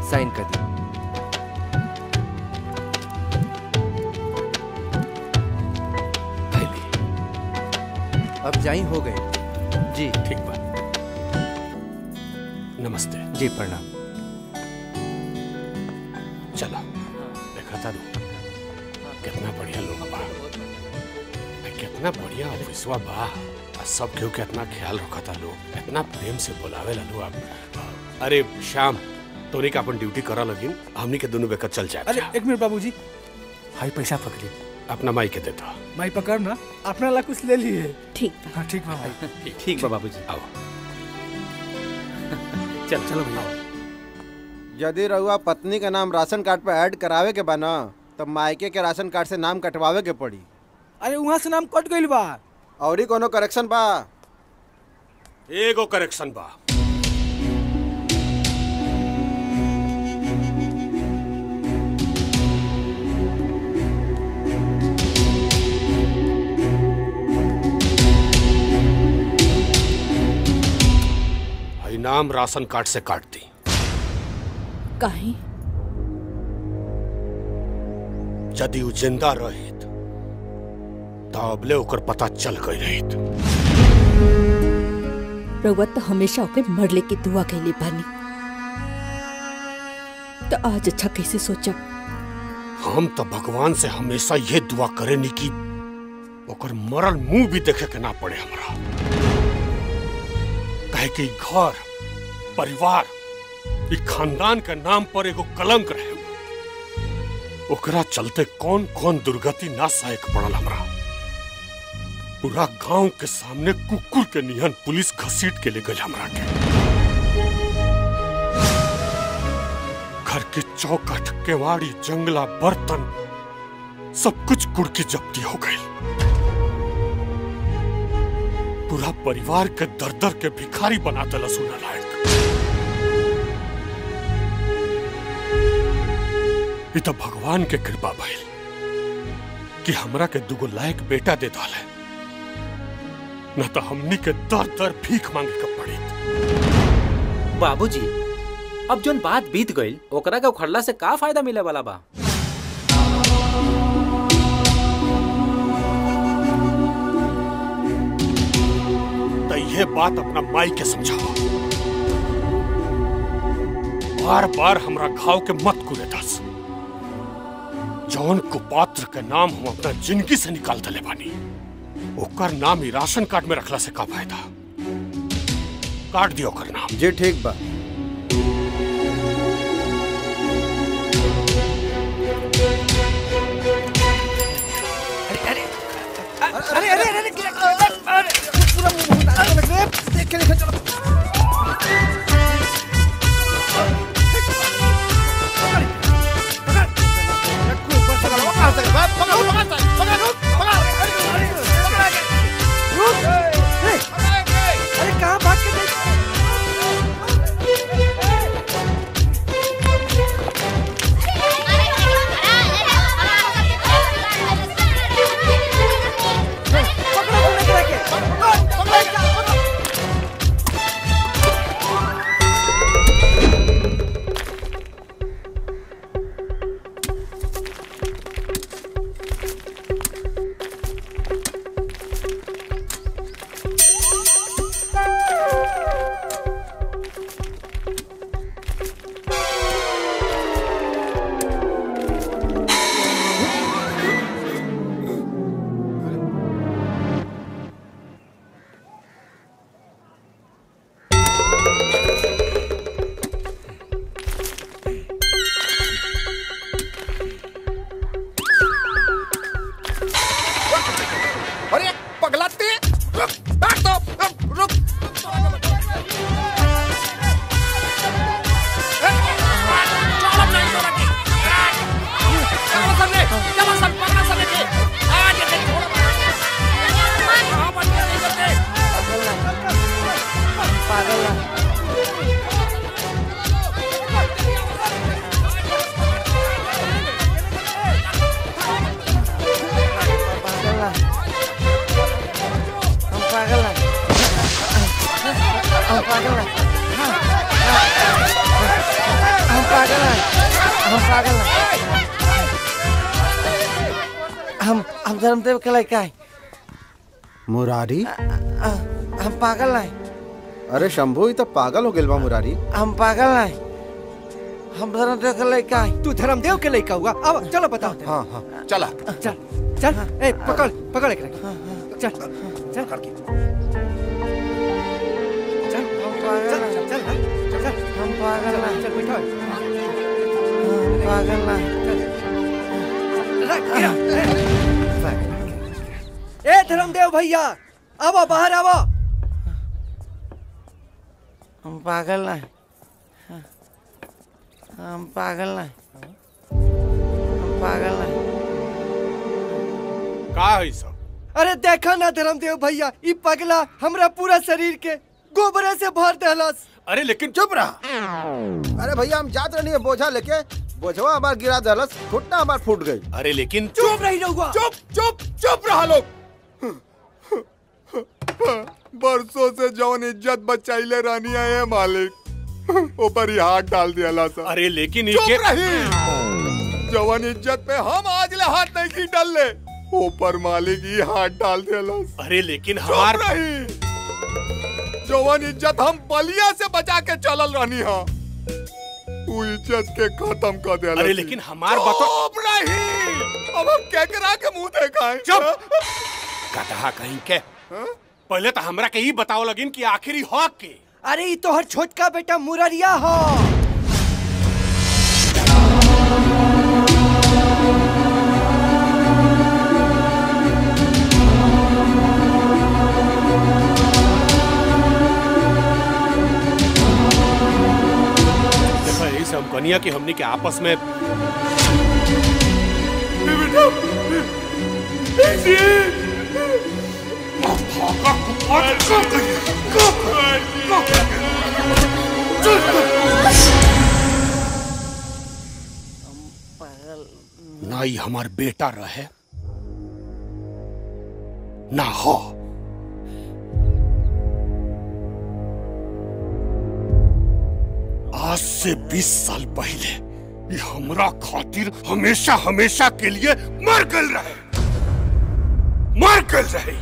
Sign कर दी अब जाई हो गए जी ठीक बा नमस्ते जी प्रणाम चलो देखा था कितना बढ़िया लोग बा आ, कितना बढ़िया ऑफिसवा बा आ सब केहू के इतना ख्याल रखता लोग इतना प्रेम से बुलावे ला लोग आप अरे श्याम तोनी का अपन ड्यूटी करा लगिन हमनी के दोनों बेकर चल जाए अरे एक मिनट बाबूजी हाई पैसा पकड़ी अपना माई के देता माई पकड़ ना अपना ला कुछ ले लिए ठीक हाँ ठीक बा भाई ठीक बा बाबूजी आओ चल चलो भैया यदि रहुआ पत्नी का नाम राशन कार्ड पे ऐड करावे के बा न तब मायके के राशन कार्ड से नाम कटवावे के पड़ी अरे वहाँ से नाम कट गइल बा और ही कोनो करेक्शन बा एगो करेक्शन बा हई नाम राशन कार्ड से काट दी काहे यदि उ जिंदा रहित तो अबले ओकर पता चल गई रहित रउआ तो हमेशा ओके मरले की दुआ कैले बानी तो आज अच्छा कैसे सोचा हम तो भगवान से हमेशा ये दुआ करेनी कि ओकर मरल मुंह भी देखे के ना पड़े हमरा कहे कि घर परिवार ई खानदान के नाम पर एगो कलंक रहे ओकरा चलते कौन कौन दुर्गति ना सहे के पड़ल हमरा पूरा गांव के सामने कुकुर के निहन पुलिस घसीट के ले गई हमरा के घर के चौखट केवाड़ी जंगला बर्तन सब कुछ गुड़ की जब्ती हो गई पूरा परिवार के दर दर के भिखारी बना दिला सुना लायक ई तो भगवान के कृपा भइल कि हमरा के दुगो लायक बेटा दे डाले न तो हमनी के दर दर भीख मांगे के पड़ी बाबूजी अब जोन बात बीत गईल ओकरा के उखड़ला से का फायदा मिले वाला बा तो ये बात अपना माई के समझाओ बार बार हमरा घाव के मत कुरे दस जौन कुपात्र के नाम हम अपना जिंदगी से निकाल दले बानी ओकर नाम ही राशन कार्ड में रखला से का फायदा काट दियो ओकर नाम जी ठीक बा अरे अरे अरे अरे पूरा मुंह देख के देखो चलो अरे कहाँ भाग के पागल हैं हम पागल हैं हम हम धर्मदेव के लड़का है मुरारी हम पागल हैं अरे शंभू ये तो पागल हो गेल बा मुरारी हम पागल हैं हम धर्मदेव के लड़का है तू धर्मदेव के लड़का हुआ अब चलो बताओ हाँ हाँ चला चल चल ए पकड़ पकड़ एक चल चल करके चल हम पागल चल हैं चल हाँ, चल हम पागल हैं चल बैठो हम पागल हैं रख, गिरा, ए। ए धर्मदेव भैया आओ बाहर आओ हम पागल हैं हम पागल हैं हम पागल हैं का है सब अरे देखा ना धर्मदेव भैया ई पगला हमरा पूरा शरीर के गोबरे से भर देहलस अरे लेकिन चुप रहा अरे भैया हम जात रहनी है बोझा लेके बोझवा हमार गिरा दलस घुटना हमार फूट गई अरे लेकिन चुप रही रहुआ चुप चुप चुप रहा लोग बरसों से जौन इज्जत बचाइले रानी है मालिक ऊपर ही हाथ डाल दिया ला सा अरे लेकिन चुप इनके रही जवान इज्जत पे हम आज ले हाथ नहीं की डाल ले ऊपर मालिक ही हाथ डाल दिया ला सा। अरे लेकिन चुप हमार रही जवान इज्जत हम बलिया से बचा के चलल रहनी हा तू इज्जत के खत्म कर दिया अरे लेकिन हमार बतो चुप रही अब हम केकरा के मुंह देखाएं चुप कहा कहीं के पहले तो हमरा के ही बताओ लगिन कि आखिरी हक के अरे ई तोहर छोटका बेटा मुररिया हो देखो यही सब कनिया की हमनी के आपस में ना ही हमार बेटा रहे ना हो आज से 20 साल पहले ये हमरा खातिर हमेशा हमेशा के लिए मर गल रहे मर गल रहे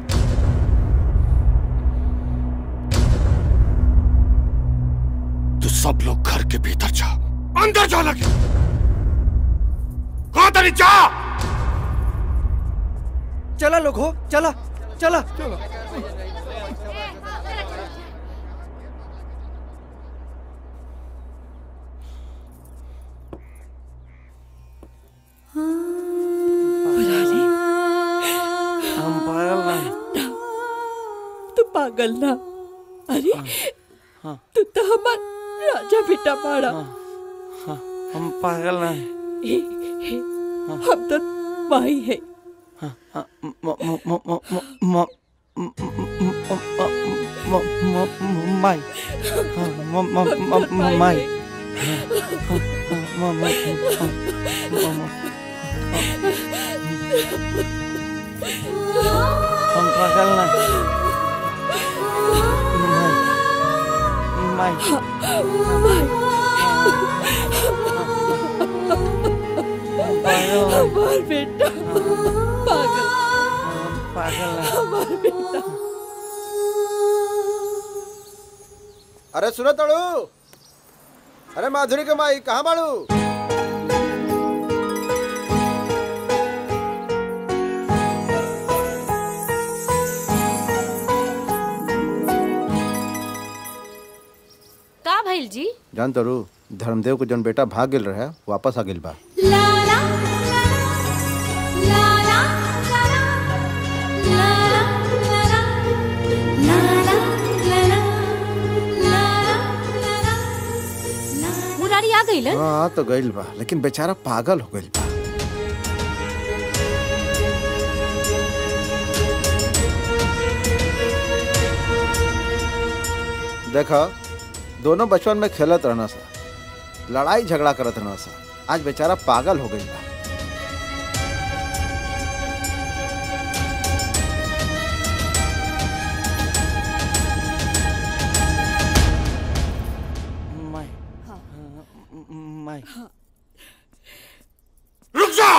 तो सब लोग घर के भीतर जा अंदर जा लगे कहा तरी जा चला लोग हो चला चला मुरारी हम पागल हैं तू पागल ना अरे तू तो हमार राजा बेटा बाड़ा हम पागल हैं हम तो माही है म- म- म- म- म- म- म- म- म- म- म- माई म- म- म- म- माई म- म- म- म- हम पागल ना माई माई पागल हैं हमार बेटा पागल पागल हैं हमार बेटा अरे सुनो तड़ू अरे माधुरी के माई कहाँ बाड़ू का भइल जी जान तड़ू धर्मदेव के जौन बेटा भाग गेल रहे वापस आ गेल बा मुरारी आ गइल हाँ तो गइल बा लेकिन बेचारा पागल हो गइल बा देखा दोनों बचपन में खेलत रहना सा लड़ाई झगड़ा करत रहना सा आज बेचारा पागल हो गइल बा माई माई रुक जा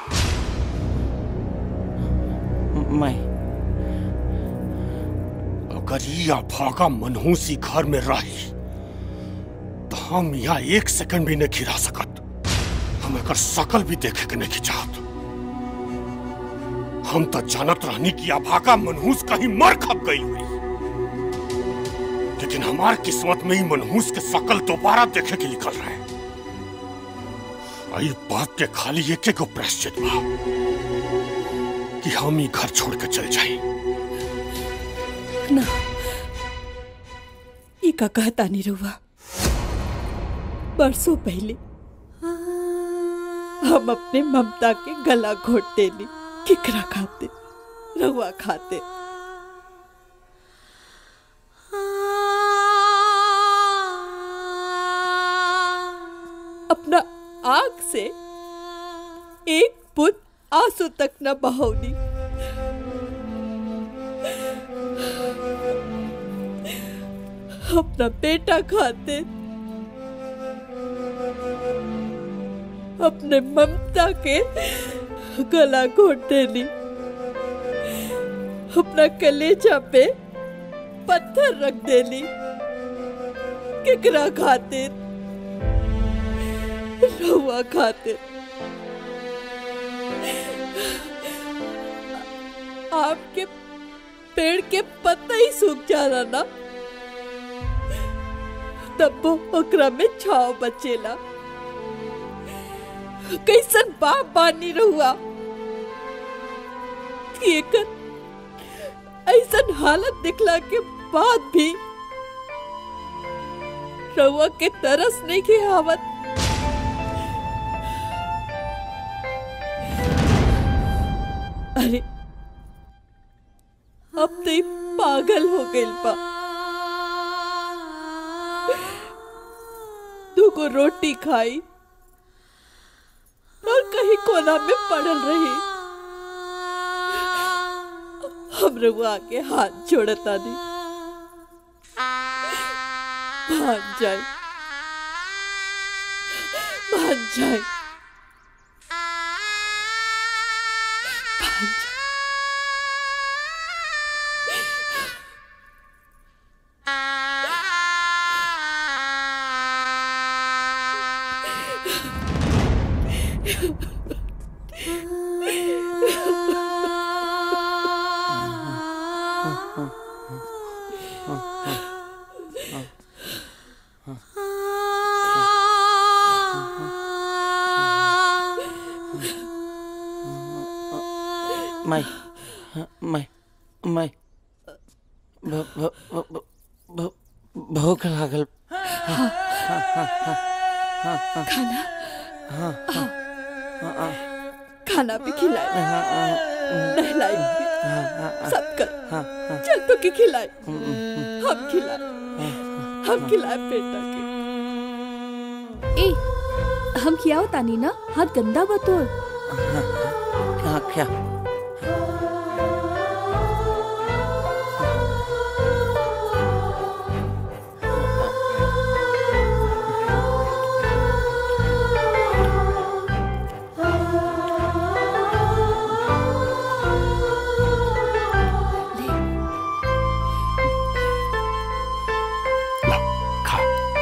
माई अगर ये अभागा मनहूसी घर में रही तो हम यहाँ एक सेकंड भी नहीं खिरा सकत हम एकर शकल भी देखे के नहीं चाहत हम तो जानत रहनी कि अभागा मनहूस कहीं मर खप गई हुई लेकिन हमार किस्मत में ही मनहूस के शकल दोबारा देखे के निकल रहे आई बात के खाली एक एक प्रायश्चित बा कि हम ही घर छोड़ के चल जाए ना ई का कहता नहीं रहुआ बरसों पहले हम अपने ममता के गला घोट देनी किकरा खाते रहुआ खाते अपना आंख से एक बुत आंसू तक न बहावनी अपना बेटा खाते अपने ममता के गला घोट देनी अपना कलेजा पे पत्थर रख देनी किकरा खातिर रहुआ खातिर आपके पेड़ के पत्ता ही सूख जा रहा ना तब वो ओकरा में छाव बचेला कैसन बाप बानी रहुआ कि एकर ऐसन हालत दिखला के बाद भी रहुआ के तरस नहीं के आवत अरे अब तो ई पागल हो गइल बा दूगो रोटी खाई और कहीं कोना में पड़ल रही हम रउआ के हाथ जोड़ता नहीं भाग जाए भाग जाए भाग जाए माई माई माई भ- भ- भ- भ- भ- भूख लागल खाना खाना भी खिलाए नहलाई भी सब कर चल तो के खिलाए हम खिलाए हम खिलाए बेटा के ए हम खियाओ तानी ना हाथ गंदा बतोर हाँ क्या ला खा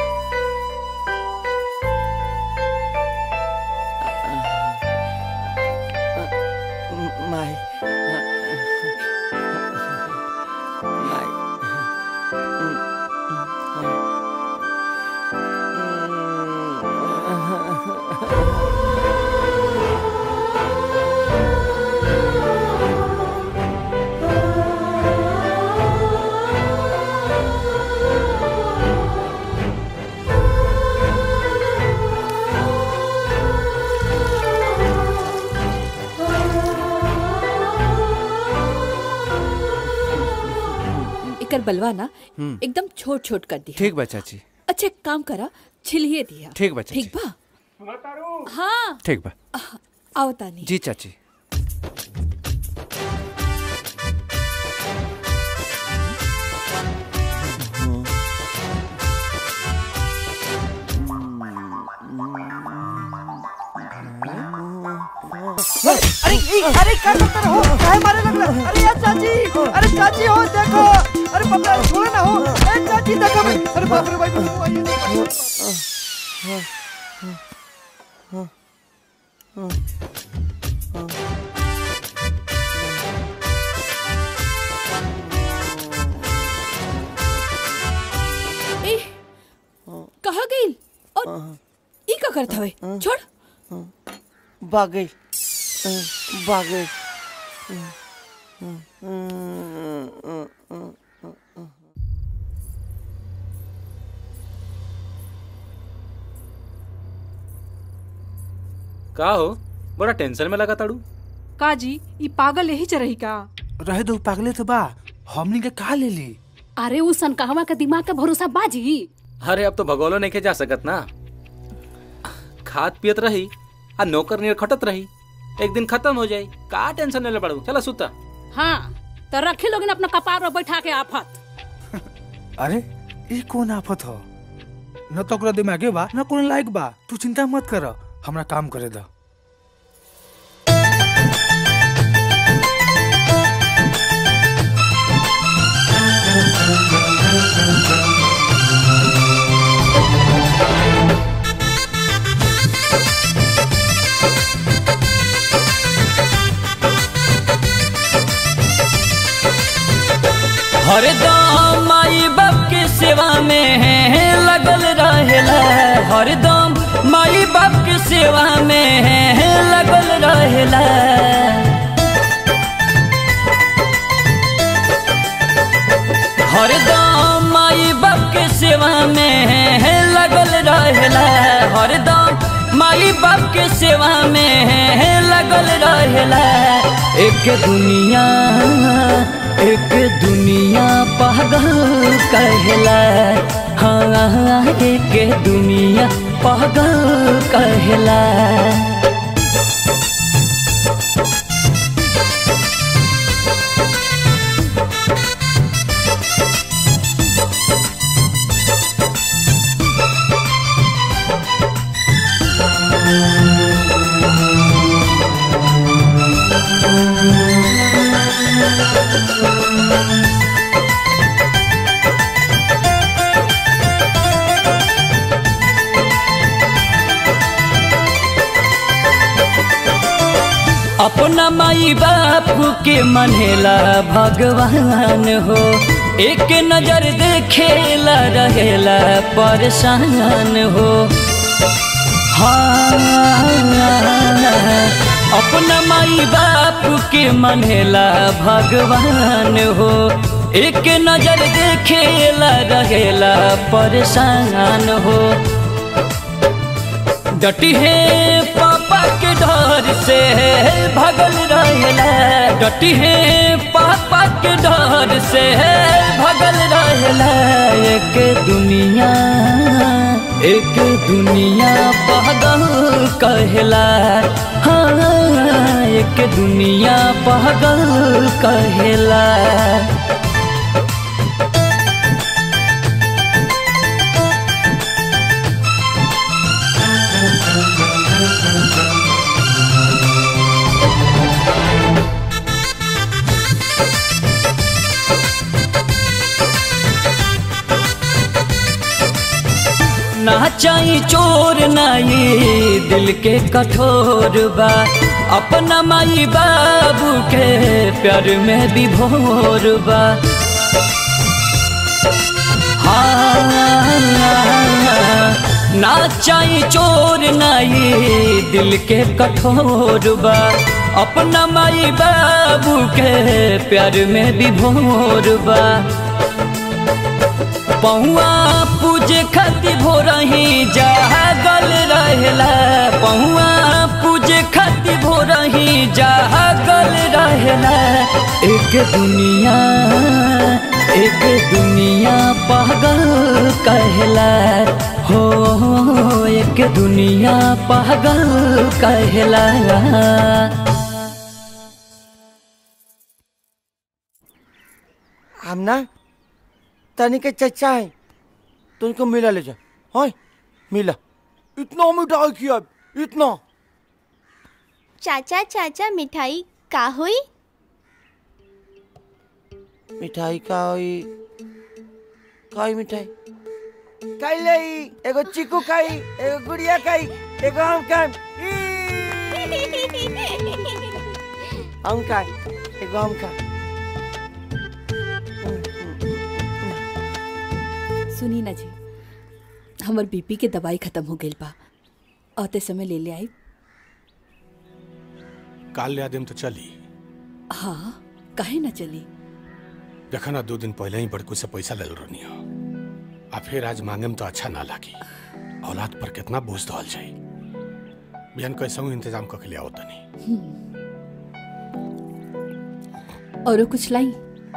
माई माई एकर बलवा ना एकदम छोट छोट कर दिया ठीक बा चाची अच्छा एक काम करा छिलिए दिया ठीक बा चाची ठीक बा हाँ ठीक बा आओ तानी जी चाची ई, अरे क्या करते रहो काहे मारे लगला अरे यार चाची अरे चाची हो देखो अरे बाप रे छोड़ो ना हो ए चाची देखो भाई अरे बाप रे भाई बहू आई है। ए कहाँ गई और ई का करत हवे छोड़ भागे भागे का हो बड़ा टेंशन में लगा ताड़ू का जी ई पागल यही चरही का रहे दो पागले तो बा हमनी के कहा ले ली अरे उ सनकाहवा के दिमाग का भरोसा बाजी अरे अब तो भगोलो नहीं के जा सकत ना खात पियत रही आ नौकर नियर खटत रही एक दिन खत्म हो जाई का टेंशन लेले पड़ू चला सुता हाँ तो रखे लोग अपना कपार पर बैठा के आफत अरे ये कौन आफत हो न तो ओकरा दिमागे बा न कोनो लायक बा तू चिंता मत कर हमरा काम करे दा हरदम माई बाप के सेवा में लगल रहेला हरदम माई बाप के सेवा में लगल रहेला हरदम माई बाप के सेवा में लगल रहेला हरदम माई बाप के सेवा में लगल रहेला एक दुनिया एक दुनिया पागल कहला हाँ एक दुनिया पागल कहला अपना माई बाप के मनेला भगवान हो एक नजर देखेला रहेला परेशान हो हाँ अपना माई बाप के मनेला भगवान हो एक नजर देखेला रहेला परेशान हो डटी है पापा के डर से भगल रहेला डटी है पापा के डर से भगल रहेला एक दुनिया एक दुनिया पागल कहला हाँ एक दुनिया पागल कहला ना चाही चोर नाई दिल के कठोर बा अपना माई बाबू के प्यार में भी भोर बा हाँ ना चाही चोर नाई दिल के कठोर बा अपना माई बाबू के प्यार में भी भोर बा पहुआ पूजे खातिर भोरही जागल रहेला पहुआ पूजे खातिर भोरही जागल रहेला एक दुनिया एक दुनिया पागल कहला हो एक दुनिया पागल कहला हम ना तनी के चचा है तुमको मिला ले जा हाँ मिला इतना मिठाई किया इतना चाचा चाचा मिठाई का हुई मिठाई का होई का होई मिठाई खाई लई एगो चीकू खाई एगो गुड़िया खाई एगो हम खाई हम खाई एगो हम खाई सुनी ना जी हमर बीपी के दवाई खत्म हो गई बा आते समय ले ले आई काल ले आदिम तो चली हाँ काहे ना चली देखा ना दो दिन पहले ही बड़कू से पैसा ले रहनी हो आ फिर आज मांगे में तो अच्छा ना लागी औलाद पर कितना बोझ दल जाई बिहान कैसे इंतजाम करके ले आओ तनी और कुछ लाई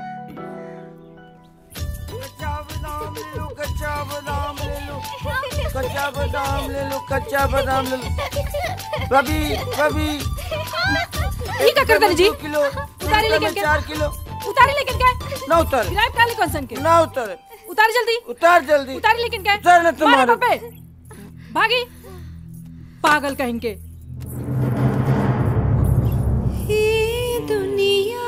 कच्चा बादाम ले लो कच्चा बादाम ले लो कच्चा बादाम ले लो कच्चा बादाम ले लो रवि रवि ये क्या करता है जी किलो उतारे लेकिन क्या चार किलो उतारे लेकिन क्या ना उतारे गिराए काले कौन के ना उतारे उतार जल्दी उतार जल्दी उतारे लेकिन क्या उतार ना तुम मारो मारो। पप्पे भागी पागल कहेंगे दुनिया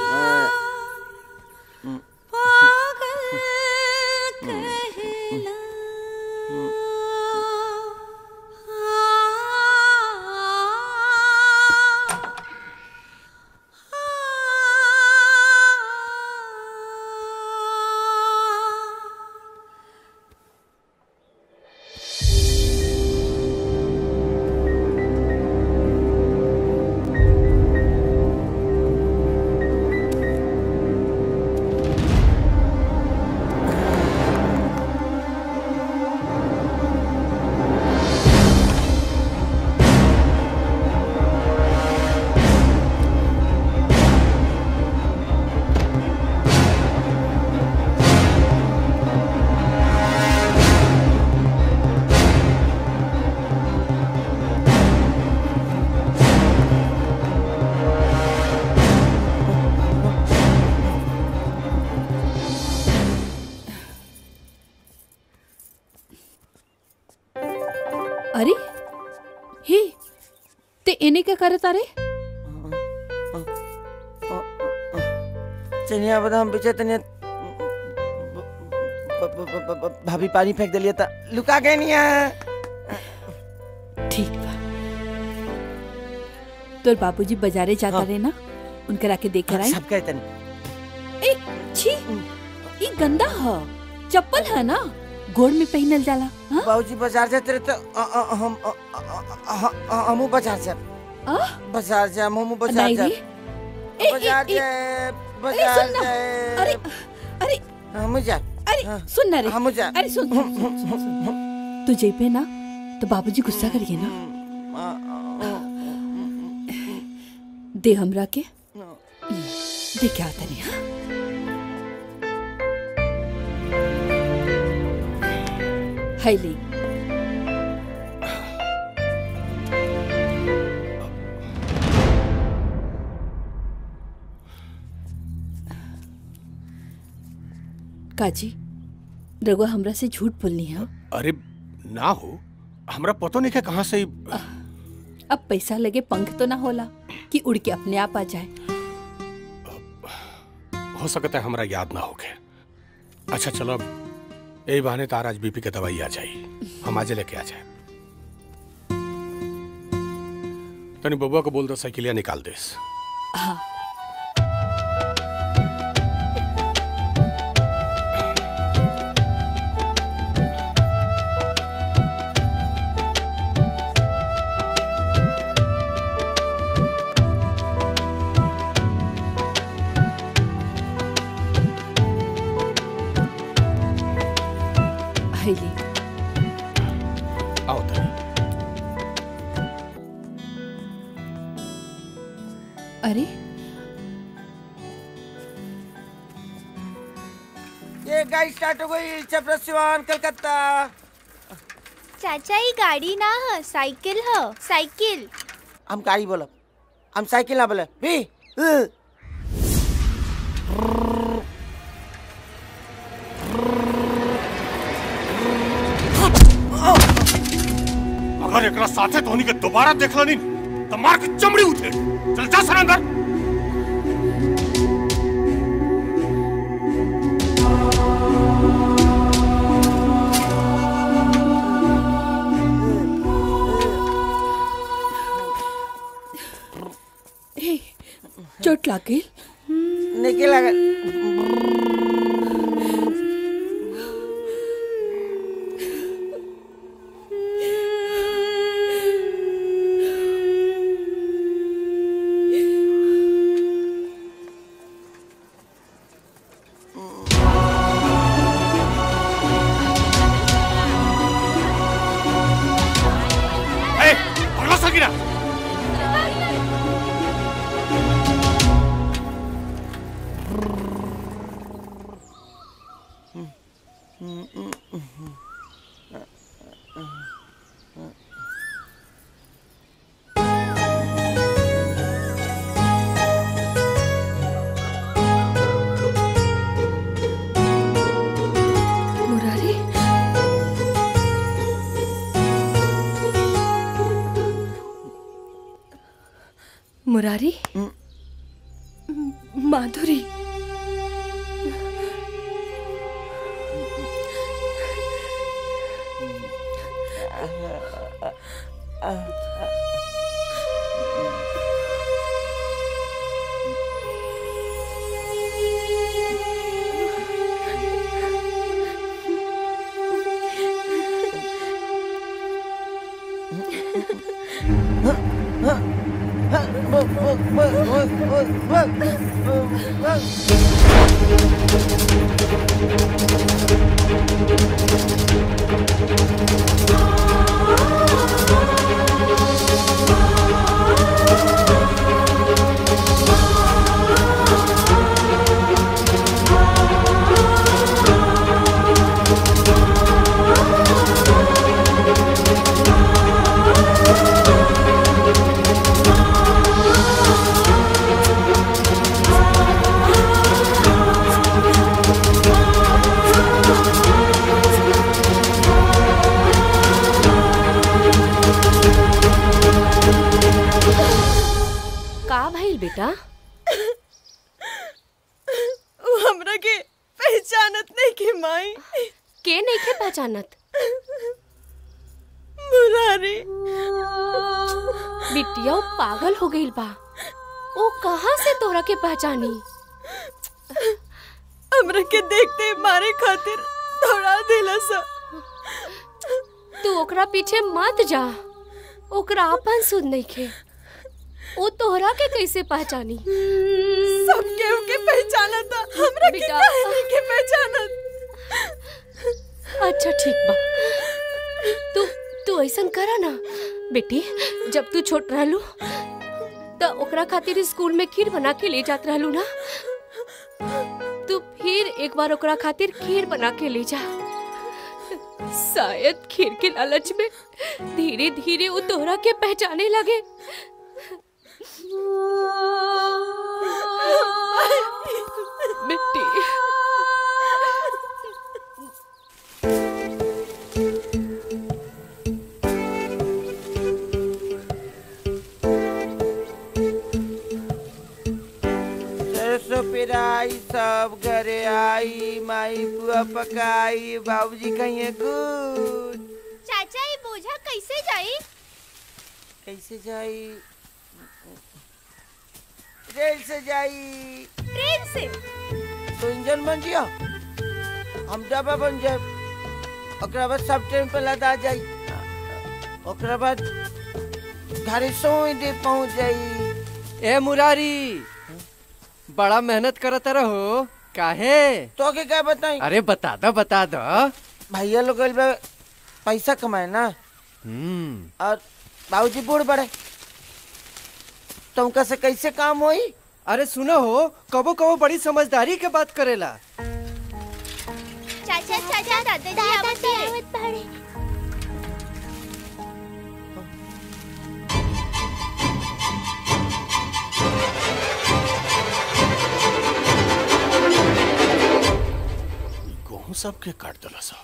अरे हे ते एने क्या करत अरे चनिया बादाम बेचे तनिया ब- ब- ब- ब- ब- भाभी पानी फेंक दिलिए था लुका गए नहीं है ठीक बा तोर बाबूजी बाजारे जाता रहे ना उनकर आके देख कर आई सब कहते नहीं ए छी ई गंदा ह चप्पल है ना गोड़ में पहनल जाला हाँ? बाबूजी बाजार जाते रहे तो अ- अ- हम अ- अ- अ- अ- हमू बाजार से बाजार से हमू बाजार नहीं से रे। ए, बाजार ए, ए, से अरे बाजार सुन ना से अरे अरे हम जा अरे सुन ना रे हम जा अरे सुन सुन, सुन, सुन, सुन, सुन। तू जेबे ना तो बाबूजी गुस्सा करिए ना दे हमरा के दे क्या होता नहीं हाँ है ले काजी रघुआ हमरा से झूठ बोलनी है अरे ना हो हमरा पतो नहीं है कहाँ से ई- अब पैसा लगे पंख तो ना होला कि उड़ के अपने आप आ जाए हो सकता है हमरा याद ना होके अच्छा चलो अब यही बहाने तार आज बीपी के दवाई आ जाई हम आज लेके आ जाए तनी बबुआ को बोल दो साइकिलिया निकाल देस हाँ है ले आओ तनी अरे ये गाड़ी स्टार्ट हो गई चपरस सिवान कलकत्ता चाचा ये गाड़ी ना है साइकिल है साइकिल हम गाड़ी बोलब हम साइकिल ना बोले भी उ। अगर एकरा साथे धोनी के दोबारा देखला नहीं तो मार के चमड़ी उठे चल जा सर अंदर हे चोट लागे निके लागल ए पकड़ो सकीना मुरारी मुरारी माधुरी का भइल बेटा वो हमरा के पहचानत नहीं के माई के नहीं के पहचानत मुरारी बिटिया वो पागल हो गई बा वो कहाँ से तोरा के पहचानी हमरा के देखते मारे खातिर दौड़ा देला सा तू ओकरा पीछे मत जा ओकरा अपन सुध नहीं खे वो तोहरा के कैसे पहचानी सब केहू के पहचाना था हमरा के बेटा। काहे नहीं के पहचानत अच्छा ठीक बा तू तू ऐसा करा ना बेटी जब तू छोट रहलू त ओकरा खातिर स्कूल में खीर बना के ले जात रहलू ना तू फिर एक बार ओकरा खातिर खीर बना के ले जा शायद खीर के लालच में धीरे धीरे वो तोहरा के पहचाने लगे बेटी सरसों पेराई सब घरे आई माई बुआ पकाई बाबूजी कहिए गुड चाचा ये बोझा कैसे जाई कैसे जाई रेल से जाई ट्रेन से तो इंजन बन जिया हम डब्बा बन जाए ओकरा बाद सब ट्रेन पे लदा जाई ओकरा बाद घरे सोई दे पहुंच जाई ए मुरारी बड़ा मेहनत करत रहो काहे तो के क्या बताई अरे बता दो बता दो भैया लोग गइल बा पैसा कमाए ना हम्म और बाबूजी बूढ़ बड़े तुमका से कैसे काम होई अरे सुनो हो कबो कबो बड़ी समझदारी के बात करेला चाचा चाचा दादाजी आवत बाड़े गेहूं सबके काट दिला सा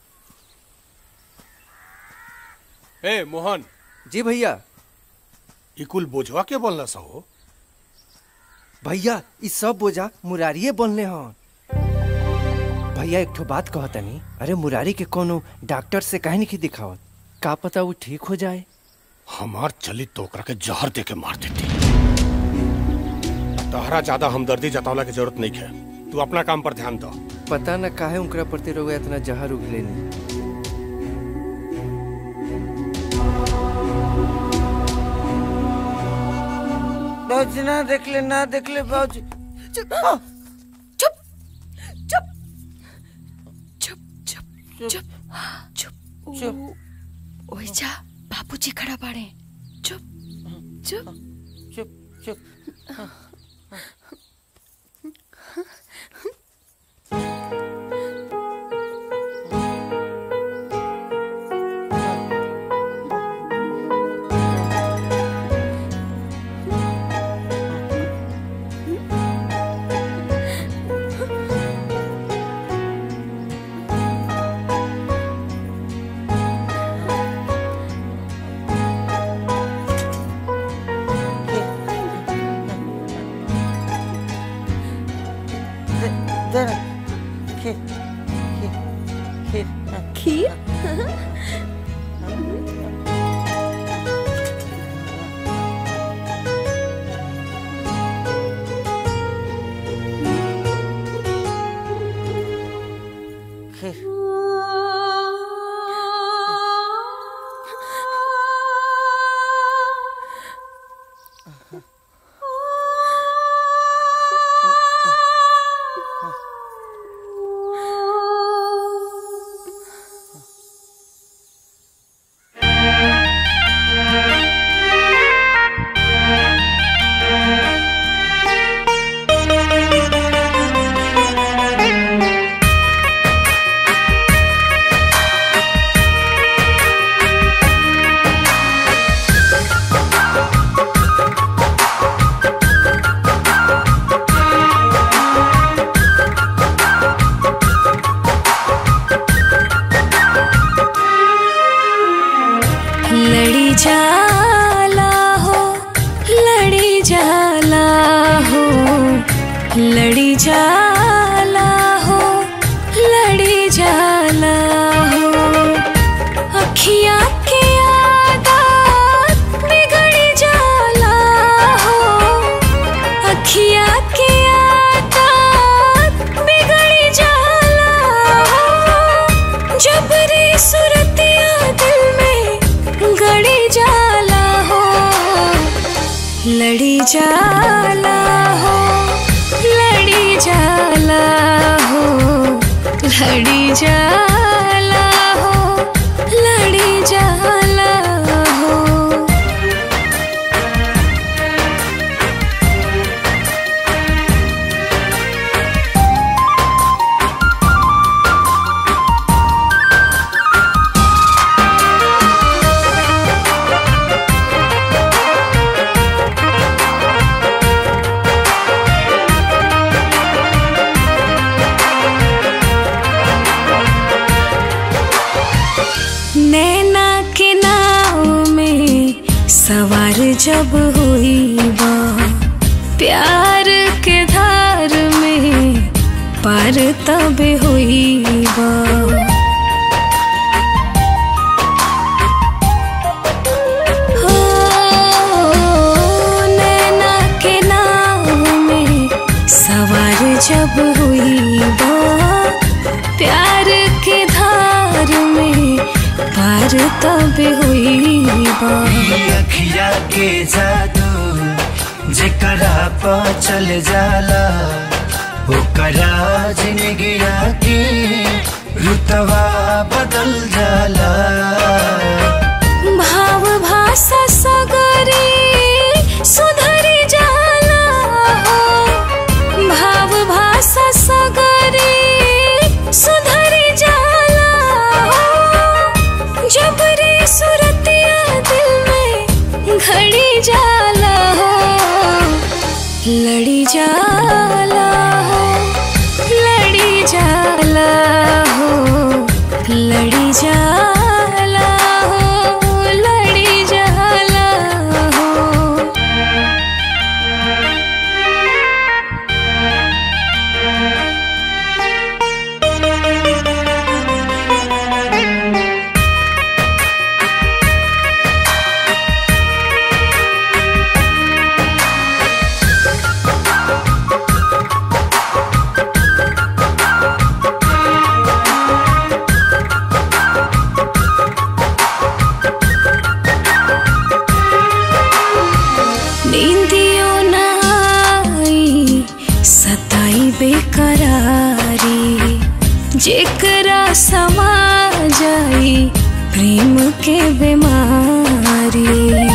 ए मोहन जी भैया ई कुल बोझवा के बोलना सहो भैया ई सब बोझा मुरारिये बोलने हन भैया एक ठो बात कहतनी अरे मुरारी के कोनो डॉक्टर से काहे नहीं दिखावत का पता वो ठीक हो जाए हमार चली तो ओकरा के जहर दे के मार देती तहरा ज्यादा हमदर्दी जतावला की जरूरत नहीं है तू अपना काम पर ध्यान दो पता न काहे उनकरा प्रति रोग इतना जहर उगलेनी बाबूजी ना देख ले ना देख ले बाबूजी चुप चुप चुप चुप चुप चुप चुप चुप ओए जा बाबूजी खड़ा बाड़े चुप चुप चुप चुप दे खीर खीर खीर खीर खीर लड़ी जाला हो लड़ी जाला हो लड़ी जाला हो लड़ी जाला हो अखियाँ के आदत बिगड़ जाला हो अखियाँ के आदत बिगड़ जाला हो जबरी सुरतिया दिल में गड़ी जाला हो लड़ी जाला हो लड़ी जाला हो लड़ी जाला हो लड़ी जाला हो नैना के नाव में सवार जब हुई बा प्यार के धार में पार तब हुई बा हो, नैना के नाव में सवार जब हुई बा प्यार के धार में पार तब हुई बा अखिया के जादू जेकरा पा चल जाला ओकरा जिंदगिया के रुतवा बदल जाला भाव भाषा सगरे सुधरी जाला हो भाव भाषा सगरे सुधरी जाला हो जबरी सुरतिया दिल में घड़ी जाला हो लड़ी जाला हो लड़ी जाला हो लड़ी जाला हो के बीमारी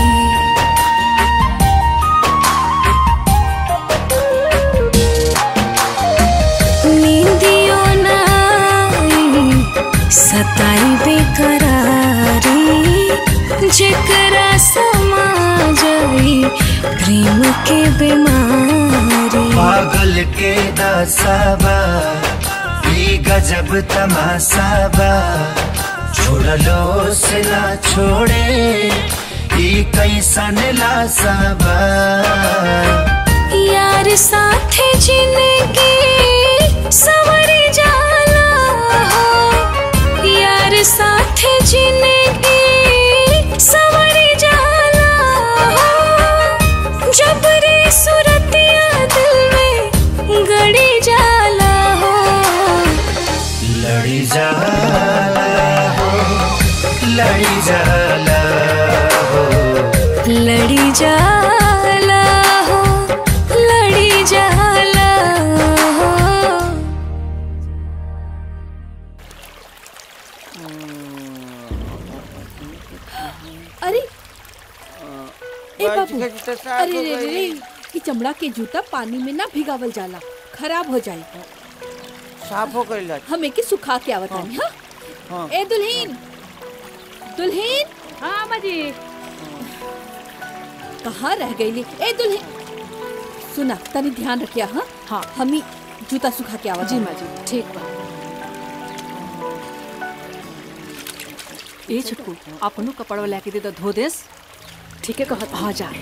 नींदियों नाई सताई बेकरारी जेकरा समा जाई प्रेम के बीमारी पागल के दासाबा ई गजब तमासाबा छोड़लो से ना छोड़े ई कैसन लासाबा यार साथे जिंदगी सवर जाला हो यार साथे जिंदगी सवर जाला हो जब रे सूरतिया दिल में गड़ी जाला हो लड़ी जाला हो लड़ी जाला हो लड़ी जाला हो लड़ी जाला हो अरे ए बाजी बाबू का जूता साफ अरे हो रे रे रे गई। ई चमड़ा के जूता पानी में ना भिगावल जाला खराब हो जाए साफ हो गई हम एके सुखा के आवत हनी हां हाँ। ए दुल्हीन दुल्हीन हाँ अम्मा जी कहाँ रह गईली ए दुल्हीन सुना तनी ध्यान रखिया हाँ हाँ हमी जूता सुखा के आवत जी माँ जी ठीक बा ए छुटकू अपनो कपड़वा लेके दे दो धो देस ठीक है कहत हाँ जा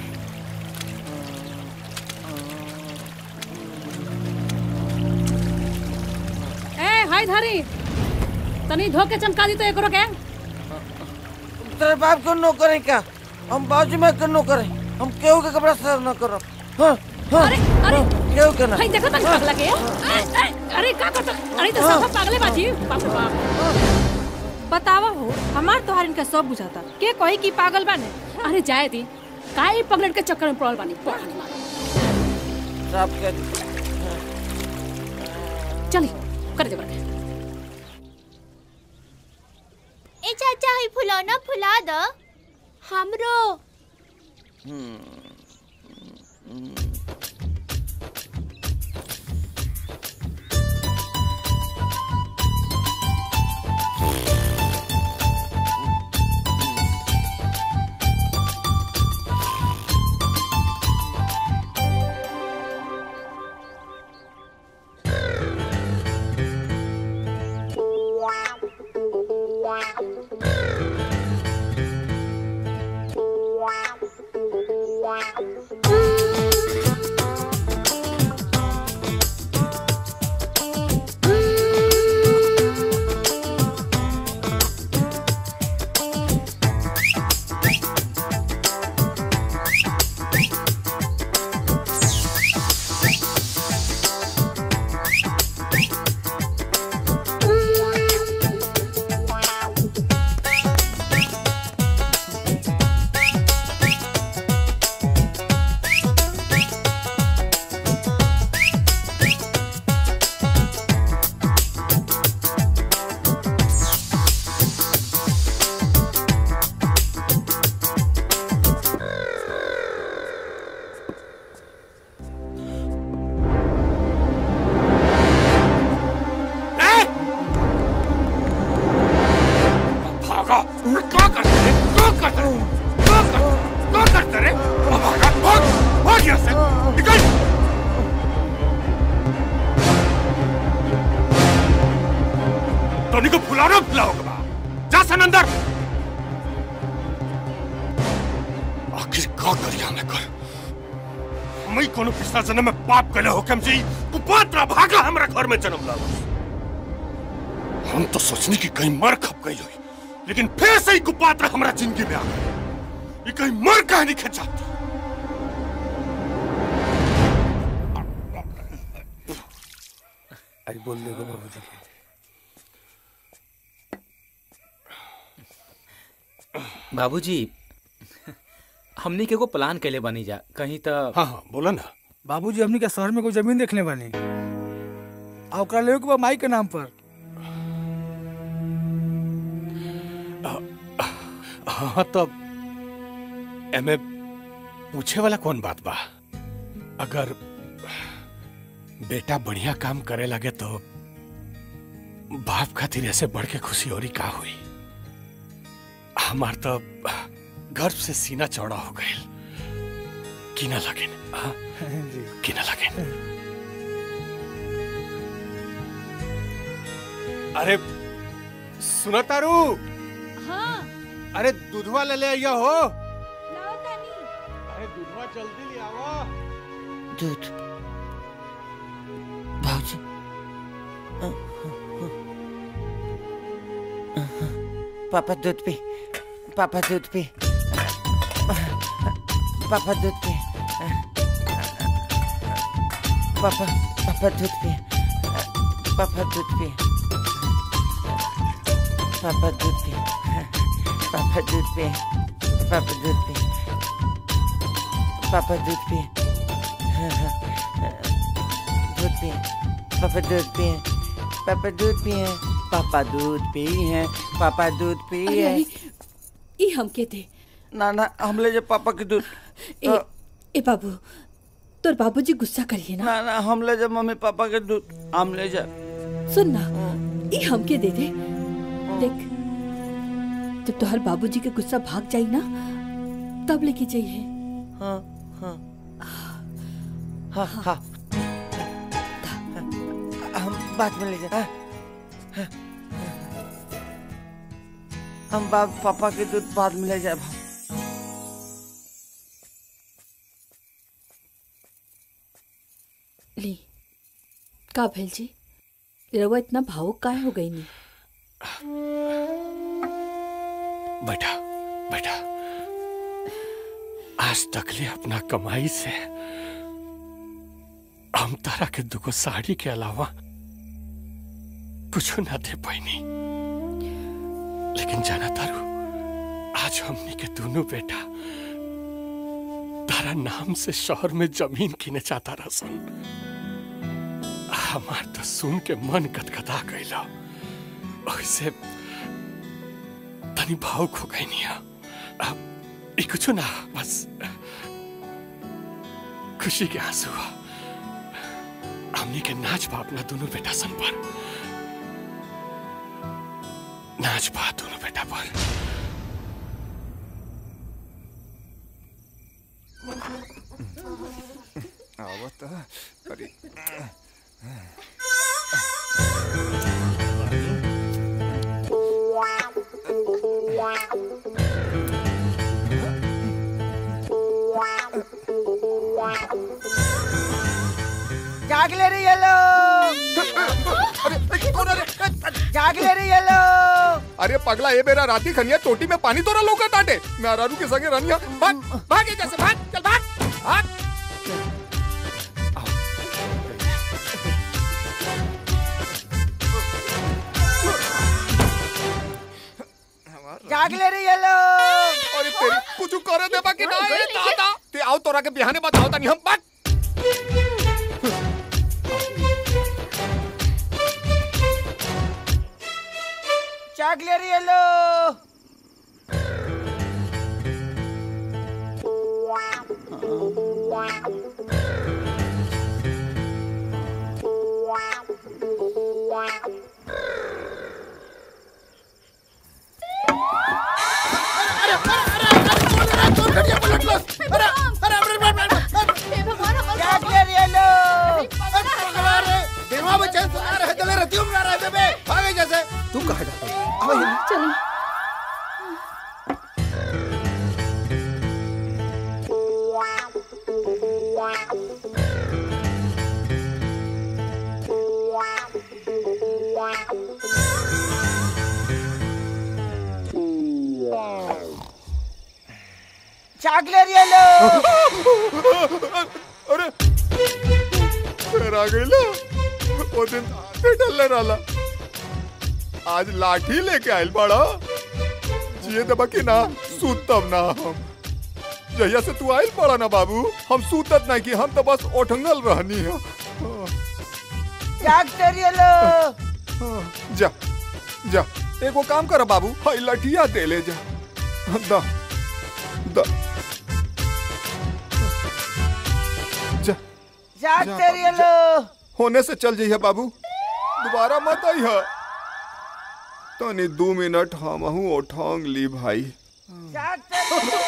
ए हाय धारी तनी धो के चमका दी तो एकरो के तेरे बाप को नो करें क्या हम बाजू में कर नो करें हम केहू के कपड़ा साफ न करो हाँ हाँ अरे अरे केहू के ना हाय देखो तनी पगला के ए, ए, अरे का करत अरे तो सब पागले बाजी बाप रे बाप बतावा हो हमार तोहार इनका सब बुझाता के कही की पागल बाने अरे जाए दी काहे पगलेट के चक्कर में पड़ल बानी पढ़ाने मार साफ कर चली कर दे बरके ए चाचा ही फुलौना फुला द हमरो भागा क्या करते रे क्या करते रे क्या करते क्या करते रे अब भागा भाग भाग यहाँ से निकल टोनी को फुलाना फुलाओगे बा जा सन अंदर आखिर का करिया मैं कर हम ही कोनो पिछला जन्म में पाप कले हो कम जी कुपात्रा भागा हमरा घर में जन्म लावा हम तो सोचने की कहीं मर खप गई हुई लेकिन फिर से ही कुपात्र हमारा जिंदगी में आ गया ये कहीं मर कहीं नहीं खिंचा अरे बोल देखो बाबूजी के बाबूजी हमनी के एगो प्लान कैले बनी जा कहीं तो हाँ हाँ बोला ना बाबूजी हमनी के शहर में कोई जमीन देखने बानी आ ओकरा लेवे के बा माई के नाम पर हाँ तो एमे पूछे वाला कौन बात बा अगर बेटा बढ़िया काम करे लगे तो बाप खातिर ऐसे बढ़ के खुशी और का हुई हमार तो गर्व से सीना चौड़ा हो गए कि ना लगे कि ना लगे अरे सुनो तारू हाँ अरे दूधवा ले ले आइया हो अरे दूधवा जल्दी ले आओ दूध भाजी पापा दूध पी पापा दूध पी पापा दूध पी पापा पापा दूध पी पापा दूध पी पापा दूध पी पापा दूध पी पापा दूध पी पापा दूध पी दूध पी पापा दूध पी पापा दूध पी पापा दूध पी है पापा दूध पी अरे, है अरे, ई हमके दे ना ना हम ले जा पापा के दूध ए, ए बाबू तोर बाबूजी गुस्सा करिए ना ना ना हम ले जा मम्मी पापा के दूध हम ले जा सुन ना ई हमके दे दे देख जब तोहर बाबूजी के गुस्सा भाग जाई ना तब लेके जाइए हाँ हाँ हाँ हाँ हम बाद में ले जा हाँ, हाँ, हम बाप पापा के दूध बाद में ले जाए ली का भेल जी रवा इतना भावुक काहे हो गई नी बेटा बेटा आज तक ले अपना कमाई से हम तारा के दुगो साड़ी के अलावा कुछ ना दे पाईनी लेकिन जाना तारू आज हमनी के दोनों बेटा तारा नाम से शहर में जमीन किने चाहता रसन हमार तो सुन के मन गदगदा गईला ऐसे तनी भावुक हो गई नहीं अब ये कुछ ना बस खुशी के आंसू हुआ हमनी के नाच बा अपना दोनों बेटा सन पर नाच बा दोनों बेटा पर आवत अरे जाग ले रही है लोग जाग ले रही है लोग अरे पगला ये मेरा राती खनिया टोटी में पानी तोरा लौका टाटे मैं अरारू के संगे रनिया भाग भाग ये जैसे भाग चल भाग भाग जाग ले रही है लोग अरे तेरी कुछ करे दे बाकी ना ये दादा ते आओ तोरा के बिहाने बताओ तनी हम भाग जाग ले रही है लोग जाग ले रही है लोग तू कहा जाता चलो जाग ले रही है लोग अरे फिर आ गई ला वो दिन पे डलने वाला आज लाठी लेके आयल बड़ा जिए दबा के ना सूतब ना हम जहिया से तू आयल पड़ा ना बाबू हम सूतत नहीं कि हम तो बस ओठंगल रहनी है जाग ले रही है लोग जा जा एगो काम कर बाबू हई लठिया दे ले जा दा दा जा जा जा, तेरी जा। लो होने से चल जाइए बाबू दोबारा मत आई है तनी दो मिनट हम हूँ उठांग ली भाई जा तेरी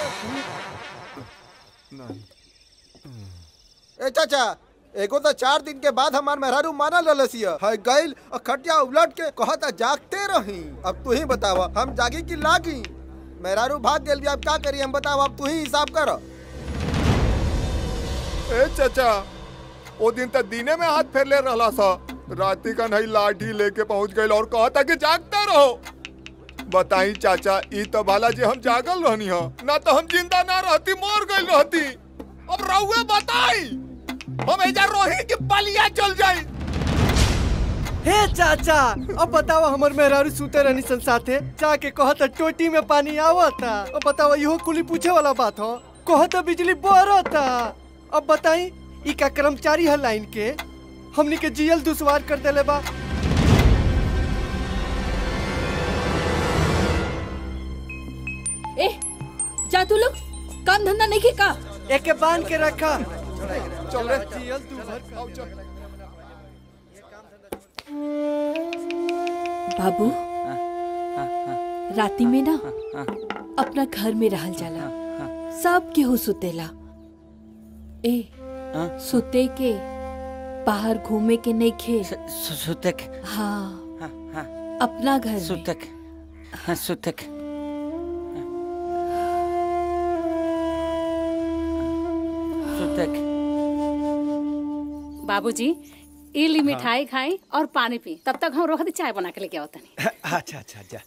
ए चाचा एगो तो चार दिन के बाद हमार मेहरारू माना ललसिया है गइल और खटिया उलट के कहता जागते रही अब तू ही बतावा हम जागी कि लागी मेहरारू भाग गेल अब का करी हम बतावा अब तू ही हिसाब कर ए चाचा वो दिन तक दीने में हाथ फेर ले रहा सा राती का नहीं लाठी लेके पहुंच गई और कहा था कि जागते रहो बताई चाचा ई तो भाला जी हम जागल रहनी हो ना तो हम जिंदा ना रहती मर गई रहती अब रहुए बताई हम एजा रोही की बलिया चल जाई हे चाचा अब बताओ हमर मेहरारू सुते रहनी सन साथे जाके कहता टोटी में पानी आवता अब बताओ इहो कुली पूछे वाला बात हो कहता बिजली बरता अब बताई ई का कर्मचारी है लाइन के हमनी के जियल दुश्वार कर देले बा ए जा तू लोग काम धंधा नहीं के का एके बांध के रखा चल रे जियल तू भर बाबू राती में ना अपना घर में रहल जाला सब केहू सुतेला ए सुते के बाहर घूमे के नहीं खे सुतक हाँ अपना घर में सुतक हाँ सुतक सुतक बाबूजी ई ली मिठाई खाई और पानी पी तब तक हम रोक दी चाय बना के लेके आओ तनी अच्छा अच्छा जा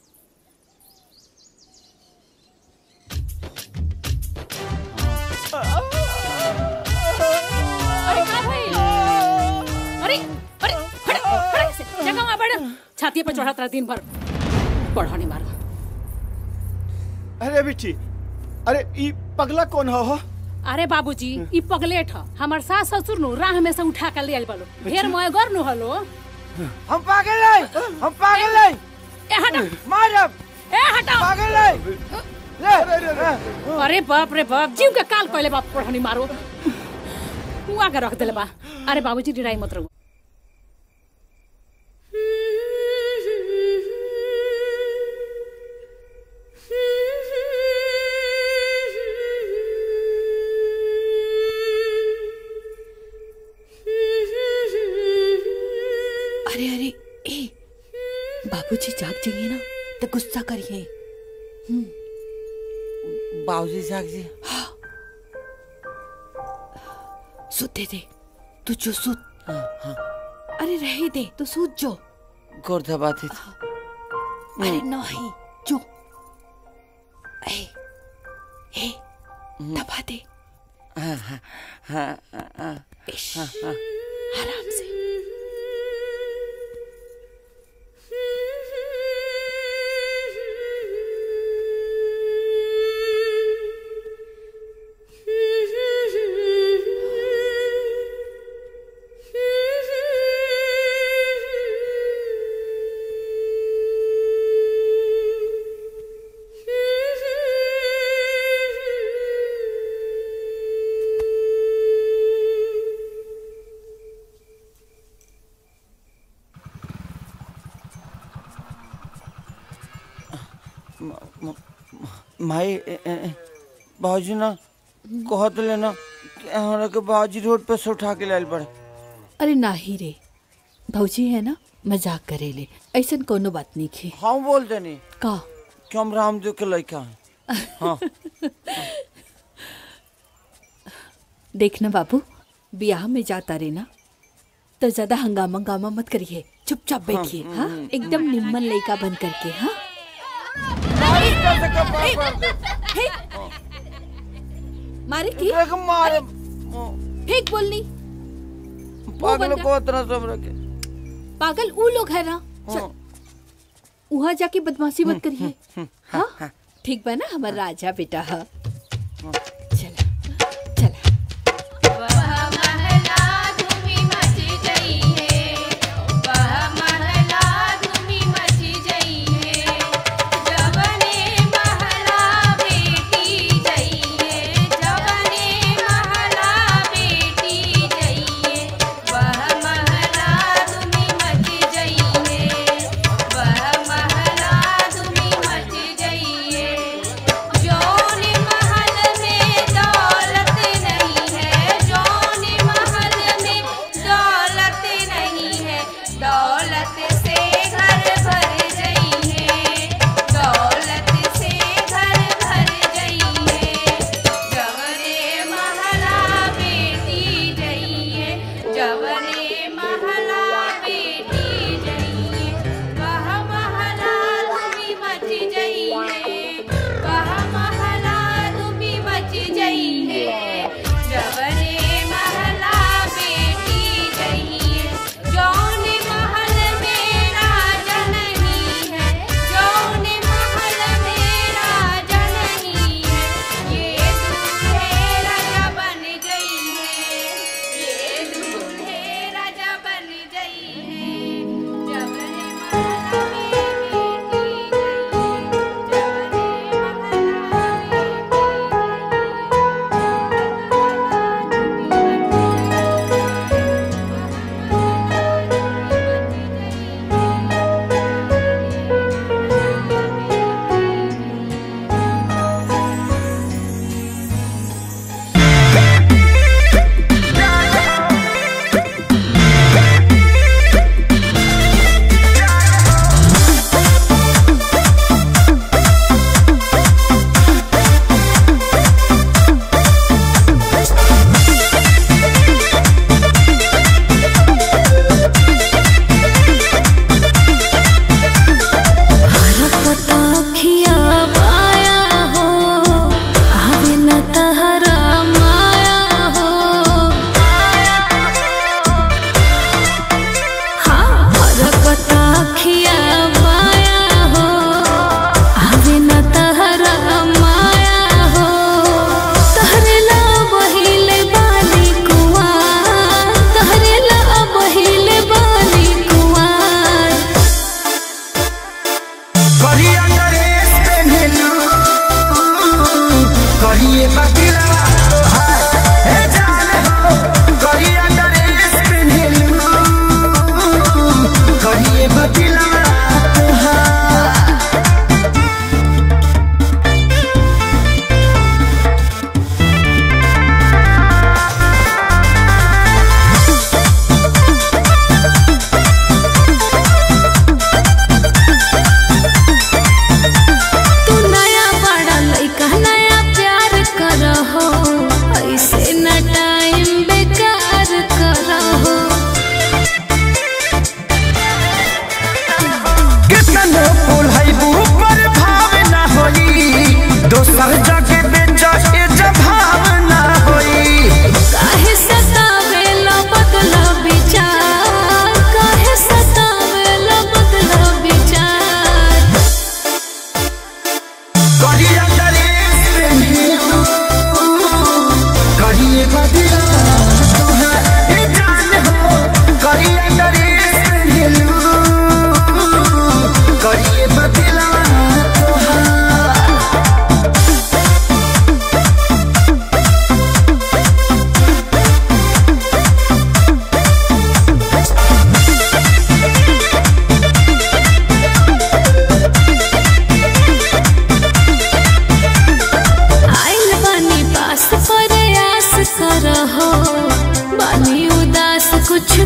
अरे का भाई अरे अरे खड़े खड़े से जगह में बैठ छाती पे चढ़ा तेरा दिन भर पढ़ो नहीं मारो अरे बिट्टी अरे ई पगला कौन हो हो अरे बाबूजी ई पगलेट ह हमर सास ससुर नु राह में से उठा के ले आइल बालो ढेर मोय गर नु हलो हम पागल है हम पागल है ए हटा मारब ए हटा पागल है ले अरे बाप रे बाप जीव के काल कहले बाप पढ़नी मारो हुआ के रख देले बा अरे बाबूजी डिराई मत रहो अरे अरे ए बाबूजी जाग जाइए ना तो गुस्सा करिए बाबूजी जाग जी सुते दे तू जो सुत अरे रहे दे तू सूत जो गोर दबाती अरे नहीं जो ए ए दबा दे हाँ हाँ हाँ हाँ इश, हाँ हाँ आराम से माई बाबूजी ना कहत लेना कि हमरा के बाबूजी रोड पे से उठा के लाइल पड़े अरे नाही रे भौजी है ना मजाक करेले ऐसन कोनो बात नहीं खे हम बोल देनी का कि हम रामदेव के लड़का हैं हाँ देखना बाबू ब्याह में जाता रे ना तो ज्यादा हंगामा हंगामा मत करिए चुपचाप बैठिए हाँ एकदम निम्मन लड़का बन करके हाँ हे, मारे की मारे फेंक बोलनी पागल बंदा। को इतना सब रखे पागल वो लोग है ना चल वहाँ जाके बदमाशी मत करिए हाँ ठीक बा ना हमारा राजा बेटा हाँ महला धूमी मची जई है जवने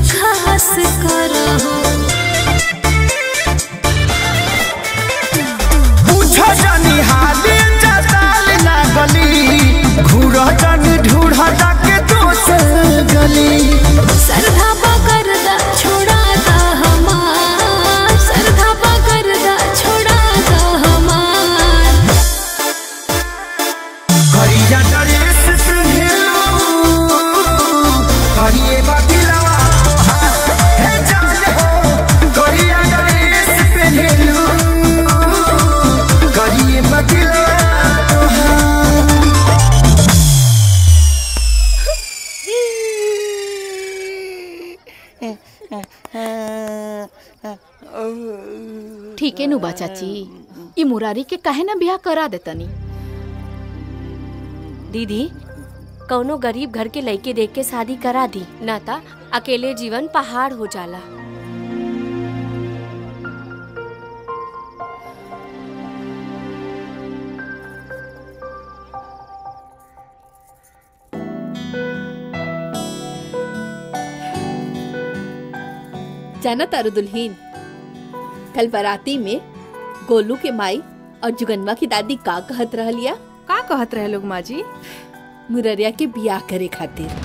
खास करहो पूछो जानी हाली जताल ना गली घूर जानी ढूढ़ जाके दोसर गली सरधा पकड़ दा छोड़ा दा हमार सरधा पकड़ दा छोड़ा दा हमार करिया ड्रेस पहनलो करिए बदलवा हे जान हो करिया ड्रेस पहनलो करिए बदलवा ठीक है नु बा चाची ई मुरारी के काहे ना ब्याह करा देतनी दीदी कौनो गरीब घर के लड़के देख के शादी करा दी ना ता अकेले जीवन पहाड़ हो जाला जाना तारू दुल्हीन कल बाराती में गोलू के माई और जुगनवा की दादी का कहत रहलिया का कहत रहे लोग माँ जी मुररिया के बियाह करे खातिर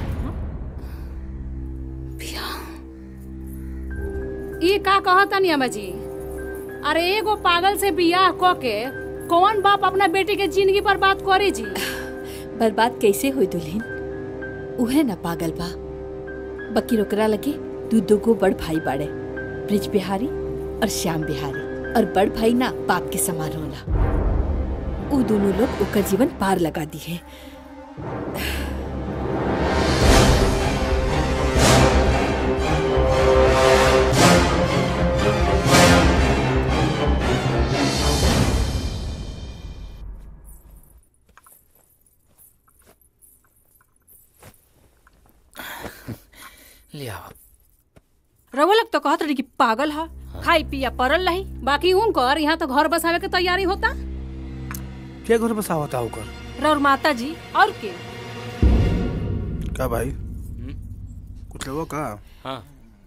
ये का कहतनी अम्मा जी अरे एगो पागल से बियाह क के कौन बाप अपना बेटी के जिंदगी पर बात करे जी बर्बाद कैसे हुई दुल्हीन उहे ना पागल बा बकी ओकरा लगे दू दू गो बड़ भाई बाड़े ब्रिज बिहारी और श्याम बिहारी और बड़ भाई ना बाप के समान होला उ दोनों लोग ओकर जीवन पार लगा दी है लिया रउआ लोग तो कहत रही कि पागल है खाई पिया परल रही बाकी उनकर यहाँ तो घर बसावे के तैयारी होता क्या घर बसा होता होकर रउर माता जी और के का भाई कुछ लोगों का हाँ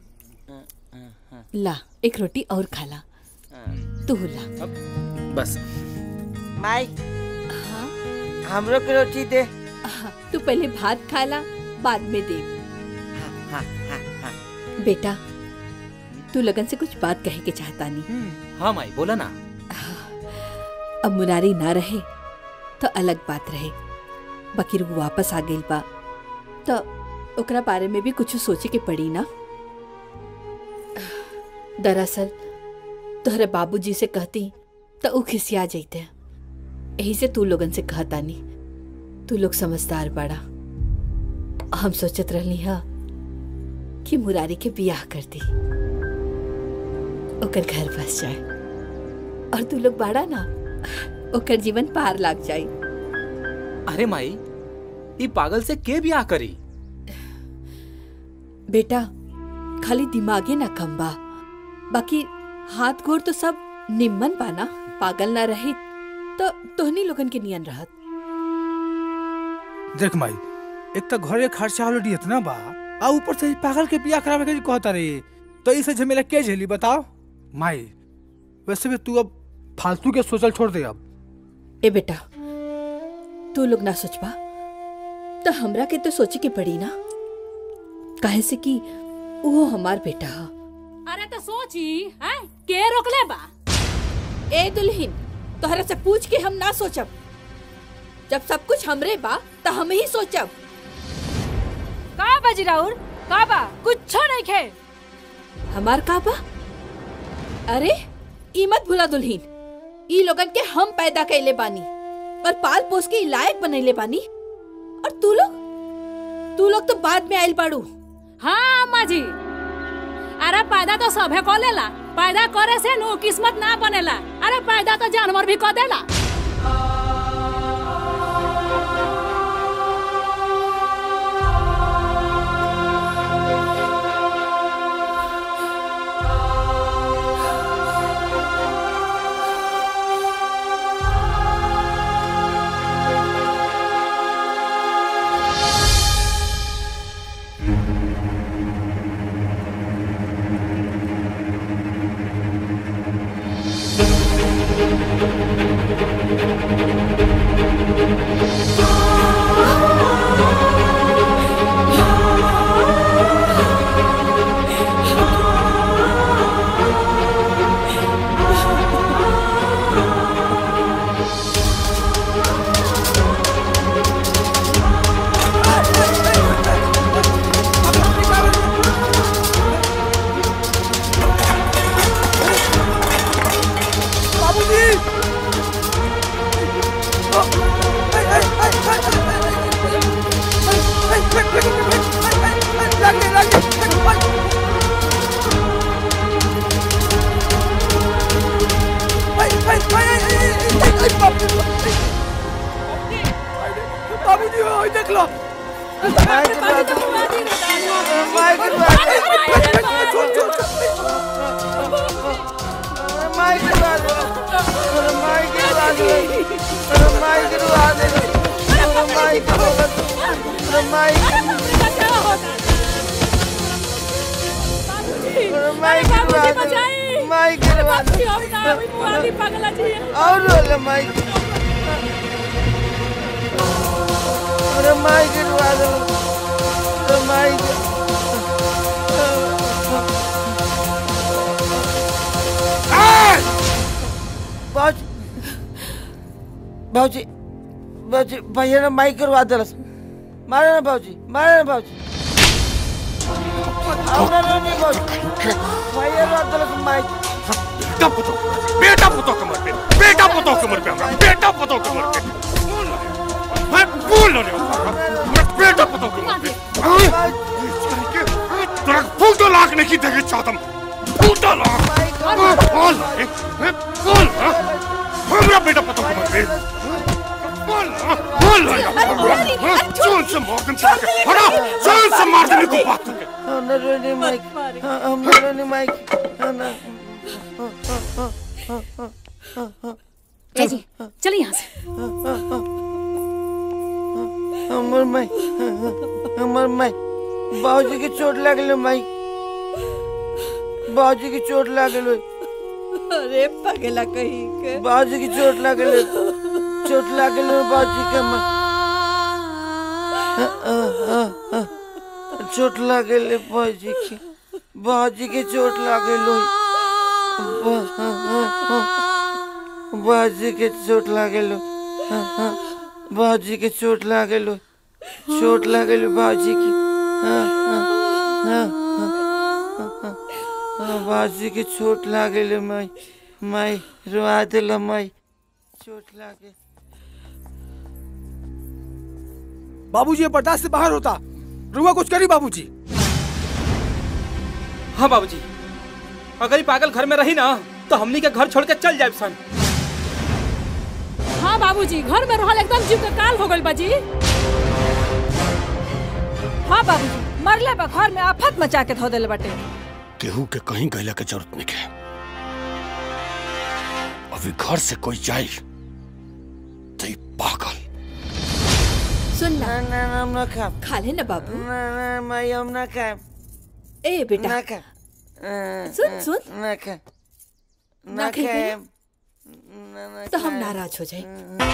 ला एक रोटी और खाला तू ला बस माई हमरो के रोटी दे तू पहले भात खाला बाद में दे हाँ, हाँ, हाँ। बेटा तू लगन से कुछ बात कहे के चाहता नहीं हाँ माई बोला ना अब मुरारी ना रहे तो अलग बात रहे बकीर वो वापस आ गई बा तो ओकरा बारे में भी कुछ सोचे के पड़ी ना दरअसल तोहरे बाबूजी से कहती तो ऊ खिसिया जैते यही से तू लोगन से कहता नहीं तू लोग समझदार बड़ा हम सोचत रहनी हा कि मुरारी के बियाह कर दी ओकर घर बस जाए और तू लोग बाड़ा ना ओकर जीवन पार लाग जाए अरे माई ई पागल से के बियाह करी बेटा खाली दिमागे ना कम बा बाकी हाथ गोर तो सब निम्मन बा ना पागल ना रही तो तोहनी लोगन के नियन रहत देख माई एक तो घरे खर्चा ऑलरेडी इतना बा आ ऊपर से ई पागल के बियाह करावे के कहता रे तो इसे झमेला के झेली बताओ माई वैसे भी तू अब फालतू के सोचल छोड़ दे अब ए बेटा तू लोग ना सोचबा तो हमरा के तो सोचे के पड़ी ना काहे से कि वो हमार बेटा हा अरे तो सोची हैं के रोकले बा ए दुल्हीन तोहरा से पूछ के हम ना सोचब जब सब कुछ हमरे बा तो हम ही सोचब का बाजी राउर का बा कुछ नहीं खे हमार का बा अरे ई मत भूला दुल्हीन ई लोगन के हम पैदा कैले बानी और पाल पोस के ई लायक बनैले बानी और तू लोग तू लोग तो बाद में आइल बाड़ू हाँ अम्मा जी अरे पैदा तो सभे को लेला पैदा करे से नु किस्मत ना बनेला अरे पैदा तो जानवर भी को देला बाबूजी ओए देख लो और रोले माई अरे माई गिरवा दो अरे माई बाज बाबूजी बाबूजी भैया ने माई करवा दिलस मारे ना बाबूजी मारे ना बाबूजी आवना नहीं बाबूजी भैया ने दिलस माई बेटा पुतो बेटा पुतो कमर पे बेटा पुतो कमर पे हमरा बेटा पुतो कमर पे मैं बोल रहे हो बेटा पुतो कमर पे तेरा फूटो लाख नहीं देखे चाहतम फूटो लाख बोल बोल हमरा बेटा पुतो कमर पे बोल बोल जोन से मॉर्गन से हटा जोन से मार देने को बात करके हमने रोने माइक हमने रोने माइक जय जी चलिए यहाँ से हमर माई हमर माई बाबूजी की चोट लागल माई बाबूजी की चोट लागल अरे पगला कहीं के बाबूजी की चोट लागल चोट लागल बाबूजी के माई चोट लागल बाबूजी की बाबूजी की चोट लागल बाबूजी के चोट लागल बाबूजी के चोट लागल चोट लागल बाबूजी की बाबूजी के चोट लागल माई माई रुआ दिल माई चोट लागे बाबूजी ये बर्दाश्त से बाहर होता रुआ कुछ करी बाबूजी हाँ बाबूजी अगर ये पागल घर में रही ना तो हमनी के घर छोड़ के चल जाए सन हाँ बाबूजी घर में रहल एकदम जीव के काल हो गइल बाजी हाँ बाबूजी मरले बा घर में आफत मचा के धो देले बाटे केहू के कहीं गैला के जरूरत नहीं है अभी घर से कोई जाए तो ये पागल सुन ना ना ना हम ना खाम खा ले ना बाबू ना ना माई हम ना खाम ए बेटा ना खा सुन सुन ना खा ना ना खाएंगे? खाम ना ना तो हम खाम। नाराज हो जाए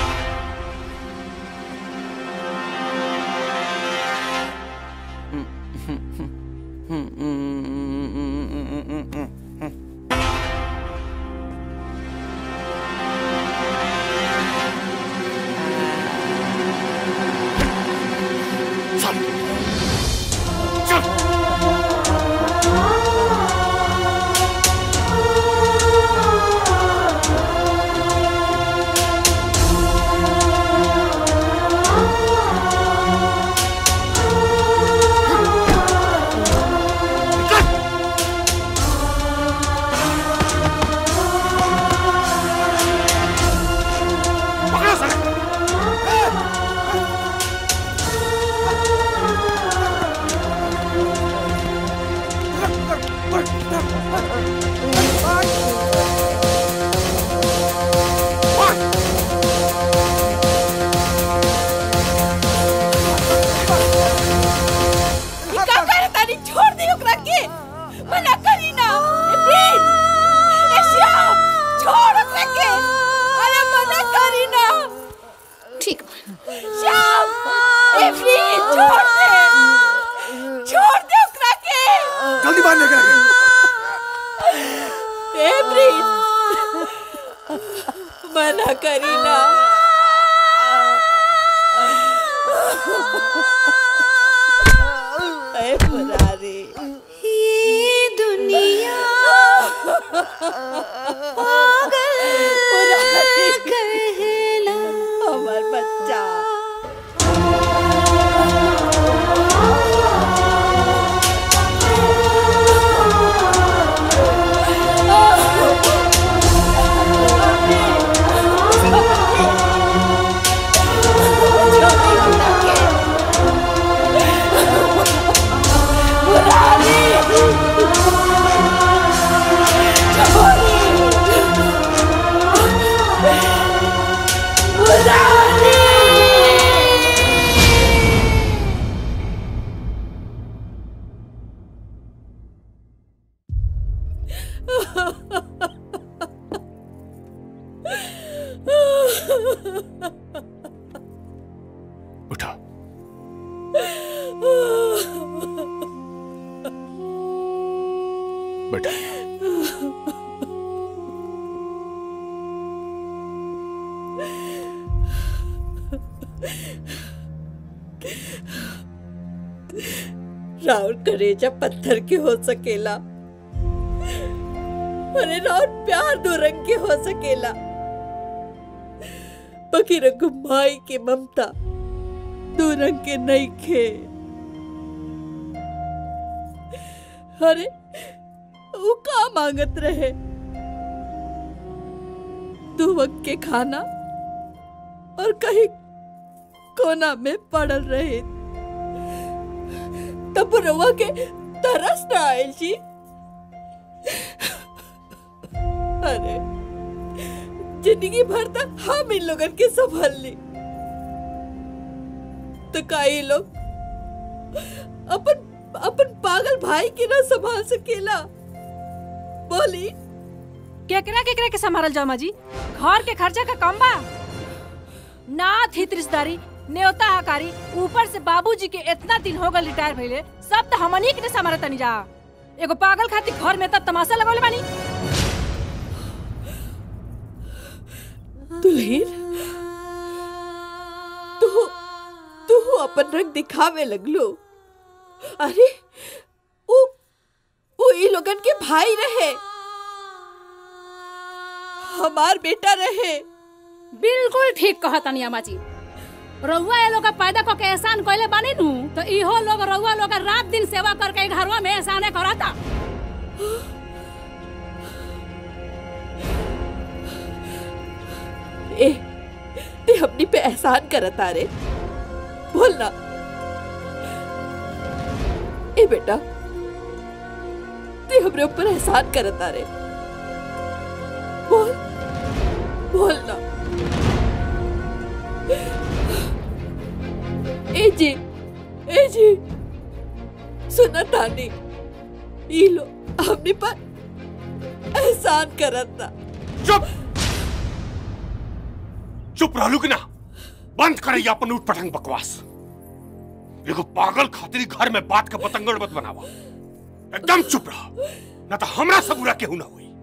ये का करे तानी छोड़ दी ओकरा के मना करी ना ए प्लीज ए श्याम छोड़ ओकरा के अरे मना करी ना ठीक श्याम ए प्लीज छोड़ दे छोड़ दे ओकरा के जल्दी बाहर लेकर आइए ए प्लीज मना करी ना ए मुरारी ये दुनिया मुरारी कहला हमार बच्चा Oh, उठो बेटा राउर करेजा पत्थर के हो सकेला अरे राउर प्यार दो रंग के हो सकेला बाकी रंग माई के ममता दो रंग के नहीं खे अरे वो का मांगत रहे दो वक्त के खाना और कहीं कोना में पड़ल रहे तब रवा के तरस न आयल जी अरे जिंदगी भर तक हम इन लोगन के संभाल ली तो का ये लोग अपन अपन पागल भाई के ना संभाल सकेला बोली केकरा केकरा के संभालल जाओ माँ जी घर के खर्चा का कम बा नाथ हित रिश्तेदारी न्योता हकारी ऊपर से बाबूजी के इतना दिन हो गए रिटायर भइले सब तो हमनी के संभाल तनी जा एगो पागल खातिर घर में तब तमाशा लगौले बानी दुल्हन तू तू अपन रंग दिखावे लगलो अरे वो वो ई लोगन के भाई रहे हमार बेटा रहे बिल्कुल ठीक कहा तनी अम्मा जी रउआ ये लोग पैदा करके एहसान कइले बानी नु तो इहो लोग रउआ लोग रात दिन सेवा करके घरवा में एहसाने करता ए ते अपनी पे एहसान करता रे बोल ना ए बेटा ते हमरे ऊपर एहसान करता रे बोल बोल ना ए जी ए जी सुना तानी ई लो हमने पर एहसान करता चुप चुप रहलू कि ना बंद करे अपन उठ पटंग बकवास एगो पागल खातिर घर में बात का पतंगड़ मत बनावा एकदम चुप रह ना तो हमरा से बुरा केहू ना हुई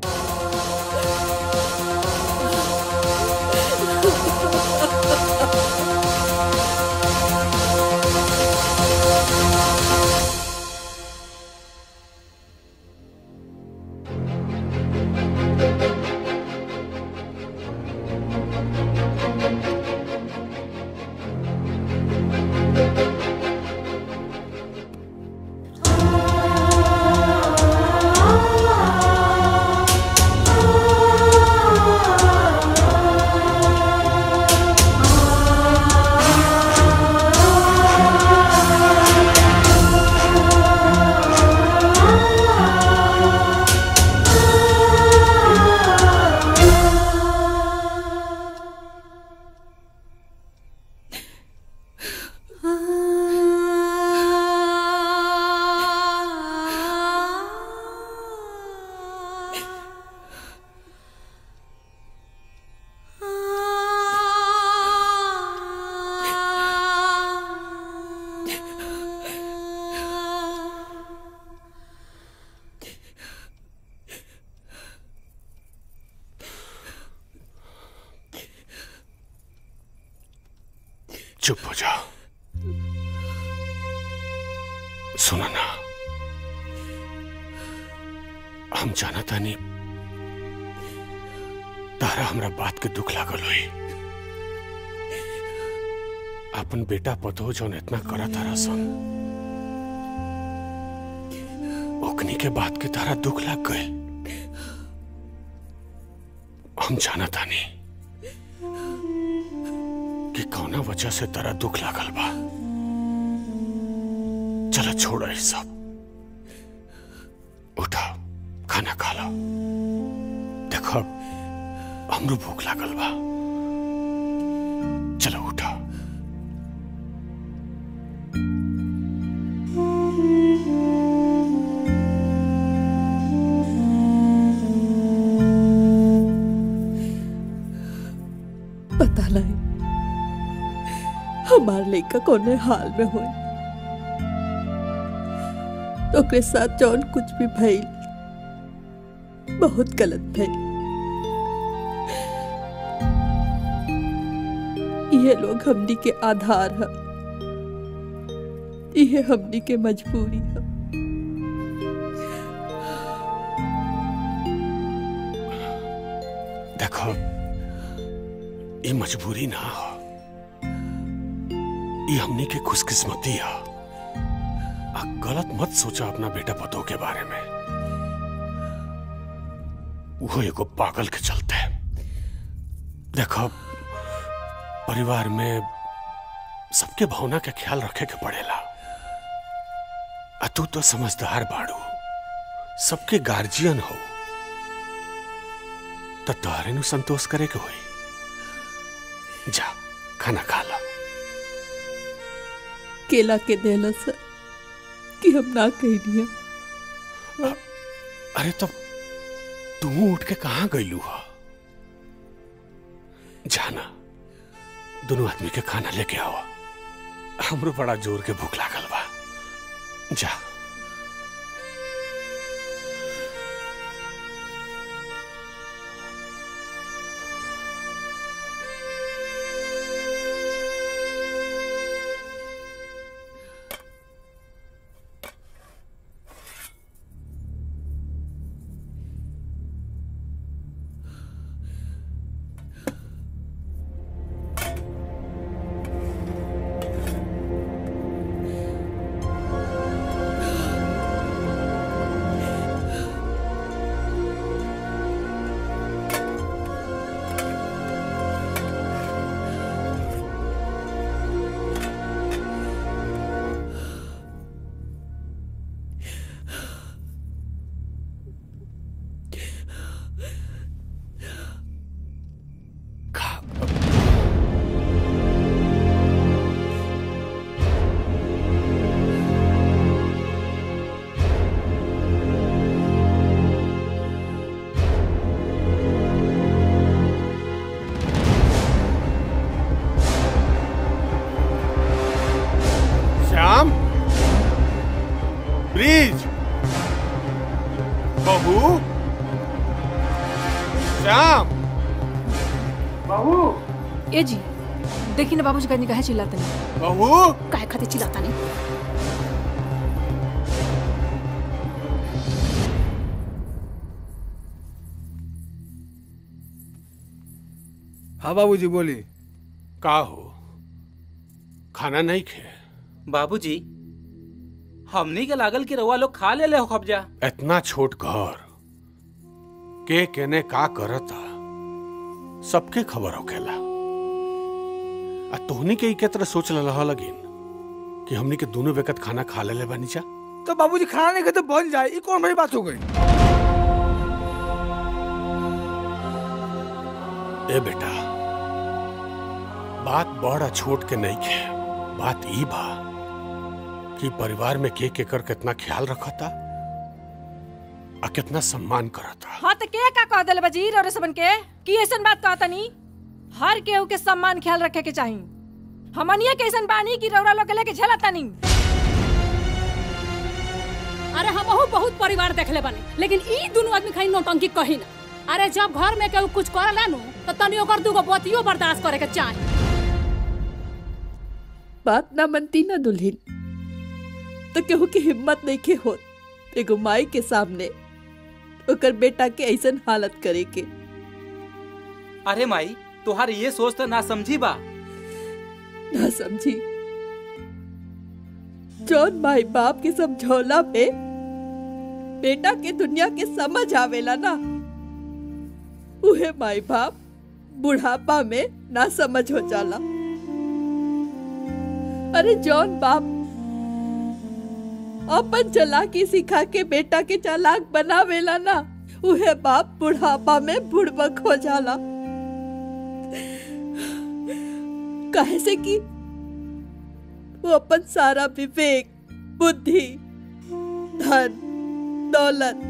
चुप हो जा सुना ना हम जाना तानी तारा हमरा बात के दुख लागल हुई अपन बेटा पतो जौन इतना करा तारा सन ओकनी के बात के तारा दुख लाग गए हम जाना तानी कि कौना वजह से तारा दुख लागल बा चला छोड़ ई सब उठा खाना खा लो देखो हमरो भूख लागल बा चलो उठा पता नहीं हम हमार लड़का कोने हाल में हो ओकरे साथ जौन कुछ भी भइल बहुत गलत भइल ये लोग हमनी के आधार है ये हमनी के मजबूरी है देखो ये मजबूरी ना हो ये हमनी के खुशकिस्मती है आ गलत मत सोचा अपना बेटा पतों के बारे में वो एगो पागल के चलते देखो परिवार में सबके भावना के ख्याल रखे के पड़ेला आ तू तो समझदार बाड़ू सबके गार्जियन हो तो तोहरे नु संतोष करे के होई जा खाना खा ला केला के देला से कि हम ना कहनी है अरे तो तू उठ के कहाँ गईलू हा जाना दोनों आदमी के खाना लेके आओ हमरो बड़ा जोर के भूख लागल बा जा श्याम ब्रिज बहू श्याम बहू ए जी देखी ना बाबूजी कहीं कहे चिल्लाते नहीं बहू काहे खातिर चिल्लाता नहीं हाँ बाबूजी बोली का हो खाना नहीं खे बाबूजी हमनी के लागल कि रउआ लोग खा ले ले हो कब्जा इतना छोट घर के केने का करता सबके खबर होखेला आ तोहनी के के तरह सोच लहा लगिन कि हमनी के दोनों वक्त खाना खा ले बानी जा तो बाबूजी खाना नहीं खाते बन जाए ये कौन बड़ी बात हो गई ए बेटा बात बड़ा छोट के नहीं खे बात ई बा कि परिवार में के के कर कितना ख्याल रखता आ कितना सम्मान करता हाँ तो के का कह दिल बजीर और सबन के कि ऐसन बात कहता नहीं हर केहू के सम्मान ख्याल रखे के चाहिए हमनिया के ऐसन बानी कि रौरा लोग के लेके झेलता नहीं अरे हमहू बहुत परिवार देखले बानी लेकिन ई दुनू आदमी खाली नौटंकी कही ना अरे जब घर में केहू कुछ करला नु तो तनी ओकर दूगो बतियो बर्दाश्त करे के चाही बात ना मनती ना दुल्हन तो केहू की हिम्मत नहीं के होत एगो माई के सामने ओकर बेटा के ऐसन हालत करे के अरे माई तुहार ये सोच तो ना समझी बा ना समझी जौन माई बाप के समझौला पे बेटा के दुनिया के समझ आवेला ना उहे माई बाप बुढ़ापा में ना समझ हो जाला अरे जौन बाप अपन चालाकी सिखा के बेटा के चालाक बनावेला ना उहे बाप बुढ़ापा में बुड़बक हो जाला काहे से कि वो अपन सारा विवेक बुद्धि धन दौलत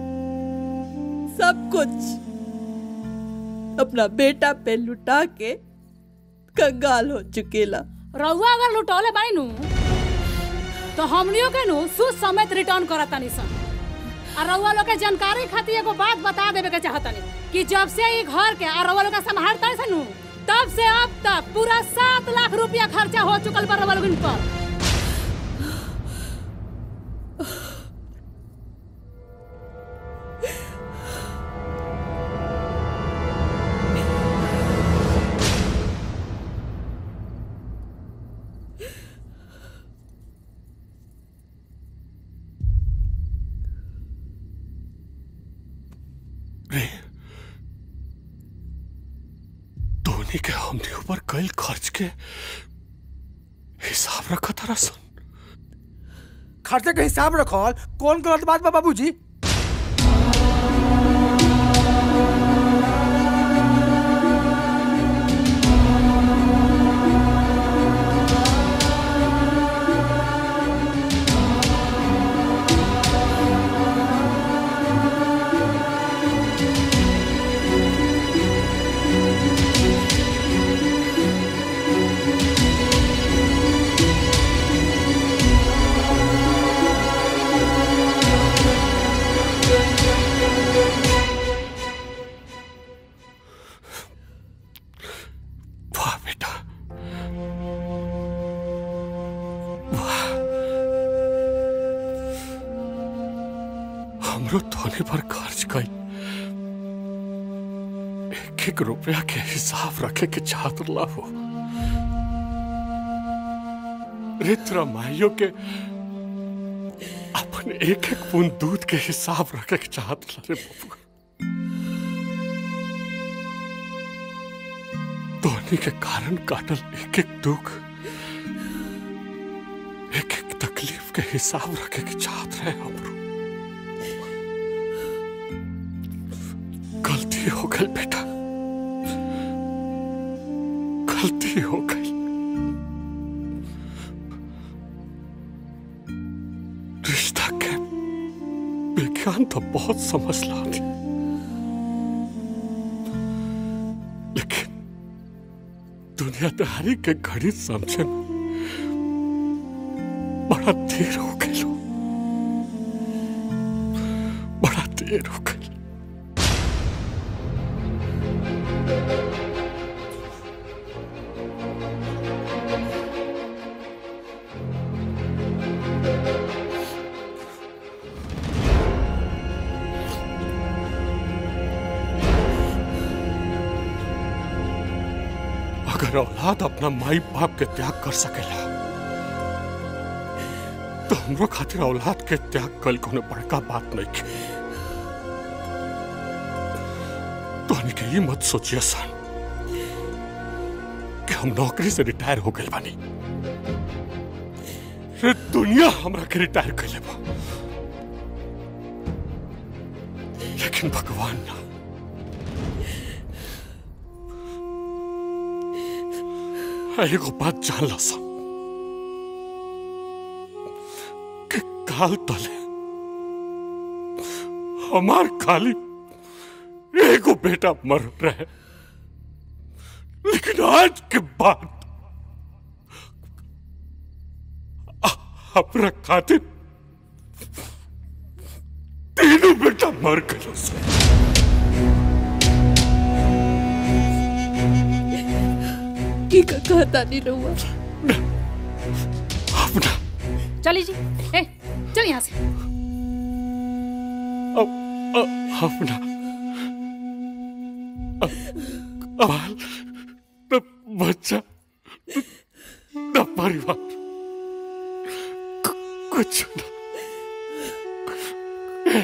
सब कुछ अपना बेटा पे लुटा के कंगाल हो चुकेला रउआ अगर लुटौले बानी नु तो हमनियों के नु सूद समेत रिटर्न करत तानी सन और रउआ लोग के जानकारी खातिर एगो बात बता देवे के चाहतनी कि जब से ई घर के और रउआ लोग के संभालता सन नु तब से अब तक पूरा सात लाख रुपया खर्चा हो चुकल बा रउआ लोगन पर रे धोनी के हमने ऊपर कल खर्च के हिसाब रखा था सन खर्चे के हिसाब रखल कौन गलत बात बा बाबूजी वाह बेटा वाह हमरो धोनी पर खर्च कई एक एक रुपया के हिसाब रखे के चाहत हो रित्र माइयों के अपने एक एक बूंद दूध के हिसाब रखे के चाहत रे बाबू धोनी के कारण काटल एक एक दुख एक एक तकलीफ के हिसाब रखे के चाहत रहे हमरो गलती हो गई बेटा गलती हो गई रिश्ता के विज्ञान तो बहुत समझ ला थी लेकिन दुनियादारी के घड़ी समझे में बड़ा देर हो गई लो बड़ा देर हो गई अगर औलाद अपना माई बाप के त्याग कर सकेला तो हमरो खातिर औलाद के त्याग कल कोनो बड़का बात नहीं के तो के ये मत सोचिए सन कि हम नौकरी से रिटायर हो गए बानी रे दुनिया हमरा के रिटायर कर ले लेकिन भगवान ना एगो बात जान ला सा कि काल तले हमार खाली एगो बेटा मर रहे लेकिन आज के बाद अ- अपना खातिर तीनों बेटा मर गए से की का कहता नहीं रहुआ अपना चली जी ए चल यहाँ से अ- अपना अ- अबाल न बच्चा न- न परिवार कु- कुछ न ए,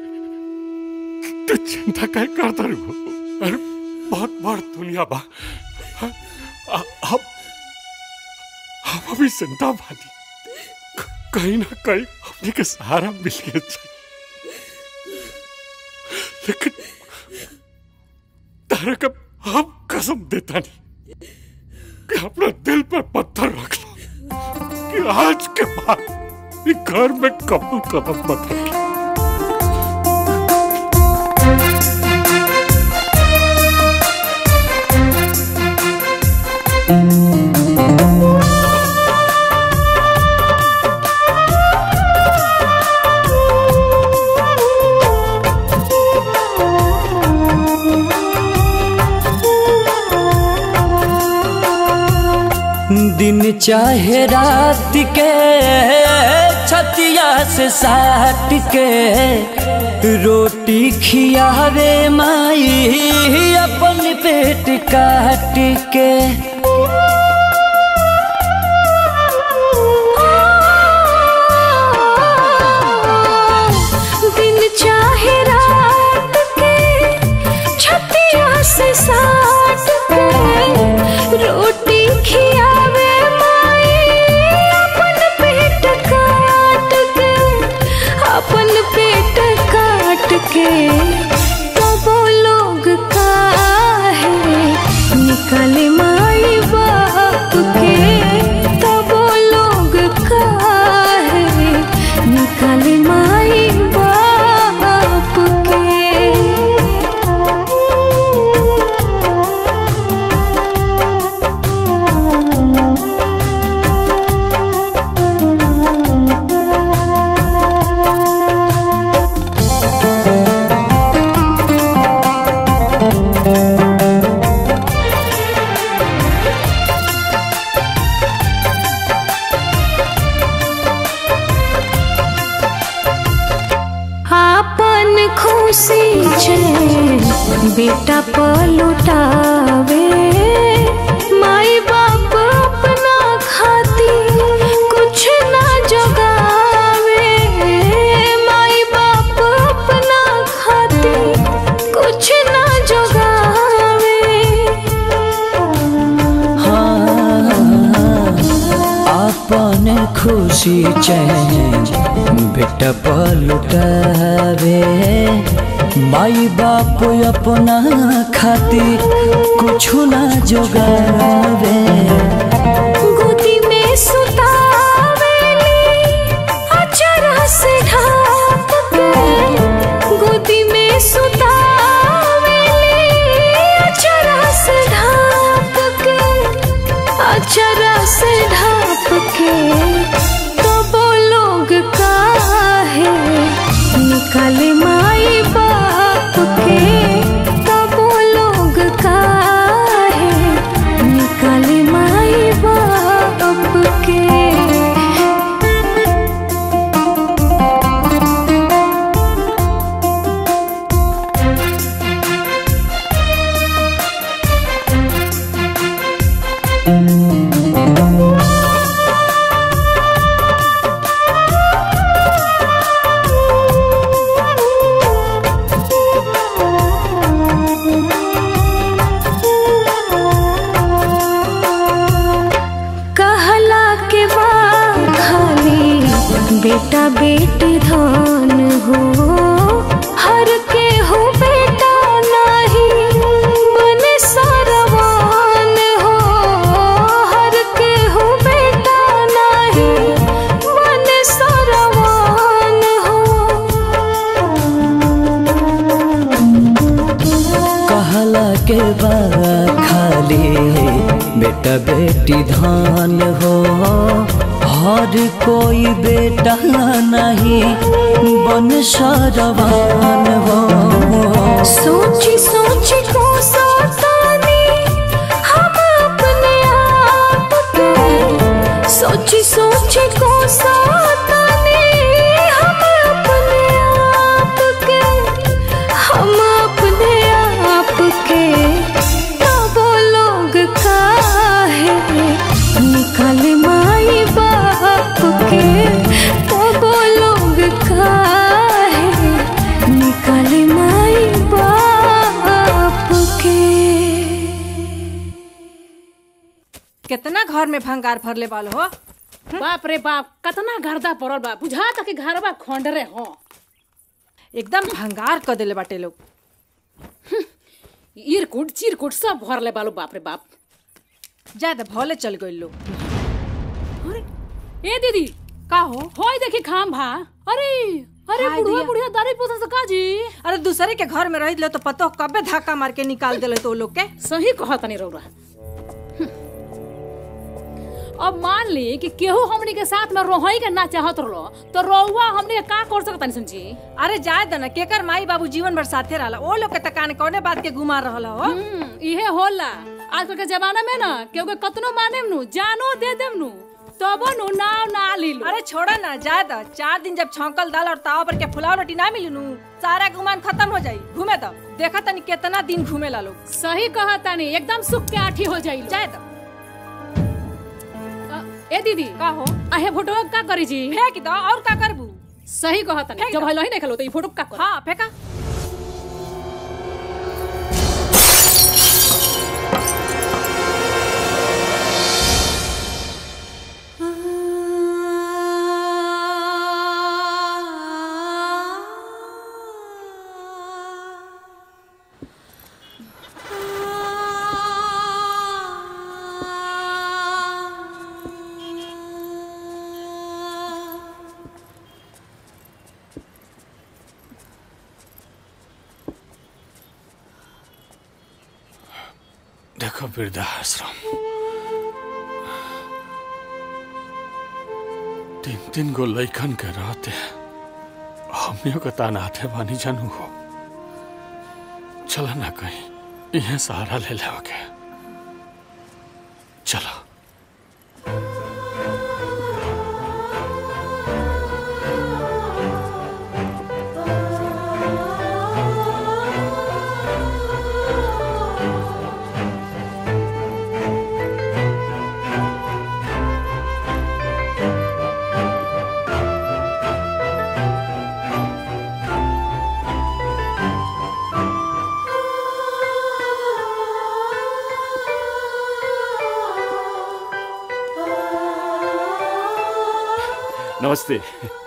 तू चिंता काय करता रे वो? अरे बहुत बड़ दुनिया बा हाँ, आ- हम हम अभी जिंदा बानी क- कहीं ना कहीं हमने के सहारा मिल गया चाहिए लेकिन तारा का हम कसम देता नहीं कि अपना दिल पर पत्थर रख लो कि आज के बाद ये घर में कबू कदम मत रखी Thank you. चाहे रात के छतिया से साट के रोटी खियावे माई अपन पेट काट के दिन चाहे रात के छतिया से साट के रोटी खियावे माई अपन पेट काट के अपन पेट काट के तो वो लोग काहे निकले माई बाप के तो वो लोग काहे निकले माई बाप के आपन खुशी छे बेटा पलुटावे माई बाप अपना खाती कुछ ना जगावे माई बाप अपना खाती कुछ ना जगावे अपन खुशी चैन बेटा पलुटावे माई बाप अपना खातिर कुछ ना जोगावे गोदी में सुतावेली अचरा से ढाप के गोदी में सुतावेली अचरा से ढाप के अचरा से ढाप के तो वो लोग काहे निकले माई बाप के तो वो लोग काहे निकले माई बाप के कहला के बाद खाली बेटा बेटी धान हो हर के हो बेटा नहीं मन सरवान हो हर के हो बेटा नहीं मन सरवान हो कहला के बाद खाली बेटा बेटी धान हो हर कोई बेटा नहीं बन सरवान हो सोची सोची को सतानी हम अपने आप के सोची सोची को सतानी हम अपने आप के हम अपने आप के तो वो लोग काहे निकल माई बाप के तो वो लोग काहे निकल माई बाप के कितना घर में भंगार भरले वालो हो बाप रे बाप कतना गर्दा पड़ल बा बुझा तक घर बा खंडरे हो एकदम भंगार कर देले बाटे लोग इरकुट चिरकुट सब भरले बालो बाप रे बाप ज्यादा भले चल गई लोग ए दीदी का हो होय देखी खाम भा अरे अरे हाय बुढ़िया दिया। बुढ़िया दारू पोसा से काजी अरे दूसरे के घर में रह ले तो पतो कबे धक्का मार के निकाल देले तो लोग के सही कहा तनी रौरा अब मान ली कि केहू हमनी के साथ में रोहई के ना चाहत रहो तो रोहुआ हमनी के का कर सकता समझी अरे जाए दना केकर माई बाबू जीवन भर साथे रहला ओ लोग के तकान कौने बात के गुमा रहल हो इहे होला आजकल के जमाना में ना केहू के कतनो माने नु जानो दे देम नु तबो नु नाव ना ली लो अरे छोड़ा ना जाए दा चार दिन जब छौंकल दाल और ताव पर के फुलाव रोटी ना मिली नु सारा गुमान खत्म हो जाई घूमे तो देखा तनी कितना दिन घूमे ला लोग सही कहा तानी एकदम सुख के आठी हो जाई जाए दा ए दीदी का हो आहे फोटो का करी जी फेंक दो और का करबू सही कहा तानी जब हलो ही नहीं खेलो तो ई फोटो का कर हां फेंका देखो वृद्धाश्रम तीन तीन गो लैकन के रहते हमनियों के तानाते बानी जानू हो चला ना कहीं इहे सहारा ले ले के चलो नमस्ते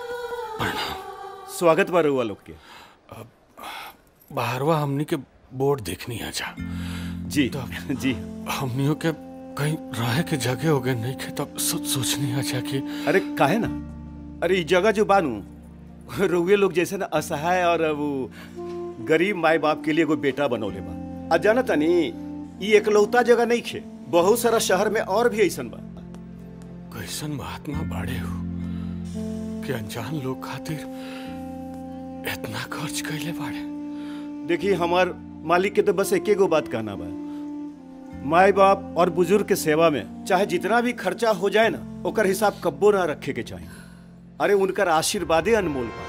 स्वागत बा रउआ लोग के बाहरवा हमनी के बोर्ड देखनी है जा जी जी हमनियों के कहीं रहे के जगह हो गए नहीं खे तब सो, सोचनी है जा कि अरे काहे ना अरे ई जगह जो बानू रउए लोग जैसे ना असहाय और वो गरीब माए बाप के लिए कोई बेटा बनौले बा आ जाना तनी ई एकलौता जगह नहीं खे बहुत सारा शहर में और भी ऐसन बा कैसन महात्मा बाड़े हो कि अनजान लोग खातिर इतना खर्च कैले बाड़े देखिए हमार मालिक के तो बस एके गो बात कहना बा माए बाप और बुजुर्ग के सेवा में चाहे जितना भी खर्चा हो जाए ना ओकर हिसाब कब्बो ना रखे के चाहिए अरे उनकर आशीर्वादे अनमोल बा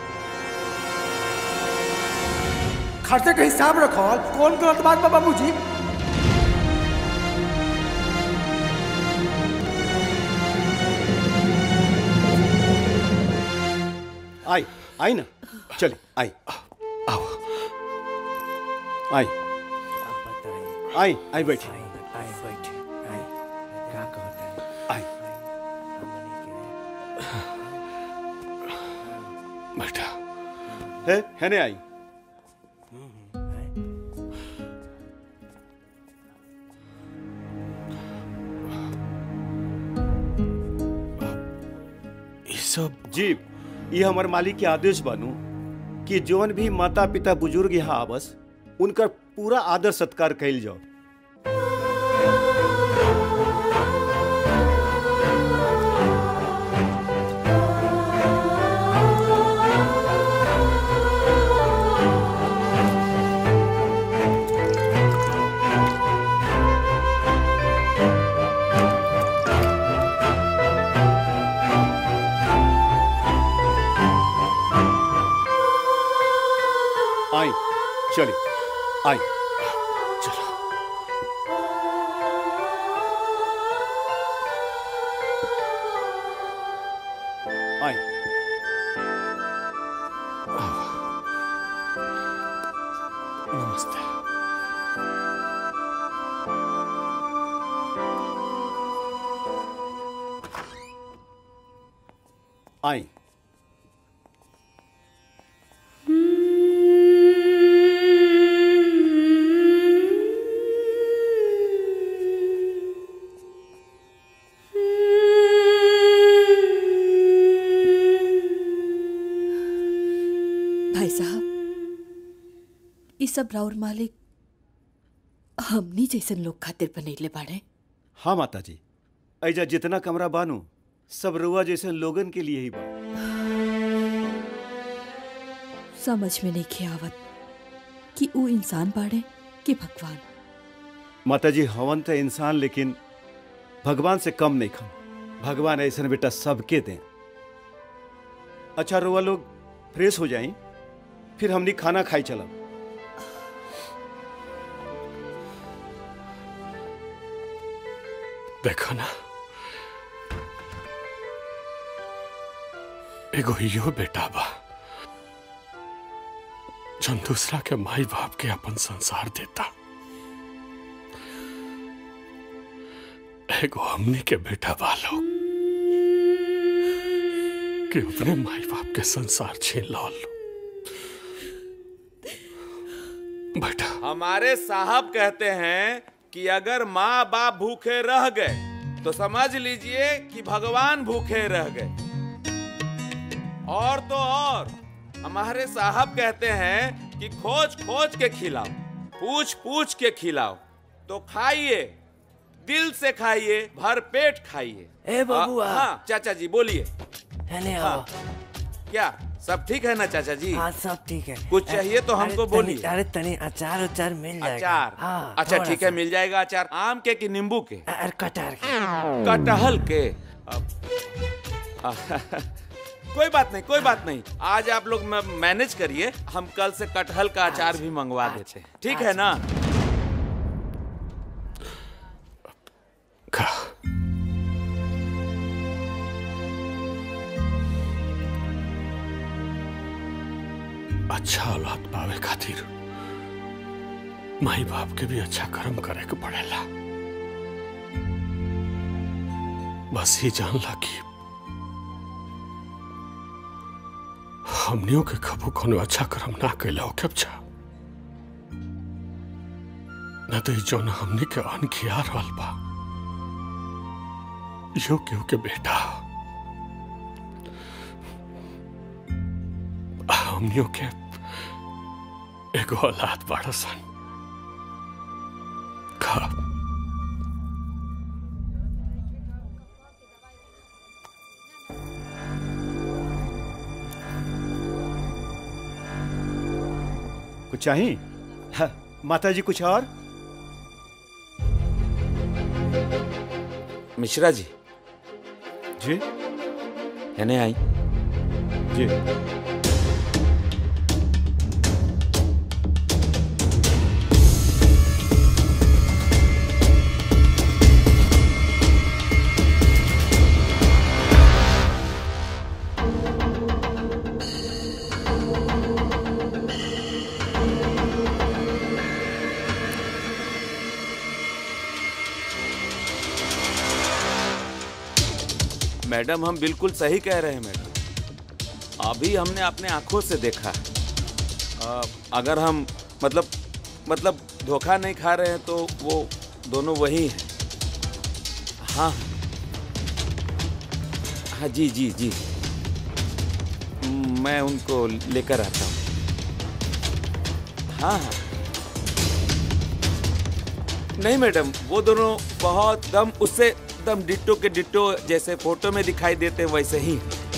खर्चे का हिसाब रखो कौन गलत बात बा बाबूजी आई आई ना चले आई आओ आई आई आई बैठी आई बैठी आई का कहता है आई बेटा है है ने आई ये सब जी ये हमारे मालिक के आदेश बानू कि जौन भी माता पिता बुजुर्ग यहाँ आवस उनका पूरा आदर सत्कार कैल जाओ आई चलिए आई चलो आई नमस्ते आई भाई साहब ई सब राउर मालिक हमनी जैसन लोग खातिर बनैले बाड़े हाँ माता जी ऐजा जितना कमरा बानू सब रुआ जैसे लोगन के लिए ही बा समझ में नहीं आवत कि ऊ इंसान बाड़े कि भगवान माता जी हवन तो इंसान लेकिन भगवान से कम नहीं खम भगवान ऐसा बेटा सबके दें अच्छा रुआ लोग फ्रेश हो जाई फिर हमनी खाना खाई चलब देखो ना एगो यो बेटा बा जौन दूसरा के माई बाप के अपन संसार देता एगो हमनी के बेटा बा लोग कि अपने माई बाप के संसार छीन लाल बेटा हमारे साहब कहते हैं कि अगर माँ बाप भूखे रह गए तो समझ लीजिए कि भगवान भूखे रह गए और तो और हमारे साहब कहते हैं कि खोज खोज के खिलाओ पूछ पूछ के खिलाओ तो खाइए दिल से खाइए भर पेट खाइए ए बबुआ। आ, हाँ चाचा जी बोलिए है ने हाँ, आओ क्या सब ठीक है ना चाचा जी हाँ सब ठीक है कुछ चाहिए तो अरे हमको तनी- बोलिए अरे तनी अचार उचार मिल जाएगा अचार हाँ, अच्छा थोड़ा ठीक है सा। मिल जाएगा अचार आम के कि नींबू के अरे कटहर कटहल के अब- कोई बात नहीं कोई बात नहीं आज आप लोग म- मैनेज करिए हम कल से कटहल का अचार भी मंगवा देते हैं ठीक है ना अच्छा औलाद पावे खातिर माई बाप के भी अच्छा कर्म करे के पड़ेला बस ही जानला कि हमनियों के कबू कोनो अच्छा कर्म ना कैला हो अच्छा न तो ई जौन हमनी के अन खिया रहल बा यो केहू के बेटा हमनियों के एगो औलाद बड़ा सन का कुछ चाहिए हाँ, माता जी कुछ और मिश्रा जी जी यानी आई जी मैडम हम बिल्कुल सही कह रहे हैं मैडम अभी हमने अपने आंखों से देखा है अ, अगर हम मतलब मतलब धोखा नहीं खा रहे हैं तो वो दोनों वही हैं हाँ हाँ जी जी जी मैं उनको लेकर आता हूँ हाँ हाँ नहीं मैडम वो दोनों बहुत दम उससे दम डिट्टो के डिट्टो जैसे फोटो में दिखाई देते वैसे ही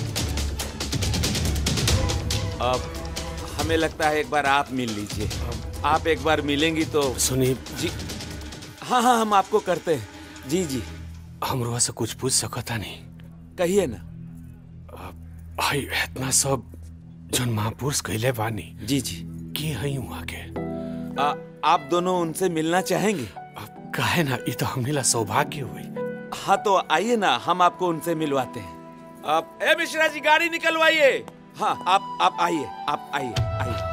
अब हमें लगता है एक बार आप मिल लीजिए आप एक बार मिलेंगी तो सुनी जी हाँ हाँ हम आपको करते हैं जी जी हमरो से कुछ पूछ सकता नहीं कहिए ना भाई इतना सब जन महापुरुष कहले बानी जी जी की हई वहाँ के आ, आप दोनों उनसे मिलना चाहेंगे काहे ना ये तो हमने ला सौभाग्य हुई हाँ तो आइए ना हम आपको उनसे मिलवाते हैं आप ए मिश्रा जी गाड़ी निकलवाइए हाँ आप आप आइए आप आइए आइए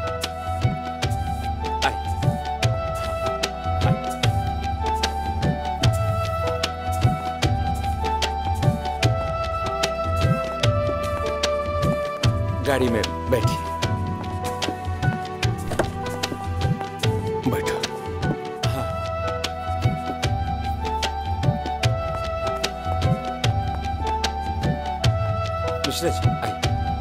गाड़ी में बैठिए बैठो मिश्रा जी आइए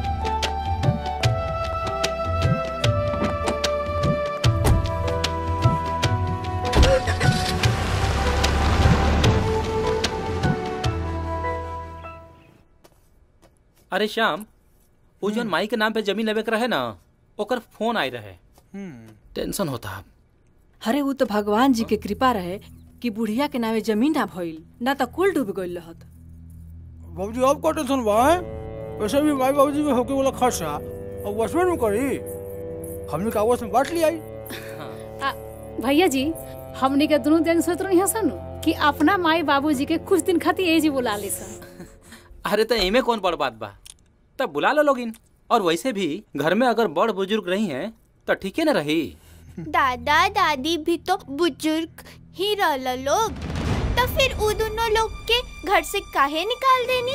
अरे श्याम वो जौन माई के नाम पे जमीन लेवे के रहे ना ओकर फोन आई रहे टेंशन होता अरे वो तो भगवान जी के कृपा रहे कि बुढ़िया के नामे जमीन ना भइल ना तो कुल डूब गइल रहत बाबूजी अब का टेंशन बा हैं? वैसे भी माई बाबूजी में होके वाला खर्चा अब वसमें में करी हमने का आपस में बांट लिया आ, भैया जी हमनी के दोनों दिन सोच रही सन कि अपना माई बाबूजी के कुछ दिन खातिर ए जी बुला ली सन अरे तो इमे कौन बड़ बात बा तब बुला लो लोगिन और वैसे भी घर में अगर बड़ बुजुर्ग रही हैं तो ठीक है ना रही दादा दादी भी तो बुजुर्ग ही रहला लोग तो फिर उ दोनों लोग के घर से काहे निकाल देनी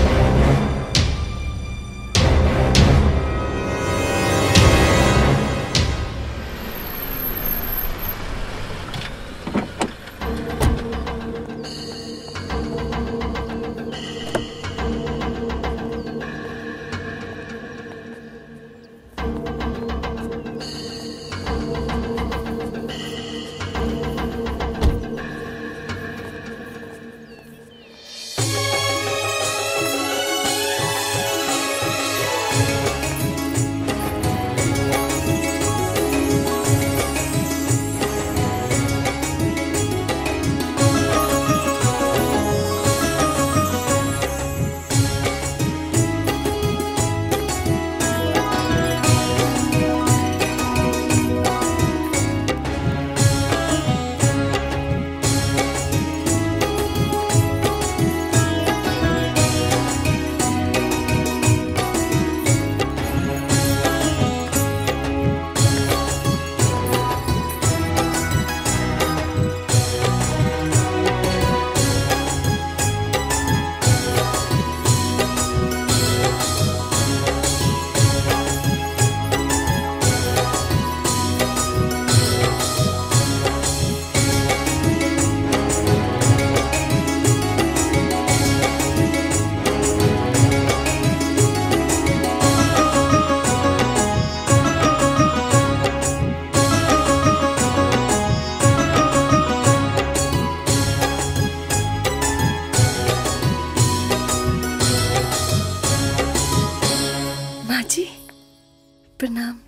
माँ जी प्रणाम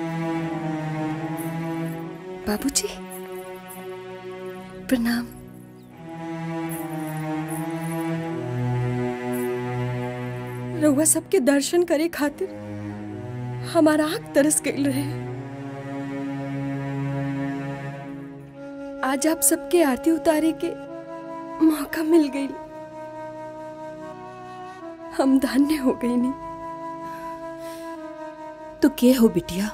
बाबूजी प्रणाम रउआ सबके दर्शन करे खातिर हमारा आँख तरस गई रहे आज आप सबके आरती उतारे के मौका मिल गई हम धन्य हो गई नहीं तो के हो बिटिया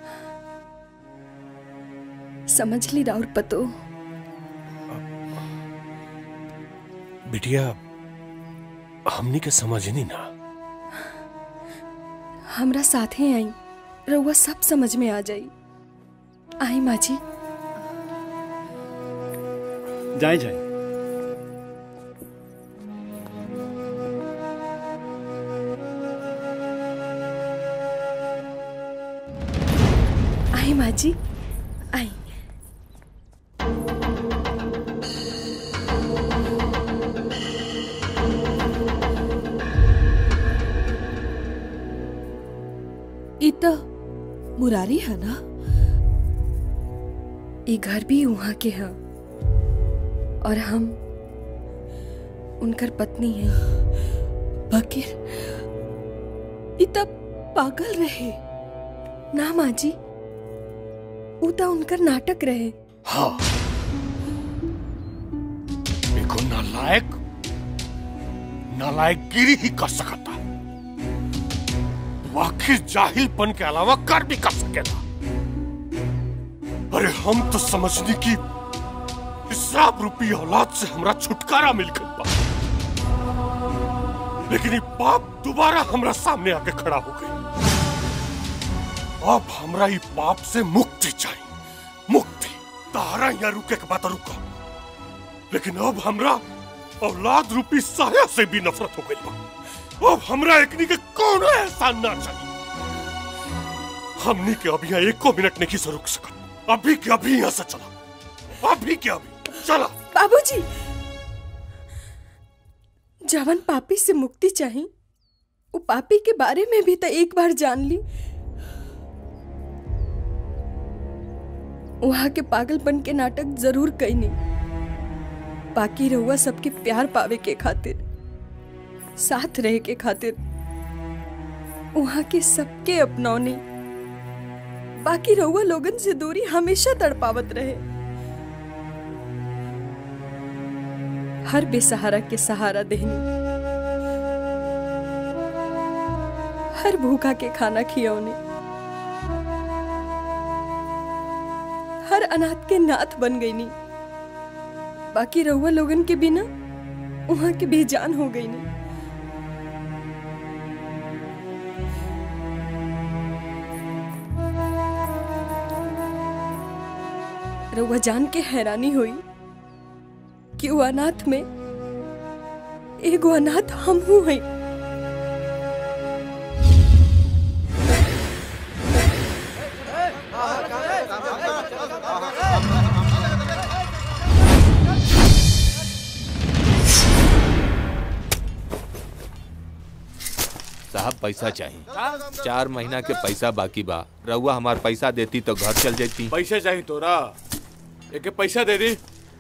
समझ ली राउर पतो बिटिया हमनी के समझ नहीं ना हमरा साथे आई रउआ सब समझ में आ जाई आई माँ जी जाए जाए आई माँ जी आई ई तो मुरारी है ना ये घर भी वहाँ के हैं और हम उनकर पत्नी हैं बकीर ई तब पागल रहे ना माँ जी ऊ तो उनकर नाटक रहे हाँ देखो नालायक नालायकगिरी ही कर सकता वो आखिर जाहिलपन के अलावा कर भी कर सकेगा अरे हम तो समझने की इसराब रूपी औलाद से हमरा छुटकारा मिल गई बा लेकिन ये पाप दोबारा हमरा सामने आके खड़ा हो गई अब हमरा ये पाप से मुक्ति चाहिए मुक्ति तारा यहाँ रुके के बात रुका लेकिन अब हमरा औलाद रूपी साया से भी नफरत हो गई बा अब हमरा एकनी के कौन एहसान ना चाहिए हमनी के अभी यहाँ एको मिनट नहीं से रुक सकत अभी के अभी यहाँ से चला अभी के अभी चला बाबूजी जवन पापी से मुक्ति चाही वो पापी के बारे में भी तो एक बार जान ली वहां के पागलपन के नाटक जरूर कईनी बाकी रहुआ सबके प्यार पावे के खातिर साथ रहे के खातिर वहाँ के सबके अपनौनी बाकी रहुआ लोगन से दूरी हमेशा तड़पावत रहे हर बेसहारा के सहारा देहनी हर भूखा के खाना खियौनी हर अनाथ के नाथ बन गई नी बाकी रहुआ लोगन के बिना वहां के बेजान हो गई नी रहुआ जान के हैरानी हुई कि वो अनाथ में एगो अनाथ हम हूं हई साहब पैसा चाहिए चार महीना के पैसा बाकी बा रउआ हमार पैसा देती तो घर चल जाती पैसे चाहिए तोरा एक पैसा दे दी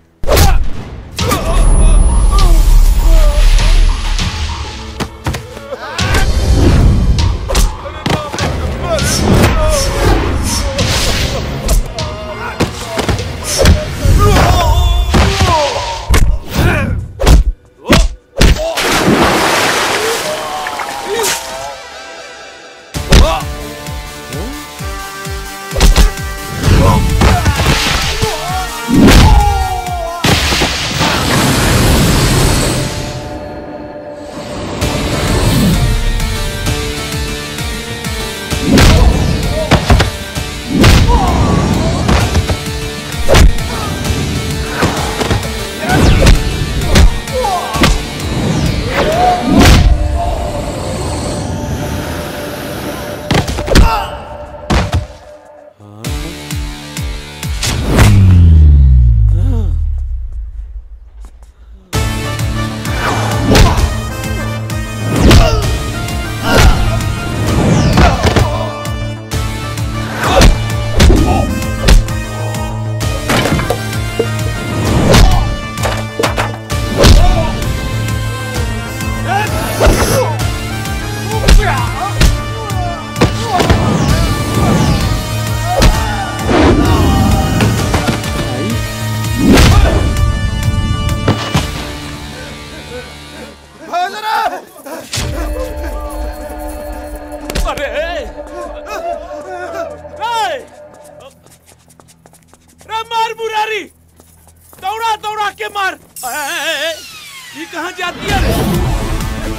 अरे रे रे मार मुरारी दौड़ा दौड़ा के मार ए, ए, ए, ये कहाँ जाती है रे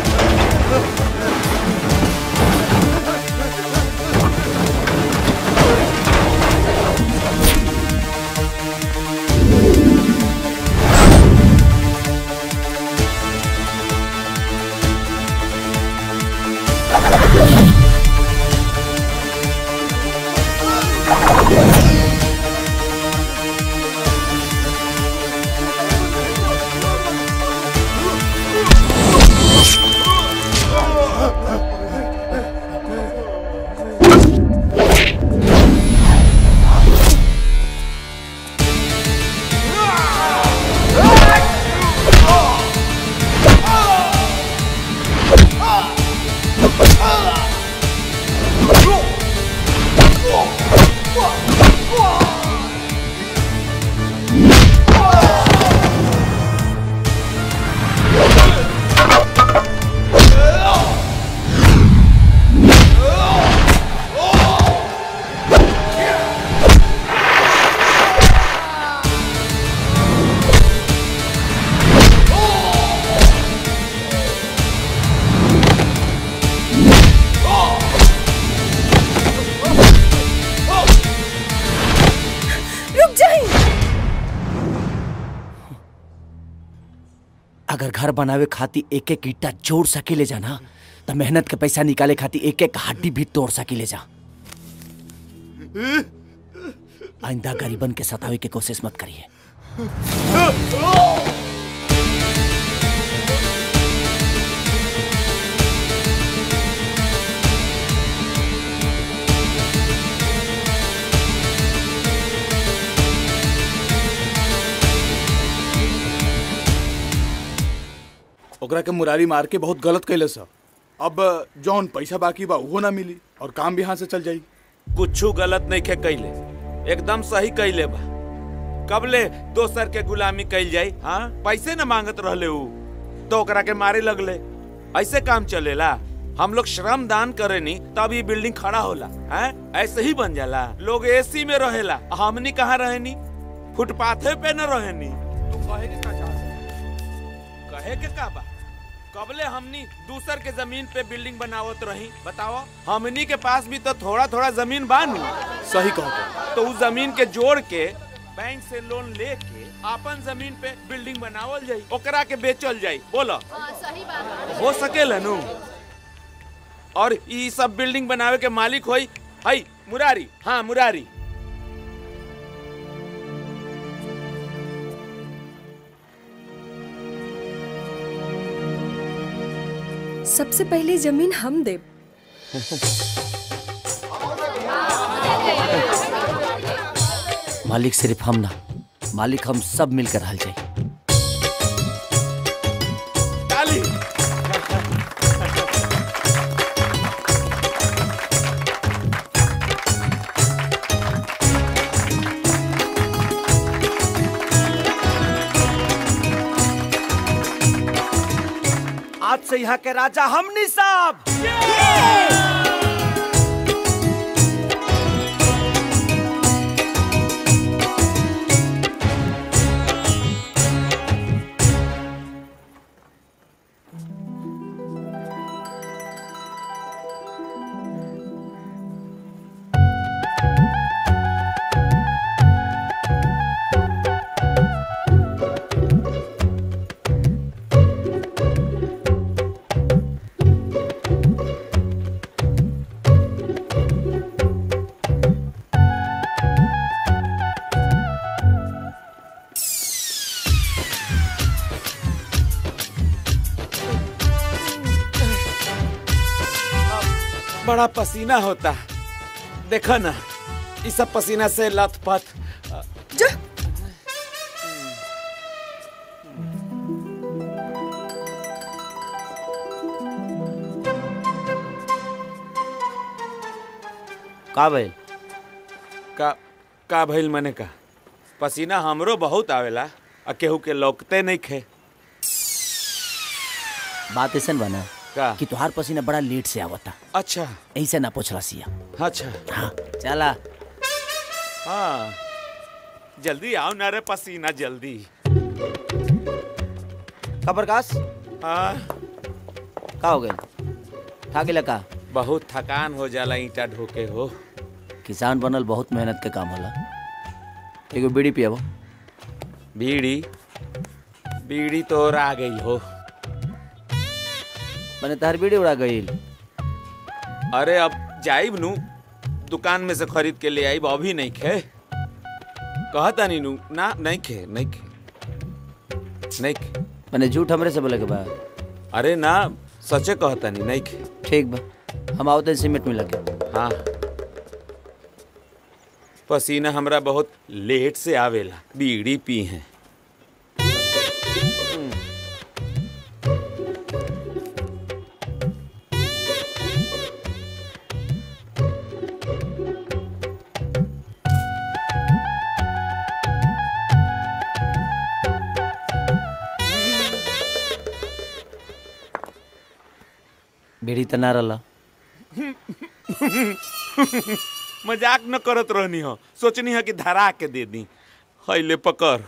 रुक जाई अगर घर बनावे खातिर एक एक ईटा जोड़ सकेले जा ना तो मेहनत के पैसा निकाले खातिर एक एक हड्डी भी तोड़ सकेले जा आइंदा गरीबन के सतावे के कोशिश मत करिए ओकरा के मुरारी मार के बहुत गलत कैले सा अब जौन पैसा बाकी बा उहो ना मिली और काम भी हाथ से चल जाई कुछू गलत नहीं खे कैले एकदम सही कैले बा कबले दोसर के गुलामी कैल जाई हाँ पैसे न मांगत रहले ऊ तो ओकरा के मारे लगले ऐसे काम चलेला हम लोग श्रम दान करे नी तब ये बिल्डिंग खड़ा होला हैं ऐसे ही बन जाला लोग एसी में रहेला हमनी कहाँ रहेनी फुटपाथे पे न रहेनी तू कहे के का चाहत कहे के का बा कबले हमनी दूसर के जमीन पे बिल्डिंग बनावत रही बताओ हमनी के पास भी तो थोड़ा थोड़ा जमीन बानू सही कहो तो उस जमीन के जोड़ के बैंक से लोन लेके अपन जमीन पे बिल्डिंग बनावल जाई ओकरा के बेचल जाई बोलो सही बात हो सकेला नु और ई सब बिल्डिंग बनावे के मालिक होई हई मुरारी हाँ मुरारी सबसे पहले जमीन हम देब मालिक सिर्फ हम ना मालिक हम सब मिलकर हल जाए ताली आज से यहाँ के राजा हमनी साहब बड़ा पसीना होता देखो ना इस सब पसीना से लथपथ का भइल का का भइल मने का पसीना हमरो बहुत आवेला आ केहू के लौकते नहीं खे बात ऐसन बना का कि तुहार पसीना बड़ा लेट से आवता अच्छा ऐसे ना पूछला सिया अच्छा हाँ चला हाँ जल्दी आओ ना रे पसीना जल्दी का प्रकाश हाँ का हो गए थाके का बहुत थकान हो जाला ईटा ढोके हो किसान बनल बहुत मेहनत के काम होला एगो बीड़ी पियाबो बीड़ी बीड़ी तो आ गई हो मैंने तार बीड़ी उड़ा गई अरे अब जाइब नु दुकान में से खरीद के ले आइब अभी नहीं खे कहता नहीं नु ना नहीं खे नहीं खे नहीं खे मैंने झूठ हमरे से बोले के बा अरे ना सचे कहता नहीं नहीं खे ठीक बा हम आवते सीमेंट में लगे हाँ पसीना हमरा बहुत लेट से आवेला बीड़ी पी है बीड़ी त ना रला मजाक न करत रहनी हो सोचनी है कि धरा के दे दी हैले पकड़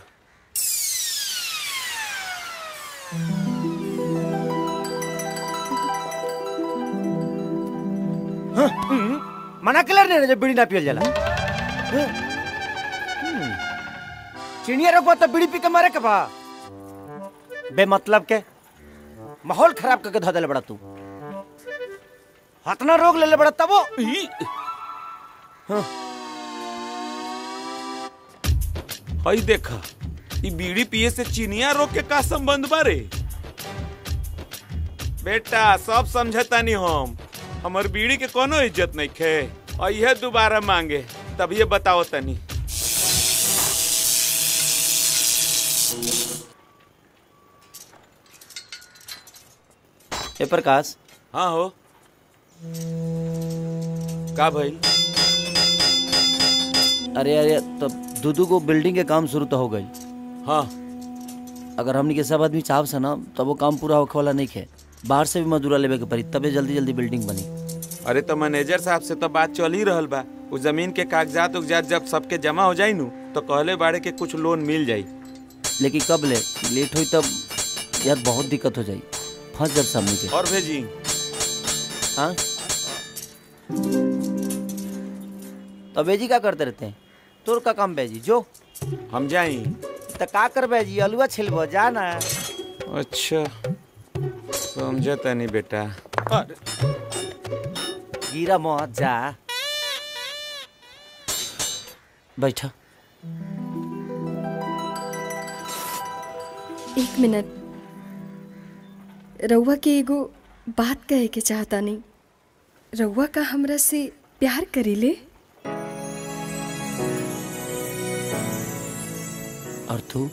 मना कलर ने जब बीड़ी ना पियल जाला चिड़िया रोकबा तो बीड़ी पी के मारे के बा बेमतलब के माहौल खराब करके धो देले बड़ा तू हतना रोग ले ले बड़ा तबो हई देखा ई बीड़ी पिए से चिनिया रोग के का संबंध बारे बेटा सब समझता नहीं हम हमर बीड़ी के कोनो इज्जत नहीं खे और यह दोबारा मांगे तब ये बताओ तनी ए प्रकाश हाँ हो का भइल अरे अरे तब दूदू को बिल्डिंग के काम शुरू तो हो गई हाँ अगर हमनी के सब आदमी चाहब से ना तब वो काम पूरा होखे वाला नहीं है बाहर से भी मजदूरा लेवे के पड़ी तबे जल्दी जल्दी बिल्डिंग बनी अरे तो मैनेजर साहब से तो बात चल ही रहल बा उ जमीन के कागजात उगजात जब सबके जमा हो जाई नु तो कहले बाड़े के कुछ लोन मिल जाई लेकिन कब ले लेट हुई तब यार बहुत दिक्कत हो जाई फंस जब सब नीचे और भेजी हाँ तो बेजी क्या करते रहते हैं तोर का काम बेजी जो हम जाई तो का कर बेजी अलुआ छिलबो जा ना अच्छा समझे तनी बेटा गिरा मत जा बैठा एक मिनट रउआ के एगो बात कहे के चाहता नहीं रउआ का हमरा से प्यार करीले और तू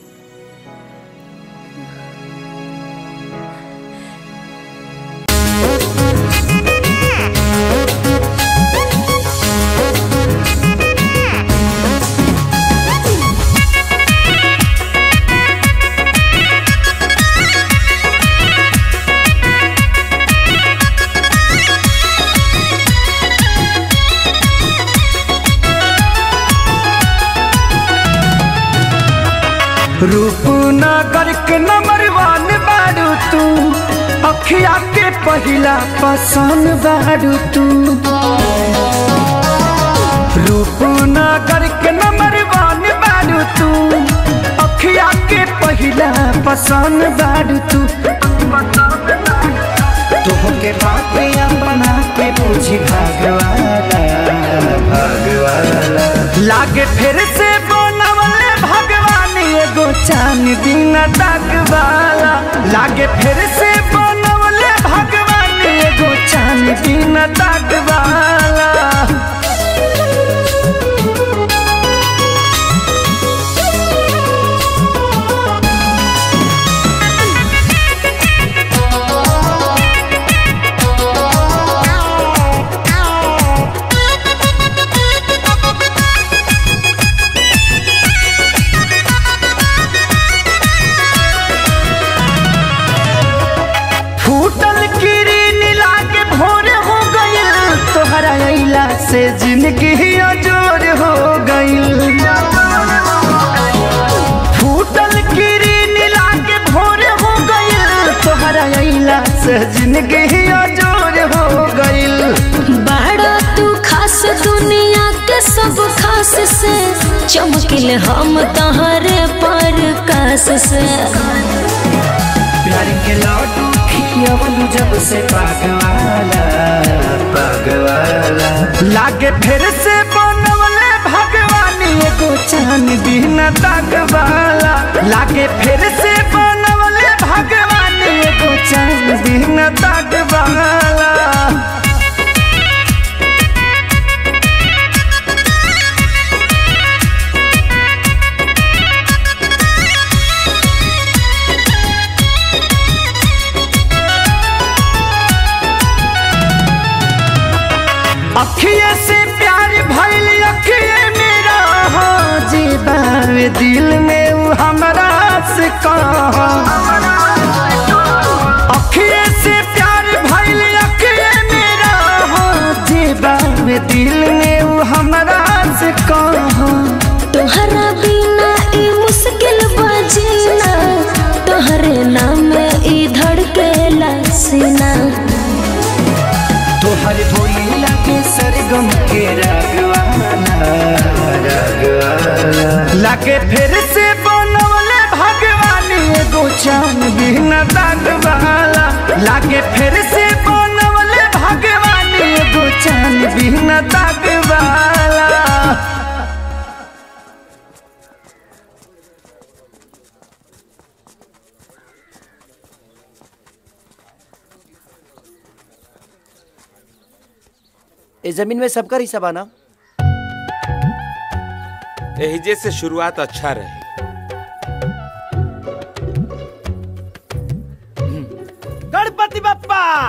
रूपनगर के नंबर वन बारू तू अखिया के पहिला पसंद बारू तू रूपनगर के नंबर वन बारू तू अखिया के पहिला पसंद बारू तू तोहके बातिया बना के पूछी भगवाना भगवाना लागे फिर से बनवले भगवान एगो चान दिन तक वाला लागे फिर से बनवले भगवान एगो चान दिन तक वाला फूटल किरीन लागे भोर हो गइल तोहरा अइला से जिंदगी अजोर हो गइल फूटल किरीन लागे भोर हो गइल तोहरा अइला से जिंदगी अजोर हो गइल बड़ा तू खास दुनिया के सब खास से चमकिल हम तहरे पर कास से प्यार के लड्डू खियवलू जब से पागवाला पागवाला लागे फिर से बनवले भगवान एगो चान दिन तकवाला लागे फिर से बनवले भगवान एगो चान दिन तकवाला अखिए से प्यार भइल अखिए मेरा हो जीवावे दिल में उ हमरा से कहा अखिए से प्यार भइल अखिए मेरा हो जीवावे दिल में उ हमरा से कहा तोहरा बिना ई मुश्किल बजीना तोहरे नाम ई धड़केला सीना तोहर भोलिया के सरगम के रागवाला रागवाला लागे फिर से बनवले भगवान एगो चान बिन दागवाला लागे फिर से बनवले भगवान एगो चान बिन दागवाला इस जमीन में सबका हिस्सा बना एहिजे से शुरुआत अच्छा रही गणपति बप्पा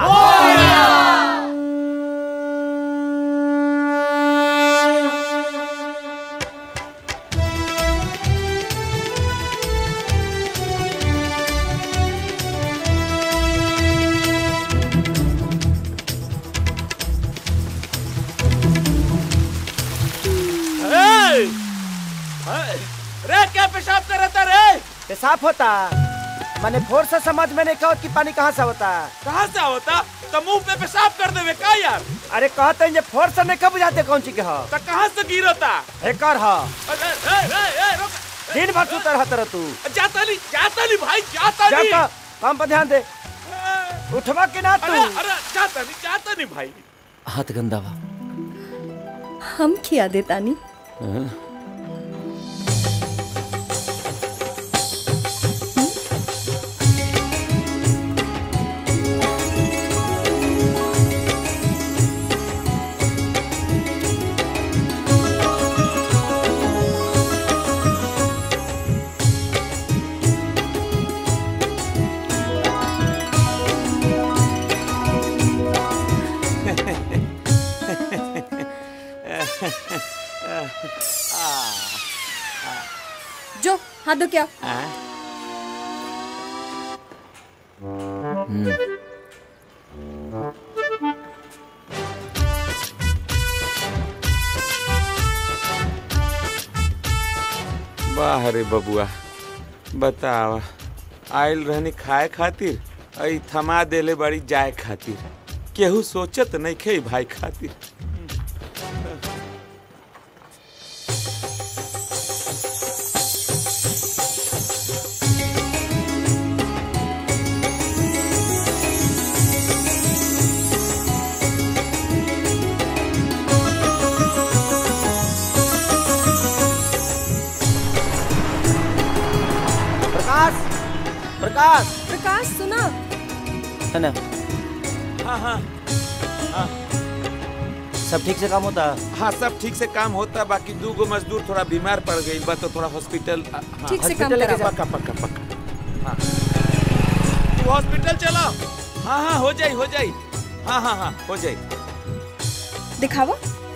रे क्या पेशाब कर रहा था रे पेशाब होता मैंने फोर से समझ में नहीं कहा कि पानी कहाँ से होता कहाँ से होता तो मुंह पे पेशाब कर देवे का यार अरे कहते हैं ये फोर से नहीं कब बुझाते कौन सी के हो तो कहाँ से गिरता एकर हो अरे ए, ए, ए, रुक। दिन भर सुतर रहता रह तू जाता नहीं जाता नहीं भाई जाता जा नहीं का काम पर ध्यान दे उठवा के ना तू अरे अरे जाता नहीं जाता नहीं भाई हाथ गंदा बा हम खिया दे तानी जो हाथ धो क्या वाह रे बबुआ बतावा आयल रहनी खाए खातिर आई थमा देले बड़ी जाए खातिर केहू सोचत नहीं खे भाई खातिर प्रकाश प्रकाश प्रकाश सुना है ना हाँ हाँ हाँ सब ठीक से काम होता हाँ सब ठीक से काम होता बाकी दू गो मजदूर थोड़ा बीमार पड़ गई बा तो थोड़ा हॉस्पिटल हाँ, ठीक से काम हॉस्पिटल लेके कराओ। पक्का पक्का पक्का हाँ तू हॉस्पिटल चलो हाँ हाँ हो जाई हो जाई हाँ हाँ हाँ हो जाई दिखावा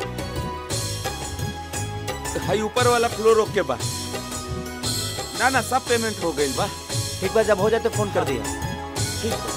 हाई ऊपर वाला फ्लोर रोक के बा ना ना सब पेमेंट हो गई बा ठीक बा जब हो जाए तो फोन कर दिया ठीक बा।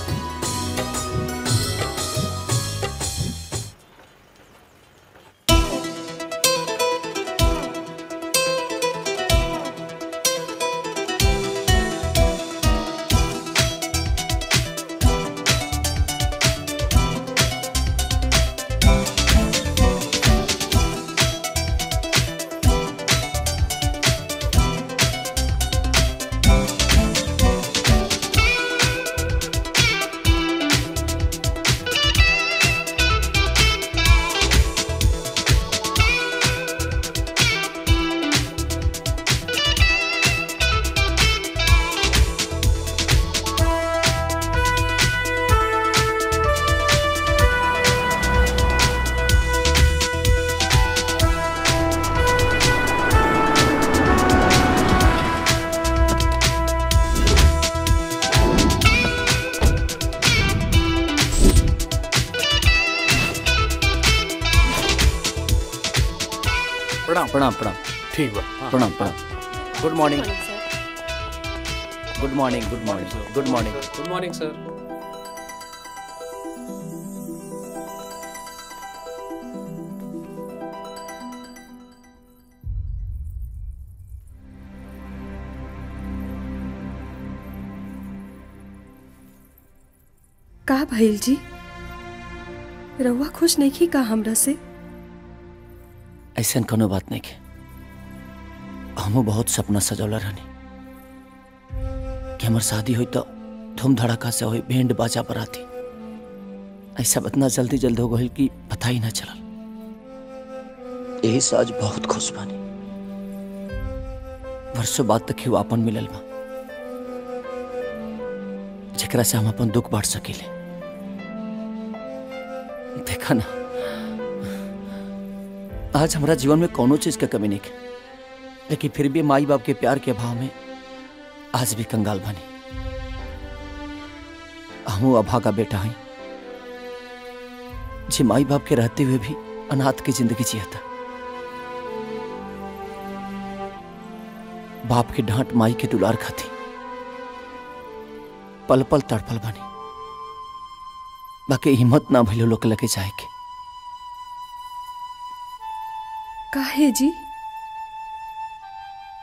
प्रणाम प्रणाम प्रणाम ठीक बा प्रणाम प्रणाम good morning good morning good morning good morning good morning sir का भइल जी रउआ खुश नहीं की का हमरा से ऐसा कोनो बात नहीं के हमू बहुत सपना सजौला रहनी कि हमार शादी हुई तो धूम धड़ाका से हुई बैंड बाजा पर आती ऐसा इतना जल्दी जल्दी हो गई कि पता ही ना चलल यही से आज बहुत खुश बानी वर्षों बाद तक ही वो अपन मिलल बा जेकरा से हम अपन दुख बांट सकीले देखा ना आज हमारा जीवन में कोनो चीज का कमी नहीं है लेकिन फिर भी माई बाप के प्यार के अभाव में आज भी कंगाल बनी हमू अभा का बेटा है जे माई बाप के रहते हुए भी अनाथ की जिंदगी जिया था बाप की डांट माई के दुलार खाती पल पल तड़पल बनी बाकी हिम्मत ना भइलो लोग लगे जाए के काहे जी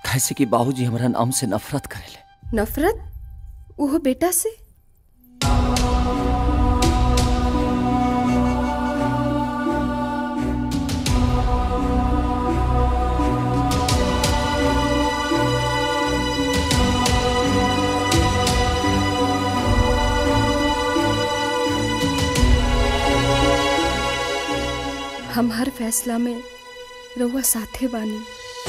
कैसे कि बाबूजी हमारा नाम से नफरत करेले नफरत वो बेटा से हम हर फैसला में रउआ साथे बानी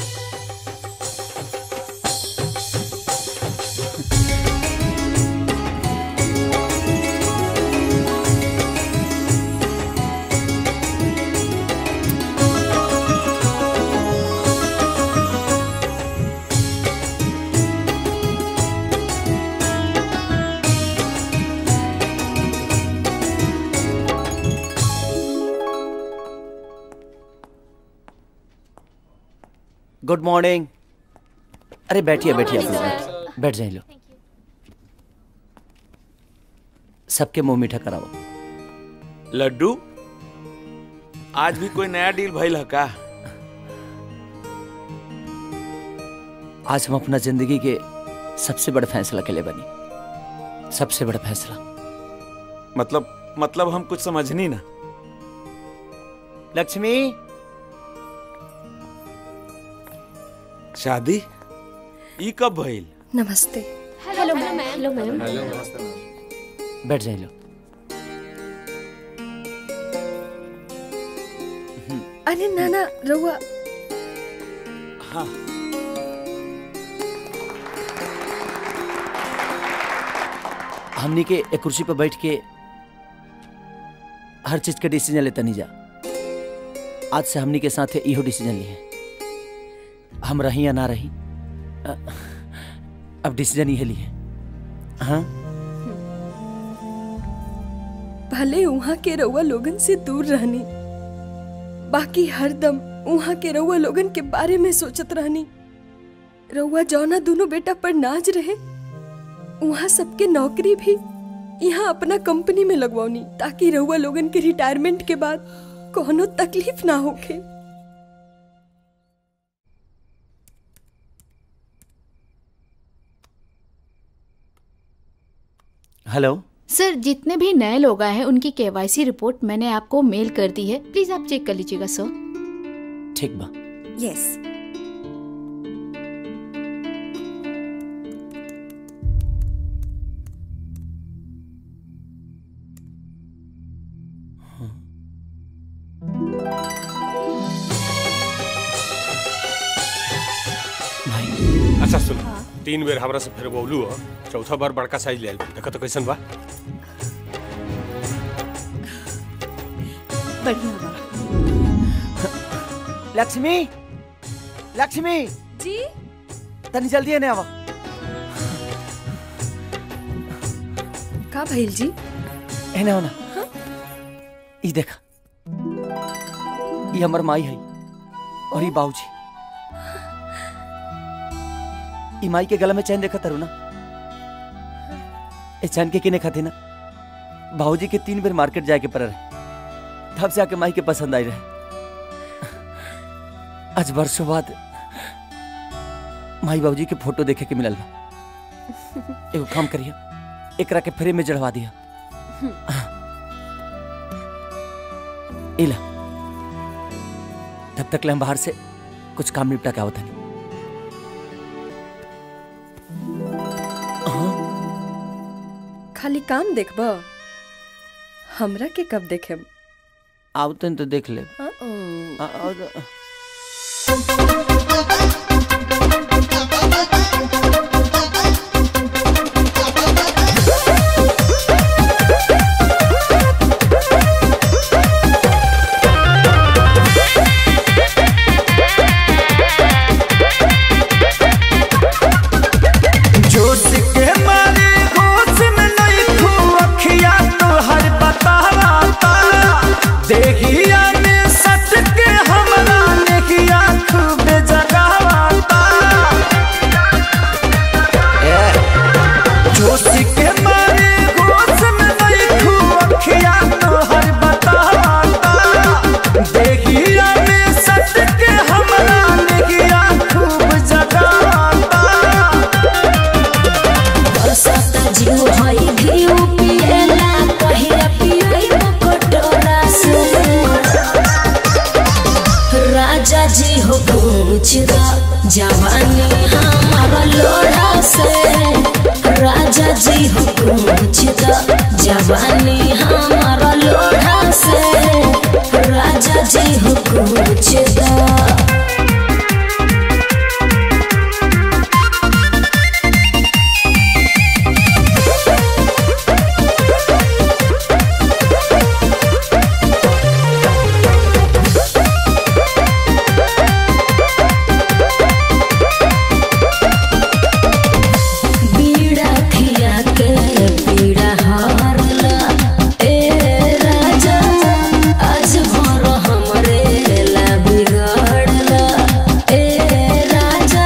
गुड मॉर्निंग अरे बैठिए बैठिए आप लोग बैठ- बैठ जाइए लो सबके मुंह मीठा कराओ लड्डू आज भी कोई नया डील भइल है का आज हम अपना जिंदगी के सबसे बड़ा फैसला के लिए बनी सबसे बड़ा फैसला मतलब मतलब हम कुछ समझनी ना लक्ष्मी शादी ई कब भइल नमस्ते हेलो मैम हेलो मैम बैठ जाइए लो अरे नाना रउआ हाँ हमनी के एक कुर्सी पर बैठ के हर चीज के डिसीजन लेता नहीं जा आज से हमनी के साथ इहो डिसीजन लिए हम रही या ना रही अ, अब डिसीजन ये लिए हाँ भले वहाँ के रउआ लोगन से दूर रहनी बाकी हरदम वहाँ के रउआ लोगन के बारे में सोचत रहनी रउआ जौना दोनों बेटा पर नाज रहे वहाँ सबके नौकरी भी यहाँ अपना कंपनी में लगवानी ताकि रउआ लोगन के रिटायरमेंट के बाद कोनो तकलीफ ना होखे हेलो सर जितने भी नए लोग आए हैं उनकी केवाईसी रिपोर्ट मैंने आपको मेल कर दी है प्लीज आप चेक कर लीजिएगा सर ठीक बा यस अच्छा सुन तीन बेर हमरा से फिर बोलू हो चौथा बार बड़का साइज ले आइल देखो तो कैसन बा बढ़िया बा लक्ष्मी लक्ष्मी जी तनी जल्दी ने आवा का भइल जी है ना होना ई देखा ये हमर माई है और ये बाबूजी ई माई के गला में चैन देखा तारू ना ए चैन के किने खाती ना बाबूजी के तीन बेर मार्केट जाए के पर रहे तब से आके माई के पसंद आई रहे आज वर्षों बाद माई बाबूजी के फोटो देखे के मिलल बा एगो काम करिए एकरा के फ्रेम में जड़वा दिया इला तब तक ले हम बाहर से कुछ काम निपटा के आवत हनी खाली काम देखब हमरा के कब देखेम आवतन तो देख ले हाँ? आ- आ- जोश के मारे होश में नहीं खू अखिया तो हर बतावा तारा देखिया में सट के हमरा नेकिया खूब जगावा तारा जोश के मारे होश में नहीं खू अखिया तो हर बतावा तारा देखिया में सट के हमरा नेकिया खूब जगावा जवानी हमारा लोढ़ा से राजा जी हो पूछ द जवानी हमारा लोढ़ा से राजा जी हो पूछ द बीड़ा खिया के पीड़ा हारला ए राजा आज भर हमरे ला बिगड़ला ए राजा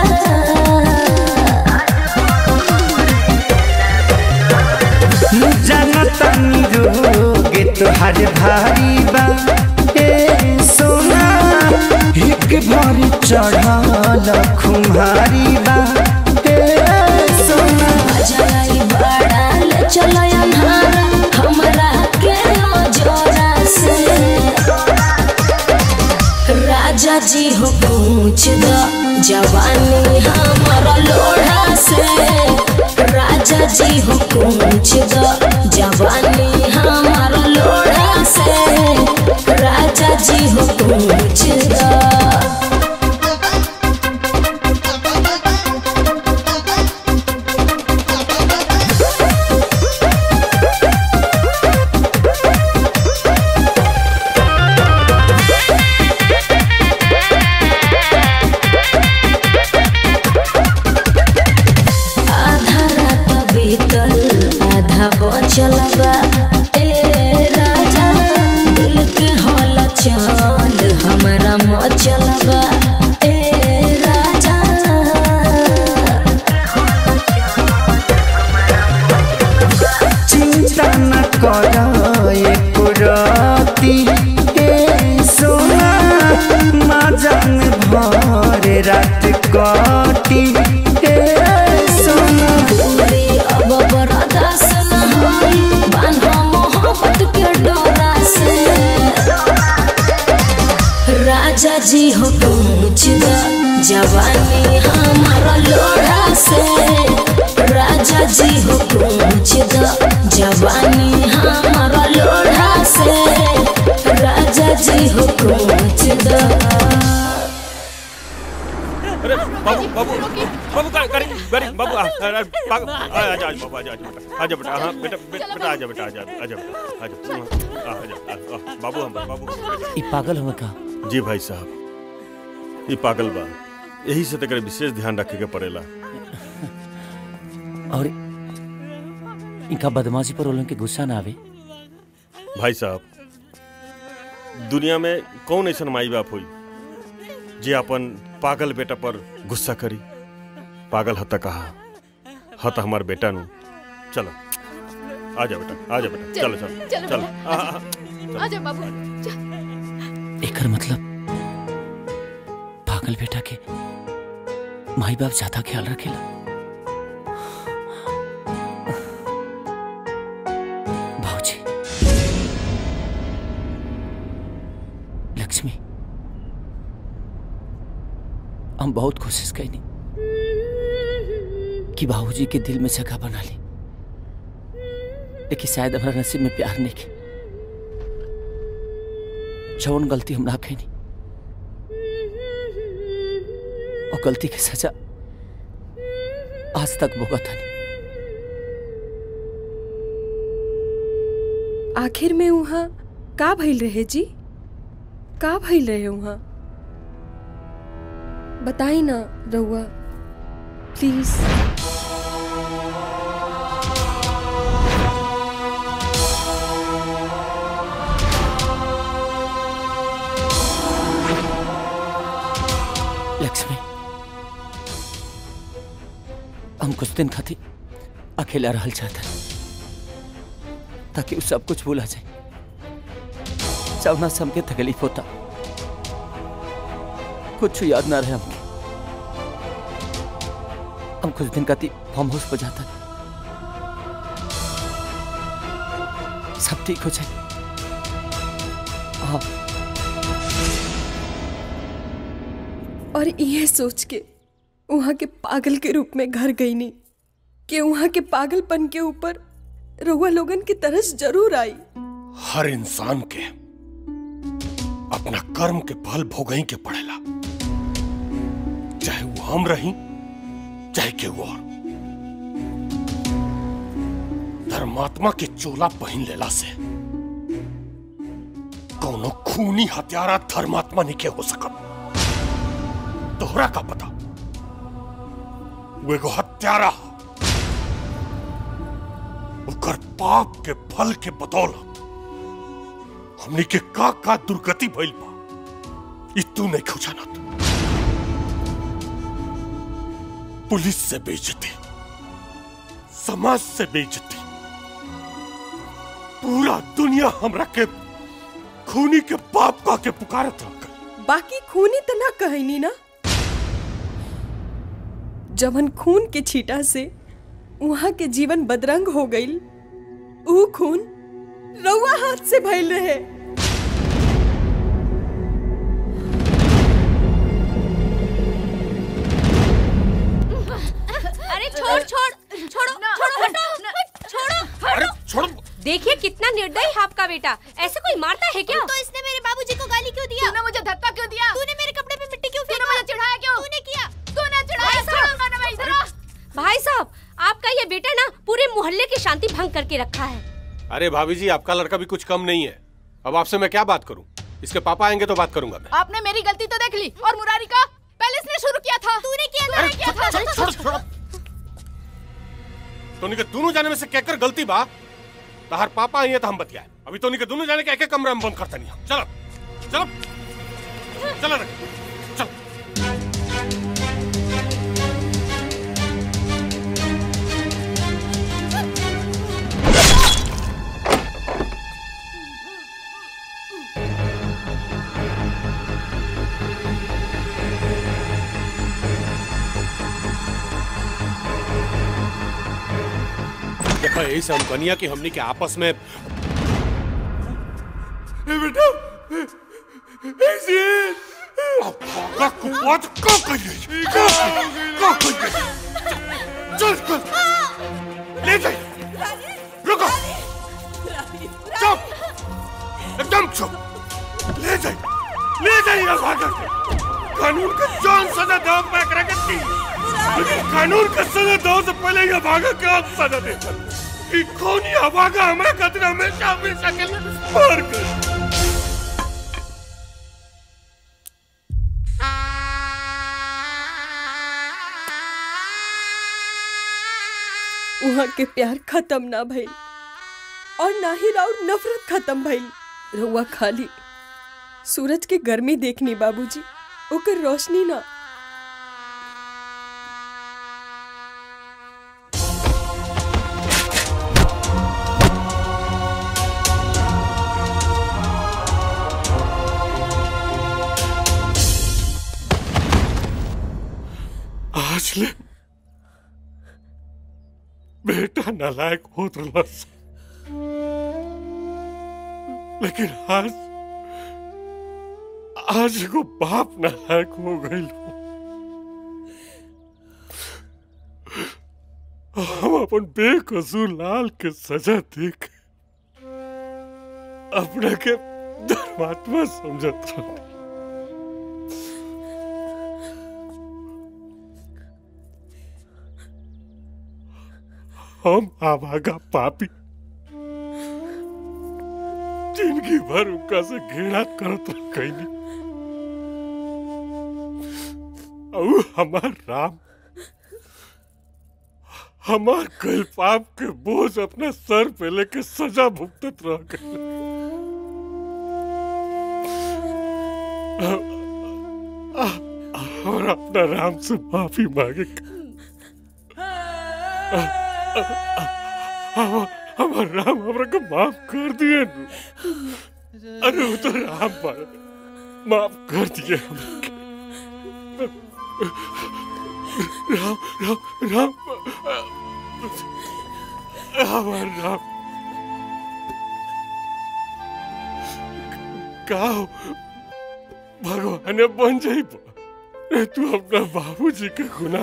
जनतनी रोग तोहर भारी बा ए सोना एक भर चढ़ल खुमारी बा ए सोना जलाई बड़ाल चलो अन्हारा हमरा के जोरा से राजा जी हो पूछ द जवानी हमारा लोढ़ा से राजा जी हो पूछ द जवानी हमारा लोढ़ा से राजा जी हो पूछ द आधा रात बीतल आधा बचल बा ए राजा दिल के हल चल हमरा मचल बा ए राजा चिंता न कर एक राती ए सोना मजन भर रात काटी ए सोना पूरी अब बर्दाश्त न होई बांधा मोहब्बत के डोरा से राजा जी हो पूछ द जवानी हमारा लोढ़ा से राजा जी हो पूछ द जवानी हमारा लोढ़ा से राजा जी हो पूछ द अरे बाबू बाबू बाबू का करी करी बाबू आ आ- आ- पाग- आ- आ- आजा आजा बाबू आजा आजा बेटा आजा बेटा हाँ बेटा बे- बेटा आजा बेटा आजा आजा बेटा आजा आ, आजा आ- आ, बाबू हम बाबू ई पागल हुआ का जी भाई साहब ये पागल बा यही से तकर विशेष ध्यान रखे के पड़ेला और इनका बदमाशी पर लोगन के गुस्सा ना आवे भाई साहब दुनिया में कौन ऐसा माई बाप हुई जे अपन पागल बेटा पर गुस्सा करी पागल हता कहा हत हमार बेटा नु चलो आजा बेटा आजा बेटा चलो चलो चलो चलो बेटा, आ, आ, आ। आजा बाबू चल। एकर मतलब पागल बेटा के माई बाप ज्यादा ख्याल रखेला भाऊजी लक्ष्मी हम बहुत कोशिश कैनी कि बाबूजी के दिल में जगह बना ली लेकिन शायद हमारा नसीब में प्यार नहीं के जौन गलती हम ना कैनी और गलती की सजा आज तक भुगत हनी आखिर में वहाँ का भइल रहे जी का भइल रहे वहाँ बताई ना रउआ प्लीज लक्ष्मी हम कुछ दिन खातिर अकेला रहल चाहता ताकि वो सब कुछ भूला जाए जवना से हमके तकलीफ होता कुछ याद ना रहे हमके हम कुछ दिन खातिर फार्म हाउस पर जाता सब ठीक हो जाए हाँ और ये सोच के वहाँ के पागल के रूप में घर गई नहीं कि वहाँ के पागलपन के ऊपर रउआ लोगन की तरस जरूर आई हर इंसान के अपना कर्म के फल भोगई के पड़ेला चाहे वो हम रही चाहे केहू और धर्मात्मा के चोला पहन लेला से कौनो खूनी हत्यारा धर्मात्मा नहीं के हो सकत तोहरा का पता वो एगो हत्यारा ह। ओकर पाप के फल के बदौलत हमनी के का का दुर्गति भइल बा ई तू नहीं खोजानत पुलिस से बेइज्जती समाज से बेइज्जती पूरा दुनिया हमरा के खूनी के बाप का के पुकारत रह बाकी खूनी तो ना कहनी ना जवन खून के छीटा से वहाँ के जीवन बदरंग हो गई ऊ खून रउआ हाथ से भइल रहे अरे छोड़ छोड़ छोड़ो छोड़ो हटो छोड़ो अरे छोड़ो देखिए कितना निर्दयी है आपका बेटा ऐसे कोई मारता है क्या तो इसने मेरे बाबूजी को गाली क्यों दिया तूने मुझे धक्का क्यों दिया तूने मेरे कपड़े पे मिट्टी क्यों फेंका मुझे चिढ़ाया क्यों तूने किया तूने चिढ़ाया छोड़ूंगा ना मैं इधर भाई साहब आपका ये बेटा ना पूरे मोहल्ले की शांति भंग करके रखा है अरे भाभी जी आपका लड़का भी कुछ कम नहीं है अब आपसे मैं क्या बात करूं इसके पापा आएंगे तो बात करूंगा मैं आपने मेरी गलती तो देख ली और मुरारी का पहले इसने शुरू किया था तूने किया था किया था छोड़ छोड़ छोड़ तोनी के दोनों जाने में से कहकर गलती बा तहार पापा आई है तो हम बतियाए अभी तोनी के दोनों जाने के एक एक कमरा में बंद करते नहीं हम चलो चलो चलो रे चलो देखो यही से हम कनिया की हमनी के आपस में बेटा ऐसे का कुपात का करिए का का करिए चल चल ले जाइए रुको चुप एकदम चुप ले जाइए ले जाइए भागा के कानून का जान सजा दो मैं करेंगे थी लेकिन कानून का सजा दो से पहले ये भागा के आप सजा देता ई कौन ये भागा हमारे खतरे हमेशा हमेशा के लिए मार कर वहाँ के प्यार खत्म ना भइल और ना ही राउर नफरत खत्म भइल रउआ खाली सूरज के गर्मी देखनी बाबूजी ओकर रोशनी ना आज ले बेटा नालायक होत रहलस लेकिन आज आज एगो बाप नालायक हो गइल हम अपन बेकसूर लाल के सजा देख अपने के धर्मात्मा समझत रह हम आवागा पापी जिंदगी भर उनका से घृणा करत रह कैली और हमार राम हमार कल पाप के बोझ अपने सर पे लेके सजा भुगतत रह गए और अपना राम से माफी मांगे हम- हमार राम हमरा को माफ कर दिए नु। अरे वो तो राम पर माफ कर दिए हमरा के। राम राम राम हमार राम का हो? भगवान बन जाइब ए, तू अपना बाबूजी का गुना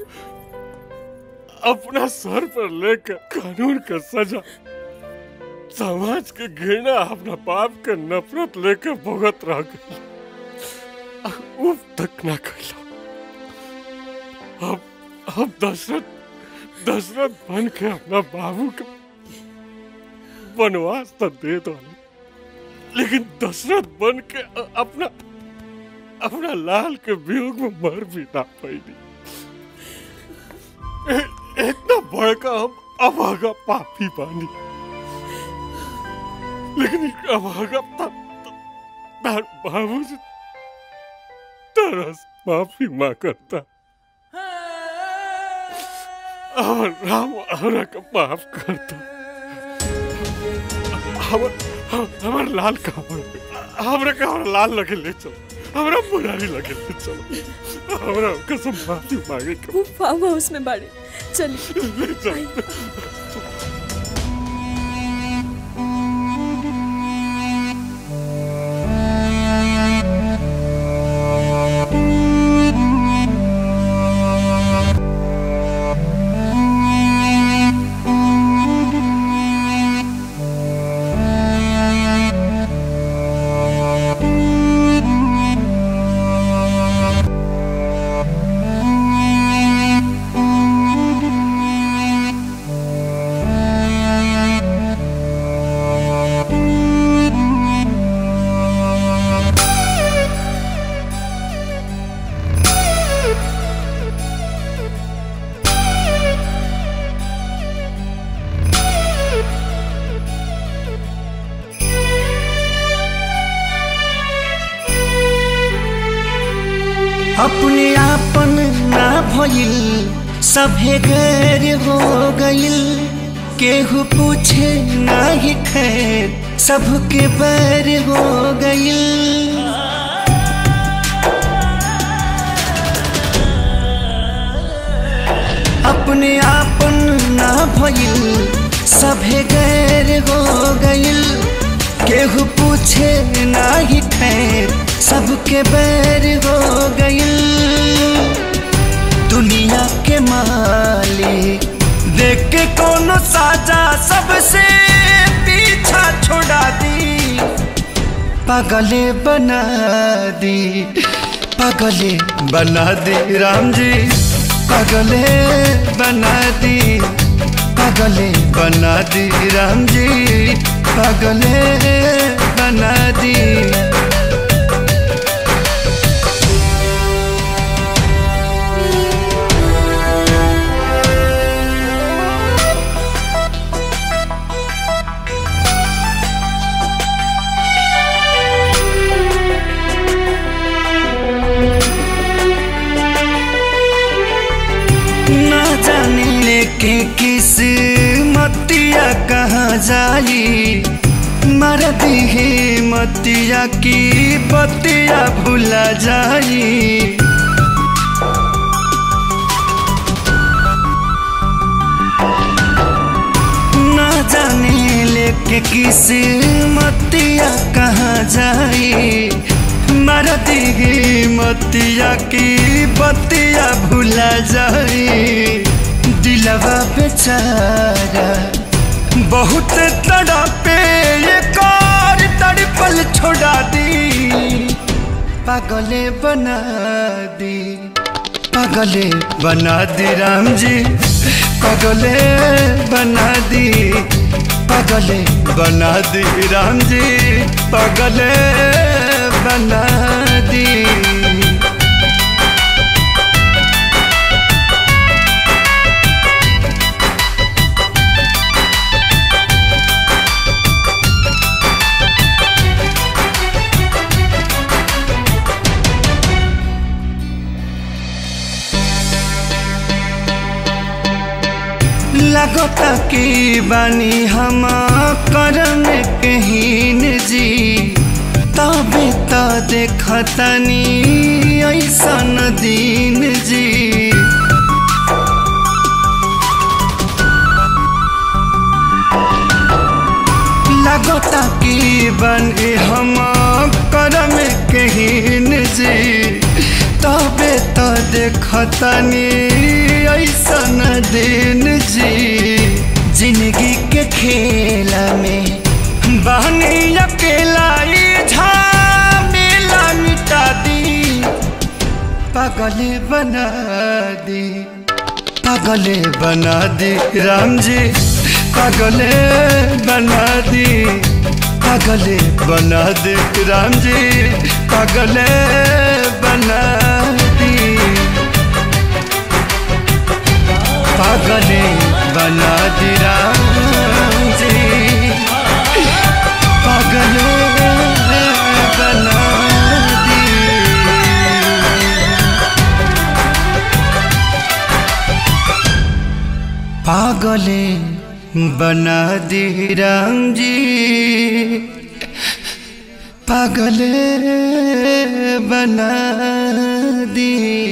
अपना सर पर लेकर कानून का सजा समाज के घृणा अपना बाप के नफरत लेकर भुगत रह गई उफ तक ना कैला अब अब दशरथ दशरथ बन के अपना बाबू के वनवास तो दे दो लेकिन दशरथ बन के अ- अपना अपना लाल के वियोग में मर भी ना पाई इतना बड़का हम अभागा पापी बानी लेकिन एक अभागा ता- ता- तार बाबू से तरस माफी माँ करता और राम हमरा का माफ करता हमर हमर लाल का हमरा का हमरा लाल लगे ले चलो हमरा मुरारी लगे ले चलो हमरा कसम माफी मांगे के वो फार्म हाउस में बाड़े चलिए ले चलो अपने आपन ना भइल सभे गैर हो गइल केहू पूछे ना ही खैर सबके बैर हो गइल अपने आपन ना भइल सभे गैर हो गइल केहू पूछे ना ही खैर सबके बैर हो गइल दुनिया के मालिक देख के कोनो साजा सबसे पीछा छोड़ा दी पागले बना दी पागले बना दी राम जी पागले बना दी पागले बना दी राम जी पागले बना दी ना जाने लेके किस मतिया कहाँ जाई मर दिहे मतिया की बतिया भुला जाई ना जाने लेके किस मतिया कहाँ जाई मर दिहे मतिया की बतिया भुला जाई दिलवा बेचारा बहुत तड़पे ये कार तड़पल छोड़ा दी पागले बना दी पागले बना दी राम जी पागले बना दी पागले बना दी राम जी पागले बना दी लगता की बानी हम करम कहीन जी तबे त देखतनी ऐसन दीन जी लगता की बनी हम करम कहीन जी तबे देखतनी ऐसन दिन जी जिंदगी के खेला में बहनी अकेला ई झमेला मिटा दी पागले बना दी पागले बना दी राम जी पागले बना दी पागले बना दी राम जी पागले बना दी पागले बना दी राम जी पागले बना दी पागले बना दी राम जी पागले बना दी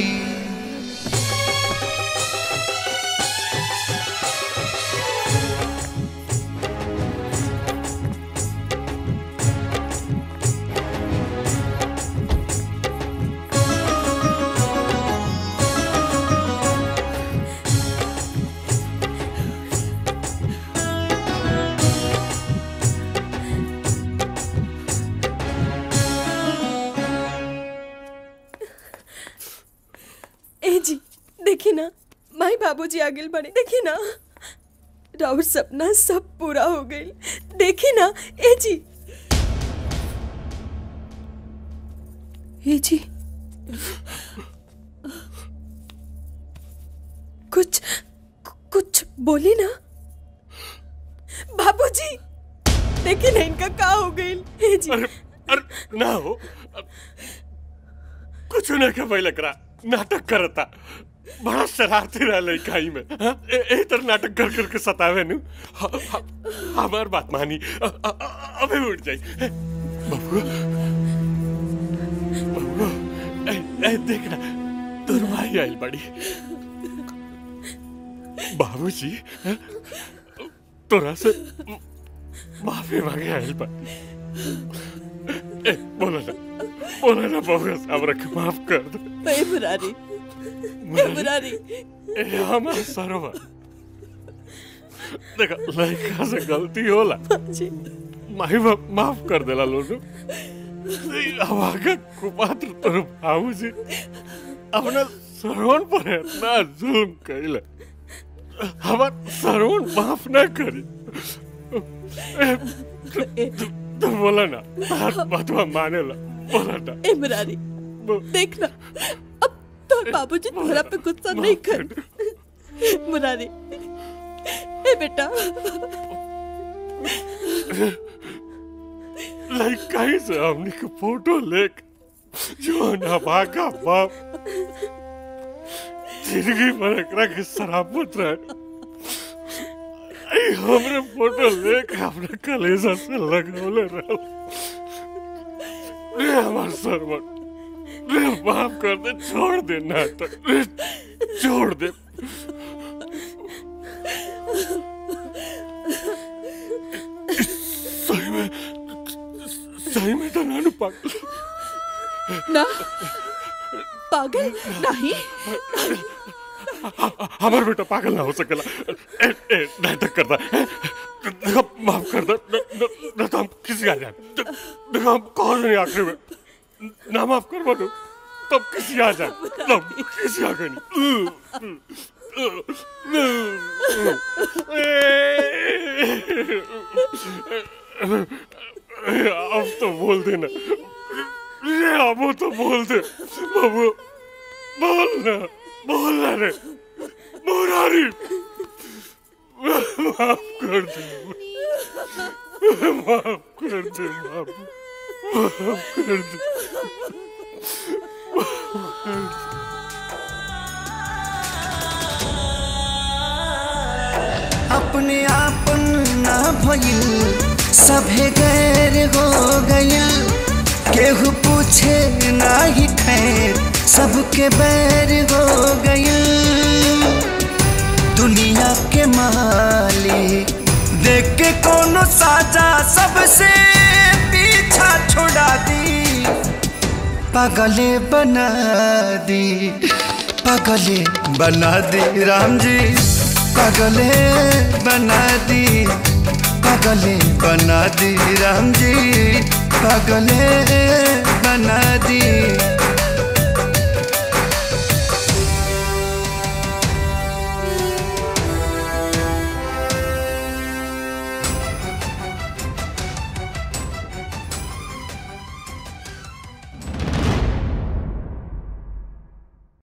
ए जी देखी ना माई बाबूजी आगे बढ़े देखी ना राउर सपना सब पूरा हो गई देखी ना ए जी ए जी कुछ कुछ बोली ना बाबूजी देखी ना इनका का हो गई ए जी अरे ना हो कुछ न के पहले करा नाटक करता बड़ा शरारती रहा लड़काई में हाँ? ए, ए तर नाटक कर करके सतावे नु ह- ह- हमार बात मानी अ- अ- अ- अबे उठ जाई ए, बबुआ बबुआ ए, ए देख ना तोर भाई आइल बड़ी बाबूजी हाँ? तोरा से माफी मांगे आइल बा ए बोला ना बोला ना बबुआ साहब रख माफ कर दो ए मुरारी ए मुरारी ए हमार सरोवर देखा लड़का से गलती होला माही बाप माफ कर देला लोग हमारा कुपात्र तोर भाऊ जी अपना सरवण पर इतना जुल्म कैले हमार सरवण माफ ना करी ए, तू- तू- तू बोला ना तार बातवा माने ला बोला ना ए मुरारी देखना अब तो बाबूजी तोरा पे गुस्सा नहीं कर मुरारी ए बेटा लड़का ही से हमने के फोटो लेक जो ना भागा बाप जिंदगी भर एकरा के शराबत रहे आई हमरे फोटो लेके अपने कलेजा से लगौले रहो रे हमार सरवर रे माफ कर दे छोड़ दे नाटक रे छोड़ दे सही में सही में तो नानू पागल ना पागल नहीं हमार बेटा पागल ना हो सकेला ए, ए, नाटक करता है देखो माफ कर दे न, न, न तो हम किसी आ जाए दे- देखो हम कौन नहीं आखिरी में ना माफ कर बोलो तब किसी आ जाए तब किसी आ गई अब तो बोल देना रे अब तो बोल दे बाबू बोल ना बोल ना रे मुरारी माफ कर दे माफ कर दे बाबू माफ कर दे माफ कर दे अपने आपन ना भइल सभे गैर हो गइल केहू पूछे ना ही खैर सबके बैर हो गइल दुनिया के मालिक देख के कोनो साजा सबसे पीछा छोड़ा दी पागले बना दी पागले बना दी राम जी पागले बना दी पागले बना दी राम जी पागले बना दी